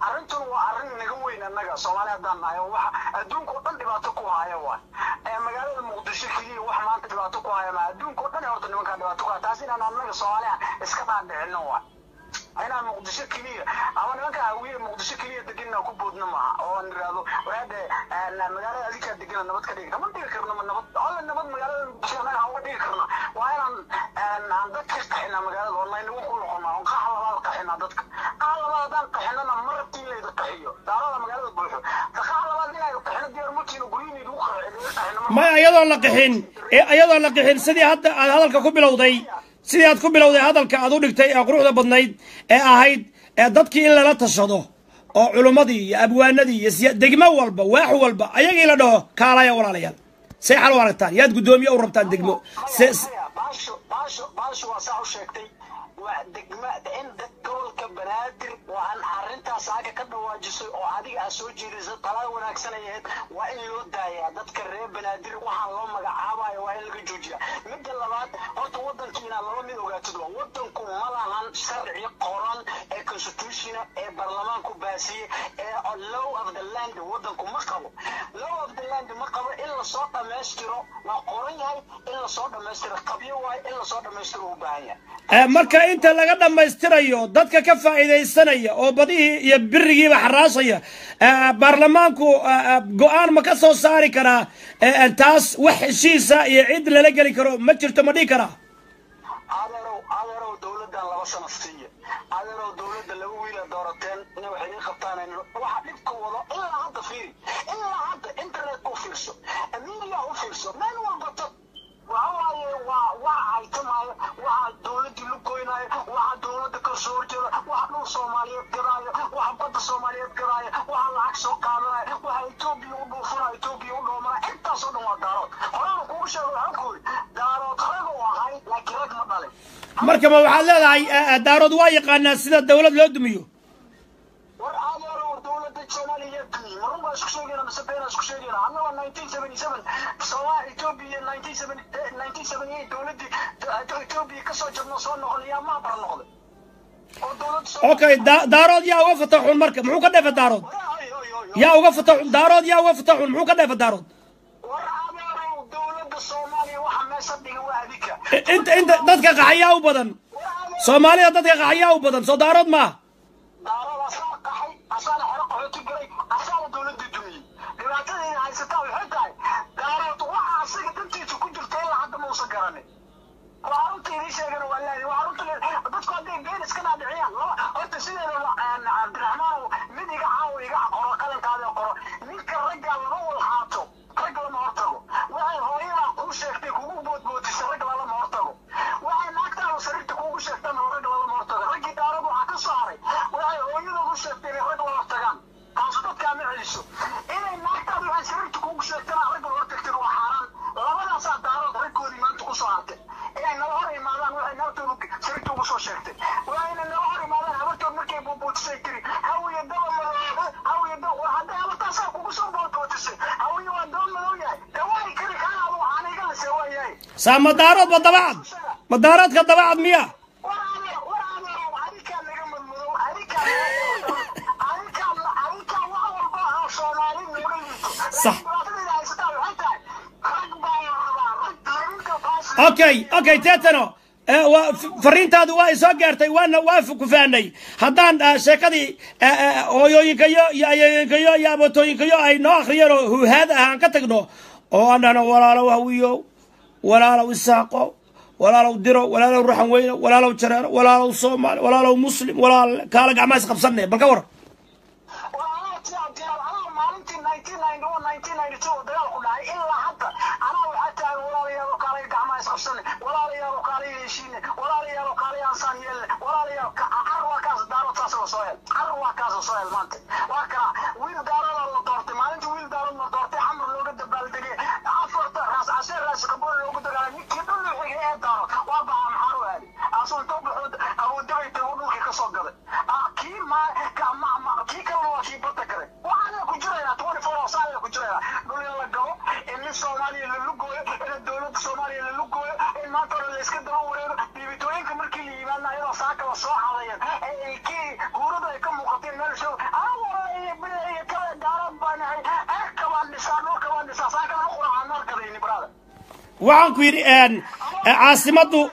Speaker 5: arrintuna waa arrin naga weyn annaga soomaali haddaan nahay oo waxa adduunka oo dhan dhibaato ku haya waay ee magaalada muqdisho keliya wax maanta dhibaato ku haya ma adduunka oo dhan horta nimankaa dhibaato ku haya taas inaan annaga soomaaliya iska dhaadhicino waay inaan muqdisho keliya ama nimanka hawiye muqdisho keliya deganna ku boodno maaha oo aan idhaahdo waraade magaalada adinkaa degana nabad ka dhigi kama dhigi karno ma nabad alla nabad magaalada muqdisho annaga aan uga dhigi karno waa inaan aan dadka qaxinaa magaalada oo naynagu ku noqonaa oo qaxa labaad qaxinaa dadka qaxa labaad haddaan qaxinana ma rabtiin layda qaxiyo daarada magaalada buuxo qaxa labaad inayda qaxino diyaar mutiino guryihiin igu qaxino
Speaker 1: maya iyadoon la qixin iyadoon la qixin sidii hadda aad hadalka ku bilowday sidii aad ku bilowday hadalka aad u dhigtay ee quruxda badnayd ee ahayd ee dadkii in lala tashado oo culummadii iyo abwaanadii iyo siya degmo walba waax walba ayagii la dhaho kaalaya walaalayaal say xal u aragtaan yaad guddoomiye u rabtaan degmo se- se-
Speaker 5: baasho baasho baasho waa saa u sheegtay waa degma in dad gobolka banaadir waa an arrintaas aaga ka dhawaajisay oo adiga aad soo jeedisay talaa wanaagsan ay ahayd waa in loo daayaa dadka reer banaadir waxaan loo magacaabayo waa in laga joojiya midda labaad horta wadankiina laba mid ogaatid waa wadanku ma lahan sharci qoran ee constitutiona ee baarlamaanku baasiye ee law of the land wadanku ma qabo law of the land ma qabo in lasoo dhammaystiro waa qoran yahay in lasoo dhammaystiro qabyo waayo in lasoo dhammaystiro u baahan yahay
Speaker 1: ee marka inta laga dhammaystirayo dadka ka faa'iidaysanaya oo badihii iyo birigiiba xaraashaya ee, baarlamaanku ee, ee, go-aan ma ka soo saari karaa ee, ee, taas wax heshiisa iyo cid lala geli karo ma jirto ma dhihi karaa
Speaker 5: adeerow adeerow dowladdan laba sano siiya adeerow dowladda laba wiila doorateen inay wax idiin qabtaan waxa dhibka wado ilaa hadda fiiri ilaa hadda internet u fiirso media u fiirso meel walba tag waxa waaye waa waa haytamaayo waxa dowladdii lu goynaayo waxa dowladda ka soo horjeeda waxa dhul soomaaliyeed gadaayo waxa badda soomaaliyeed gadaayo waxa lacag soo qaadanayo waxa etoobiya u dhuufanayo etoobiya u dhoomanayo intaasoo dhan waa daarood horena kugu sheego waxaan ku yidhi daarood rag u ahay laakiin rag ma dhalin
Speaker 1: marka ma waxaad leedahay ee, ee, daarood waa yaqaanaa sida dawlad loo dumiyo
Speaker 5: war adeero war dowladda soomaaliya dumiye marun baa isku sheegayna mise been isku sheegayna annaga nineteen seventy seven somaa etoobiya nineteen seventy nineteen seventy eight dowladdii etoobiya kasoo jabno soo noqon yaa maa bara noqday oo dowladda Soomaaliya-
Speaker 1: okay da- daarood yaa uga fata xun marka muxuu ka dheefa daarood
Speaker 5: War, ay, ay, ay, ay.
Speaker 1: yaa uga fata xun daarood yaa uga fata xun muxuu ka dheefa daarood
Speaker 5: war adeerow dowladda soomaaliya waxa meesha dhiga waa adika
Speaker 1: I- inta inta dadka qaxayaa u badan
Speaker 5: war adeer
Speaker 1: soomaalida dadka qaxayaa u badan soo daarood maaha
Speaker 5: daarada asaa qaxay asaana xero qaxooti galay asaana dowladda dumiyey dhibaatadayda haysataa waxay tahay daarood waxa asaga dantiisa ku jirta ilaa hadda mausan garanin waa arunta idin sheegana waa leeyahay waa arunta dadku hadday been iska dhaadhiciyaan laba horta sideeda cabdiraxmaanow mid iga caawo iga qoro qalankaada qoro ninka ragga lama walhaato rag lama hortago waxay hooyadaa kuu sheegtay kugu boodboodisay rag lalama hortago waxay naagtaada sariirta kuugu sheegtana rag lalama hortago raggii daarad waxaa ka soo haray waxay hooyada u sheegtay inay rag la hortagaan taas dadkaa ma celiso inay naagtaada waxay sariirta kuugu sheegtana rag la hortagtay waa xaaraan labadaasaa daarood raggoodii maanta kusoo hartay inay nala hor imaadaan waxay naagtoodu sariirta ugu soo sheegtay waa inay nala hor imaadaan habartood markay buubuutisay tiri hawiya daba madoobe hawiya daba war hadday habartaasaa kugu soo buubuutisay hawiya waa daba madow yahay dawaayi kari kaa adu waxaan iga lisay waa yahay
Speaker 1: saa ma daarood ma dabacad ma daaroodka dabacad miya
Speaker 5: war adeer war adeer adikaa naga madmadow adikaa adikaa adikaa wax walba ah soomaali nooga liito
Speaker 1: Sax.
Speaker 5: dhibaatadayda haysataa waxay tahay rag baa la rabaa rag larinka baasi
Speaker 1: okay okay teetano ee, waa f- fariintaadu waa isoo gaartay waana waa ku fahnay haddaan ah, sheekadii ah, ah, hooyooyinkayo iyo ayooyinkayo iyo abatooyinkayo ay noo akhriyeen oo huhaad ah aan ka tagno oo aan dhahno walaalow hawiyo walaalow isaaqo walaalow diro walaalow ruxan weyne walaalow jareero walaalow soomaali walaalow muslim walaal kaala gacmaa is qabsanne bal ka war
Speaker 5: maalintii nineteen ninety one nineteen ninety two oo dagaalku dhacay ilaa hadda anaa waxaa taagan walaalayaal oo kaalay gacmaha isqabsane walaalayaal oo kaalay heshiine walaalayaal oo kaalay ansaan yeelne walaalayaal car waa kaas daarood saas la soo hel car waa kaas la soo hel maanta waa kana wiil daarooda la doortay maalintii wiil daarood la doortay xamar looga dabaaldegay afarta raas casheer raas qabool loogu dagaalay ninkii dhul xigay ee daarood waa baxa maxaa u aadi asuu intuu baxood awoodabay tago dhulkii kasoo gaday Ah, kii ma ka- ma- ma- kii kalena waa kii badda galay waxaana ku jiraynaa twenty four hours aana ku jiraynaa dhul in la galo in nin soomaaliya la lugooyo in dowladda soomaaliya la lugooyo in maanta hore la iska daba wareego dhiibitooyinka markii la yimaadna ayadoo saaka la soo xadayan ee ay kii guurada ay ka muuqateen meel show anaa
Speaker 1: waxaan ku yidhi een, eh, caasimaddu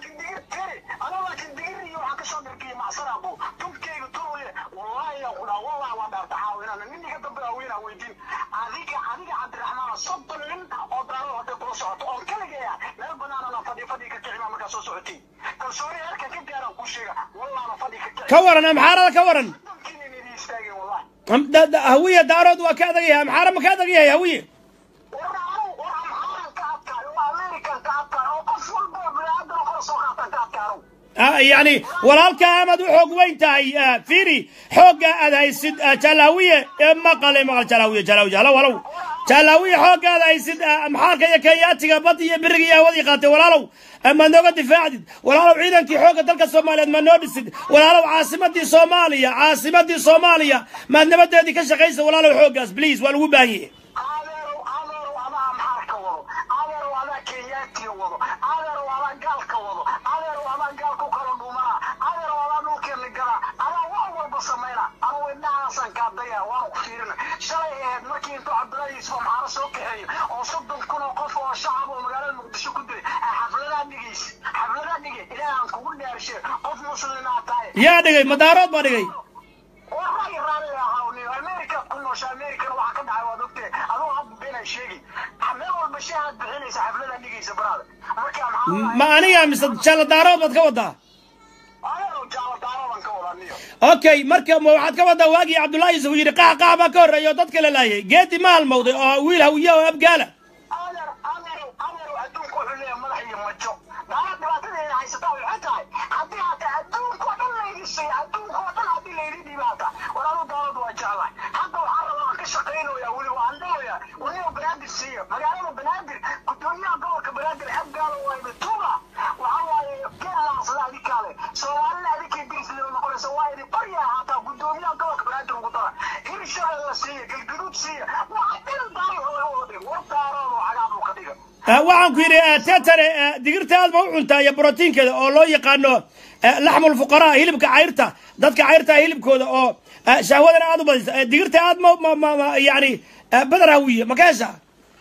Speaker 5: anoo laakiin digir iyo waxaan kasoo dharkiyay macsaraabo tubkayga turuye wallaahi yaa kudhaa wallahi waa dhaarta caawinana nin iga dambe haweenaa weydiin adiga adiga cabdiraxmaana soddon nin oo daalo hadday kula socoto oo kaligeeya meel banaanana fadhi fadhi ka kicima markaa soo socotay kalsooni heerka ka gaaraan kuu sheega wallahna fadhi ka kici
Speaker 1: ka waran amxaarada ka waran
Speaker 5: sodonkiina inay istaageen wallahi
Speaker 1: Am- da- da- hawiye daarood waa ka adag yahay amxaara ma ka adag yahay hawiye
Speaker 5: warna anigu war amxaaran ka adkaayo oo american ka adkaayo oo qof walba oo biniaadan kala soo qaatan ka adkaano
Speaker 1: Ah, yani walaalka amaad u xoog weyn tahay ah, fiiri xoogga aad haysid ah, jalaawiye ee maqale maqal jalaawiye jalaawiye halo walow jalaawiye xoogga aad haysid ah, maxaarka iyo kenyaatiga bad iyo biriga iyo hawadii qaatay walaalow ah, maad nooga difaacdid walaalow ciidankii xoogga dalka soomaaliyeed maad noo dhisid walaalow caasimadii soomaaliya caasimadii soomaaliya maad nabadeedii ka shaqaysa walaalow xooggaas please waa lagu baahan yahay
Speaker 5: adeerow adeerow adaa amxaarka wado adeerow adaa kenyaatiga wado adeerow adaa gaalka wado adeerow adaa gaalka u kala dhumana adeerow adaa dhulkeena gala adaa wax walba samayna anugu indhahaasaan kaadaya waanu ku fiirina shalay ahayd markii intuu cabdullaahi yuusuf amxaaro soo kaxeeyo oo soddon kun oo qof oo shacab oo magaalada muqdisho ku diray ay xafladaa dhigaysa xafladaa dhigay ilaahaan kugu dhaarshe qof muslimaa tahay
Speaker 1: yaa dhigay madaarood baa dhigay
Speaker 5: wallahi raalli ahaawniyo america ku noosha americana waxaa ka dhacay waad ogtee adoo hadda beenaan sheegi meel walba shahaad bixinaysa xafladaa dhigaysa baraada marka maxaa
Speaker 1: ma aniga mise jalla daarood baad ka wadaa
Speaker 5: adeerow jaalo daarodan ka wada niyo
Speaker 1: okay marka ma waxaad ka wadaa waagii cabdullaahi yuusuf uu yidhi qax qax baa ka horreeya oo dadka la laayay geedi ma halmowday oo wiil hawiye oo abgaala
Speaker 5: adeer adeerow adeerow adduunku wuxuu leeyahay madax iyo majo daala dhibaatadeeda haysataa waxay tahay haddii hata adduunka oo dhan laydi siiya adduunka oo dhan haddii laydi dhibaata walaalu daaladu waa jeclahay hadda waxaan rabaa aan ka shaqaynoyaa weli waan dhahoyaa waniga banaadir siiya magaalada banaadir gudoomiyaha gobolka banaadir abgaalo wayba tuuga waxaa waaye geelaasada adikaale soomaalina adikay dirisleeda noqonaysa waa idi baryaa hataa gudoomiyaha gobolka banaadir ugu dara hirshabelle siiya galgaduud siiya waxa dhan daari laga wada dhig war daaroodu cagaab uu ka dhiga
Speaker 1: Ah, waxaan ku yidhi ah, tetare ah, digirta aad ma u cuntaa iyo brotiinkeeda oo loo yaqaano ah, laxmul fuqaraa hilibka cayrta dadka cayrta hilibkooda oo ah, shahwadana aad u badisa Ah, digirta aad ma ma ma ma- yani ah, badar hawiye ma ka heshaa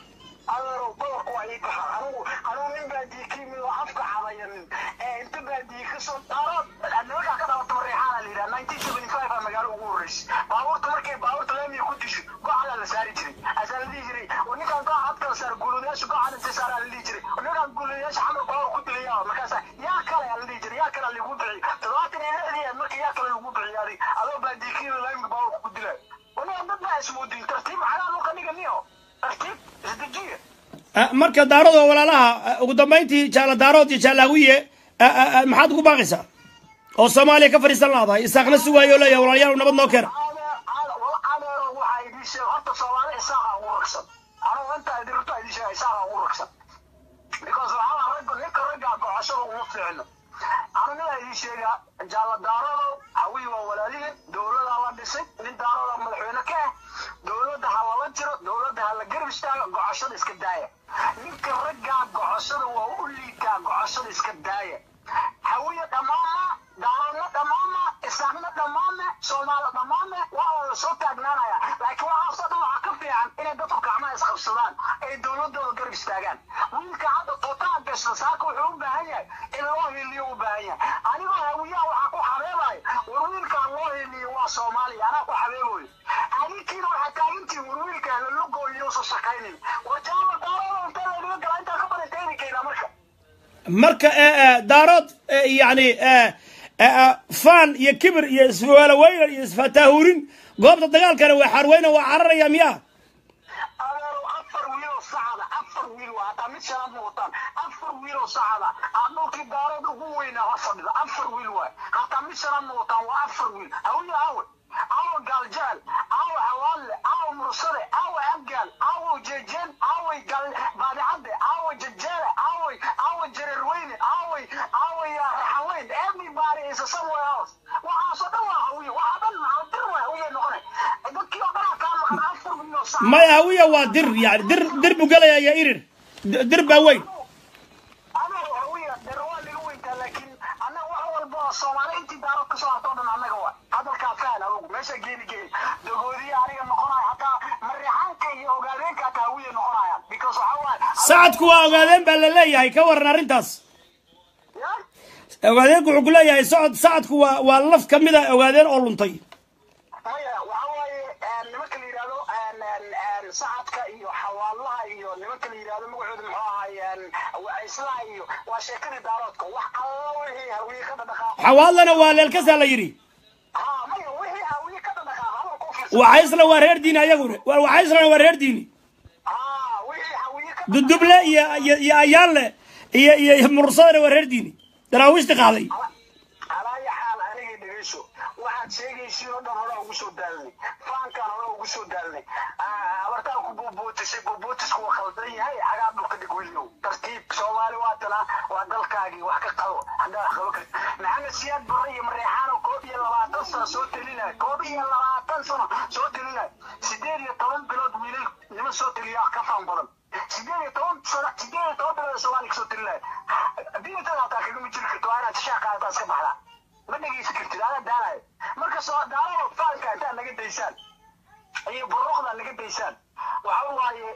Speaker 5: adeerow boqorku waa ii kaxa anigu anigu nin baadii ka yimid oo afka cadayanin ee inta baadii ka soo daarood nimankaa ka dhalata mareexaana la yidhaha nineteen seventy five aa magaalo ugu horreysay baabuurta markay baabuurta laamiga ku disho gocadaa la saari jiray asaa la dhihi jiray oo ninkaan goca had kala saar guuladayaasha goca inta saaraa la dhihi jiray oo ninkaan guuladayaasha xamar baawur ku dilaya markaasa yaa kale aa la dhihi jiray yaa kale lagu bixi toddobaatan iyo lixdii aad marka yaa kale lagu bixi adig adoo baadii ka yimid laamiga baawurka ku dilay waniga dad baa ismoodin tartiib xagaa dhulka dhiga niyo tartiib isdejiya
Speaker 1: Ah, marka daarood oo walaalaha ah, ugu dambayntii jaala daarood iyo jaala hawiye ah, ah, ah, maxaad ugu baaqaysaa oo soomaaliya ka fadhiisan laadahay isaaqna sugaayo oo leeyahay walaalayaal nabad noo keena
Speaker 5: adeero waxaa idin sheeg horta soomaali isaaqa ugu ragsan anugu intaa idin rurta idin sheega isaaqa ugu ragsan because waxaa ragga ninka raggaa gocashada uma fiicno anu ninaa idin sheegaa jaalla daarodo hawiyi waa walaalihin dowladaa la dhisay nin daaroda madaxweyne ka ah dowladda ha lala jiro dowladda ha la garab istaago gocashada iska daaya ninka raggaa gocashada waa u liitaa gocashada iska daaya hawiye dhammaama daaroodna dhammaama isaaqna dhammaame soomaali dhammaame waa la soo taagnaanaya laakiin waxaasoo dhan waxaa ka fiican inay dadku gacmaha isqabsadaan ay dowladooda garab istaagaan wiilka hadda tuutaha gashta saaka wuxuu u baahan yahay in loo hiliyo u baahan yahay anigoo hawiyaha waxaa ku xabeebayo war wiilkaan loo hiliyo waa soomaaliya anaa ku xabeebayo adinkiina waxaa taagantihin war wiilkaan lalugooyo uusan shaqaynin war jaama daarooda intee laynaga galaa intaa ka badan tayni keynaa marka
Speaker 1: marka eh, eh, daarood eh, yani eh, eh, eh, faan iyo kibir iyo iswaalaweynan iyo isfataahurin goobta dagaalkana waa xarweyna waa cararaya miyaa
Speaker 5: adeerow afar wiiloo sacada afar wiil waa hataa mid shanaad ma wataan afar wiiloo sacada aa dhulkii daarood ugu weynaa hor fadhida afar wiil waay hataa mid shanaad ma wataan waa afar wiil hawiye awe awe gaaljaal awe xawaalle awe mursade awe abgaal awe jeejeen awe gal baadicadde awe jajaale awe awe jareerweyne awe awe raxaweyn everybody is a somewhere else waxaasoo dhan waa hawiye waxaa dhan dir waa hawiye noqonay dadkii oo dhanaa kaa maqan afar wiiloo sacada
Speaker 1: maya hawiya waa dir yani dir dir buu gelaya iyo irir D- dir baa weyn
Speaker 5: anaga hawiya dher waa laga weyntaa laakiin annaga wax walba oo soomaali intii daarood kasoo hartoo dhan annaga waa hadalkaa fahan adugu meesha geeni geeni dagoodiya aniga noqonaya hataa mareexaanka iyo ogaadeenka hataa hawiya noqonayaan because because waxaa waaye
Speaker 1: sacadku waa ogaadeen baa la leeyahay ka waran arrintaas
Speaker 5: ya
Speaker 1: ogaadeenku wuxuu ku leeyahay socod sacadku waa waa laf ka mid a ogaadeen oo luntay
Speaker 5: maya waxaa waaye nimanka la yidhahdo sacadka iyo xawaalaha iyo nimanka la yidhahdo magacooda muxuu ahaayeen wacayslaha iyo waa sheekadii daaroodka wax alla wixii hawiye ka dhadhaqaaqo
Speaker 1: xawaadlana waa leelkasaa la yidhi
Speaker 5: ha maya wixii hawiye ka dhadhaqaaqo hadal ku fiirsan
Speaker 1: wacaysla waa reer diini ayaguna Wa- wacayslana waa reer diini
Speaker 5: ha wixii hawiye ka
Speaker 1: duduble iyo iyo iyo ayaanle iyo iyo iyo mursadana waa reer diini daraawiishti qaaday
Speaker 5: alaayo xaal anigay dhegeyso waxaad sheegaysiin oo dhan hore ugu soo daalnay faankaan hore ugu soo daalnay abartaan ku buubuutisay buubuutisku waa khaldan yahay xagaa dhulka dhig weliyow tartiib soomaali waa tana waa dalkaagii wax ka qabo haddaa wax qabo karti maxamed siyaad barre iyo mareexaano koob iyo labaatan sano soo telinaya koob iyo labaatan sano soo telinaya sideed iyo toban bilood wiilal niman soo teliya ka faan badan sideed iyo toban sano sideed iyo toban bilood soomaaliya kasoo telinaya diintada hataa kagama jiri karto waa inaad shishaa qaadataa iska baxdaa ma dhegaysan kartid adaa daalayo marka soo daalada faanka intaad naga daysaan iyo buruuqda naga daysaan waxa waaye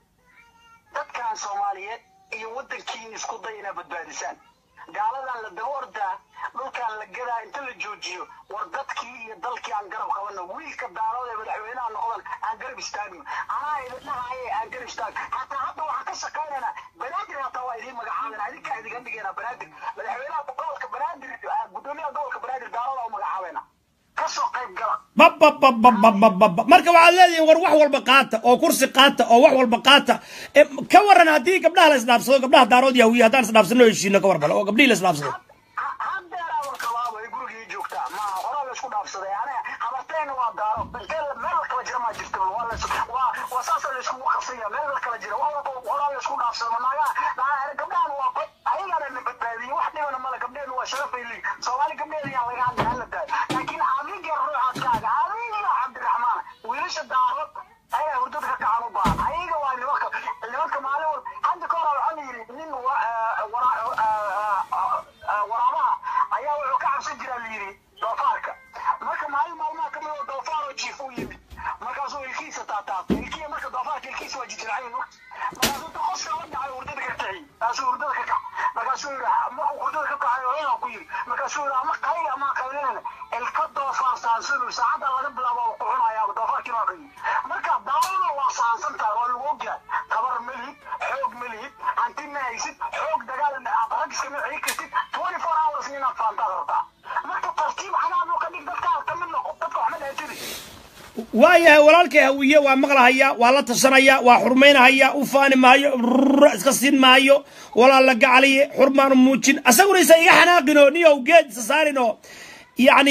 Speaker 5: dadkan soomaaliyeed iyo waddankiin isku day inaad badbaadisaan gaaladan la daba ordaa dhulkaan la gadaa inta la joojiyo war dadkii iyo dalkii aan garab qabano wiilka daarood ee madaxweynaha noqdan aan garab istaagno anaa idin dhahaye aan garab istaagno hataa hadda waxaan ka shaqaynaynaa banaadir hataa waa idiin magacaabana adinkaa idiga dhigaynaa banaadir madaxweynaha gobolka banaadir gudoomiyaha gobolka banaadir daarooda u magacaabayna kasoo qayb gala
Speaker 1: babababababababa marka waxaad leedihiin war wax walba qaata oo kursi qaata oo wax walba qaata E, ka waran haddii gabdhaha la isdhaafsado gabdhaha daarood yahuwiya haddaan isdhaafsano heshiino ka warbale oo gabdhihii la isdhaafsado
Speaker 5: haddeeraa warkabaaba ay gurigii joogtaa ma horaa la isku dhaafsaday aniga habartayna waa daaro intee la- meel la kala jira maa jirta waa la is- waa waa saasa la iskugu qabsanya meel la kala jira waa walba horaa la isku dhaafsado ma naagaha naa- gabdhahan waa god ayagana na badbaadiyey wax dhibana male gabdheenu waa sharafay leeyihin soomaali gabdheeda yaan laga hadlay hala daayo laakiin adiga ruuxadkaaga adiga cabdiraxmaan wiilasha daarod ayaga hurdada ka kacan u baahan ayaga waa nimanka nimanka maalin wal hadda ka hora waxaa la yidhi nin wa- eh, wara- eh, eh, waraabaha ayaa wuxuu ka cabsan jiraa la yidhi doofaarka marka maalin maalmaha kamid oo doofaar oo jiif u yimid markaasuu ilkiisa taataabtay ilkiya marka doofaarka ilkiisa waa jijircayn markaasuu inta qoska la dhacay hurdada ka kiciy kaasuu hurdada ka kac markaasuu yidhi markuu hurdada ka kacay hooyada ku yidhi markaasuu yidhi ama qayga ama qaylinana ilka doofaar saansanu saacadda laga bilaabo oo ku cunayaaba doofaarkii waa qayi marka daawada waa saansantahay waa lagu ogyahay tabar ma lihid xoog ma lihid hanti ma haysid xoog dagaal rag iskama celi kartid twenty four hours inaad faantaad rabtaa marka tartiib cadaab oo ka dhig dadka ka mid noqo dadka waxma dhahatidi
Speaker 1: waayahay walaalkay hawiye waa maqlahaya waa la tashanaya waa xurmaynahaya u faani maayo rrrr iska siin maayo walaal la gacaliye xurmaanu muujin asaguna isa iga xanaaqin oo niyow geed isa saarin oo yani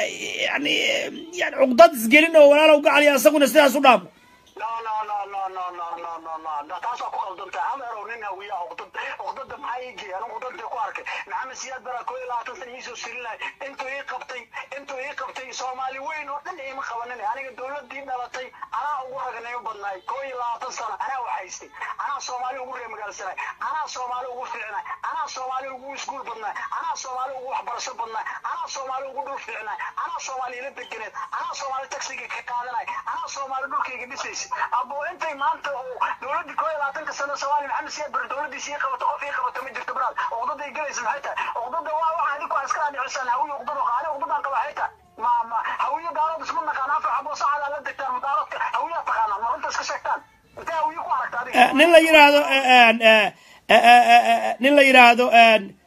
Speaker 1: yani yani cuqdad isgelin oo walaalow gacaliya asaguna sidaas u dhaamo
Speaker 5: no no no no no no no no no no taas waa ku qaldantaa hameerow nin hawiya uqdad uqdada maxaa ii geeyay anigu uqdada ku arkay maxamed siyaad baraa koo iyo labaatan sana iisoo silinay intuu ii qabtay intuu ii qabtay soomaali weyn oo dhan iima qabanin aniga dowladii dhalatay anaa ugu ragnimo badnaay koo iyo labaatan sano anaa waxaystay anaa soomaali ugu reemagaalsanay anaa soomaali ugu fiicnay anaa soomaali ugu iskuul badnaay anaa soomaali ugu waxbarasho badnaay anaa soomaali ugu dhul fiicnay anaa soomaali ila deganeed anaa soomaali taksiga ka qaadanay anaa soomaali dhulkayga dhisaysa abo intay maanta oo dowladii koo iyo labaatanka sano soomaali maxamed siyaad bar dowladiisa ii qabato qof ii qabato ma jirto baraad uqdaday galaysa maxay tahay uqdada waa waxa adiku aan iska adhicisaan hawiye uqdada qaani uqdadan qaba waxay tahay ma ma hawiye daarood isma naqaan afar xabo saacada la degtaan mudaaradka hawiyaa taqaanaan ma runta iska sheegtaan intee hawiye ku aragta adiga
Speaker 1: nin la yidhaahdo nin la yidhaahdo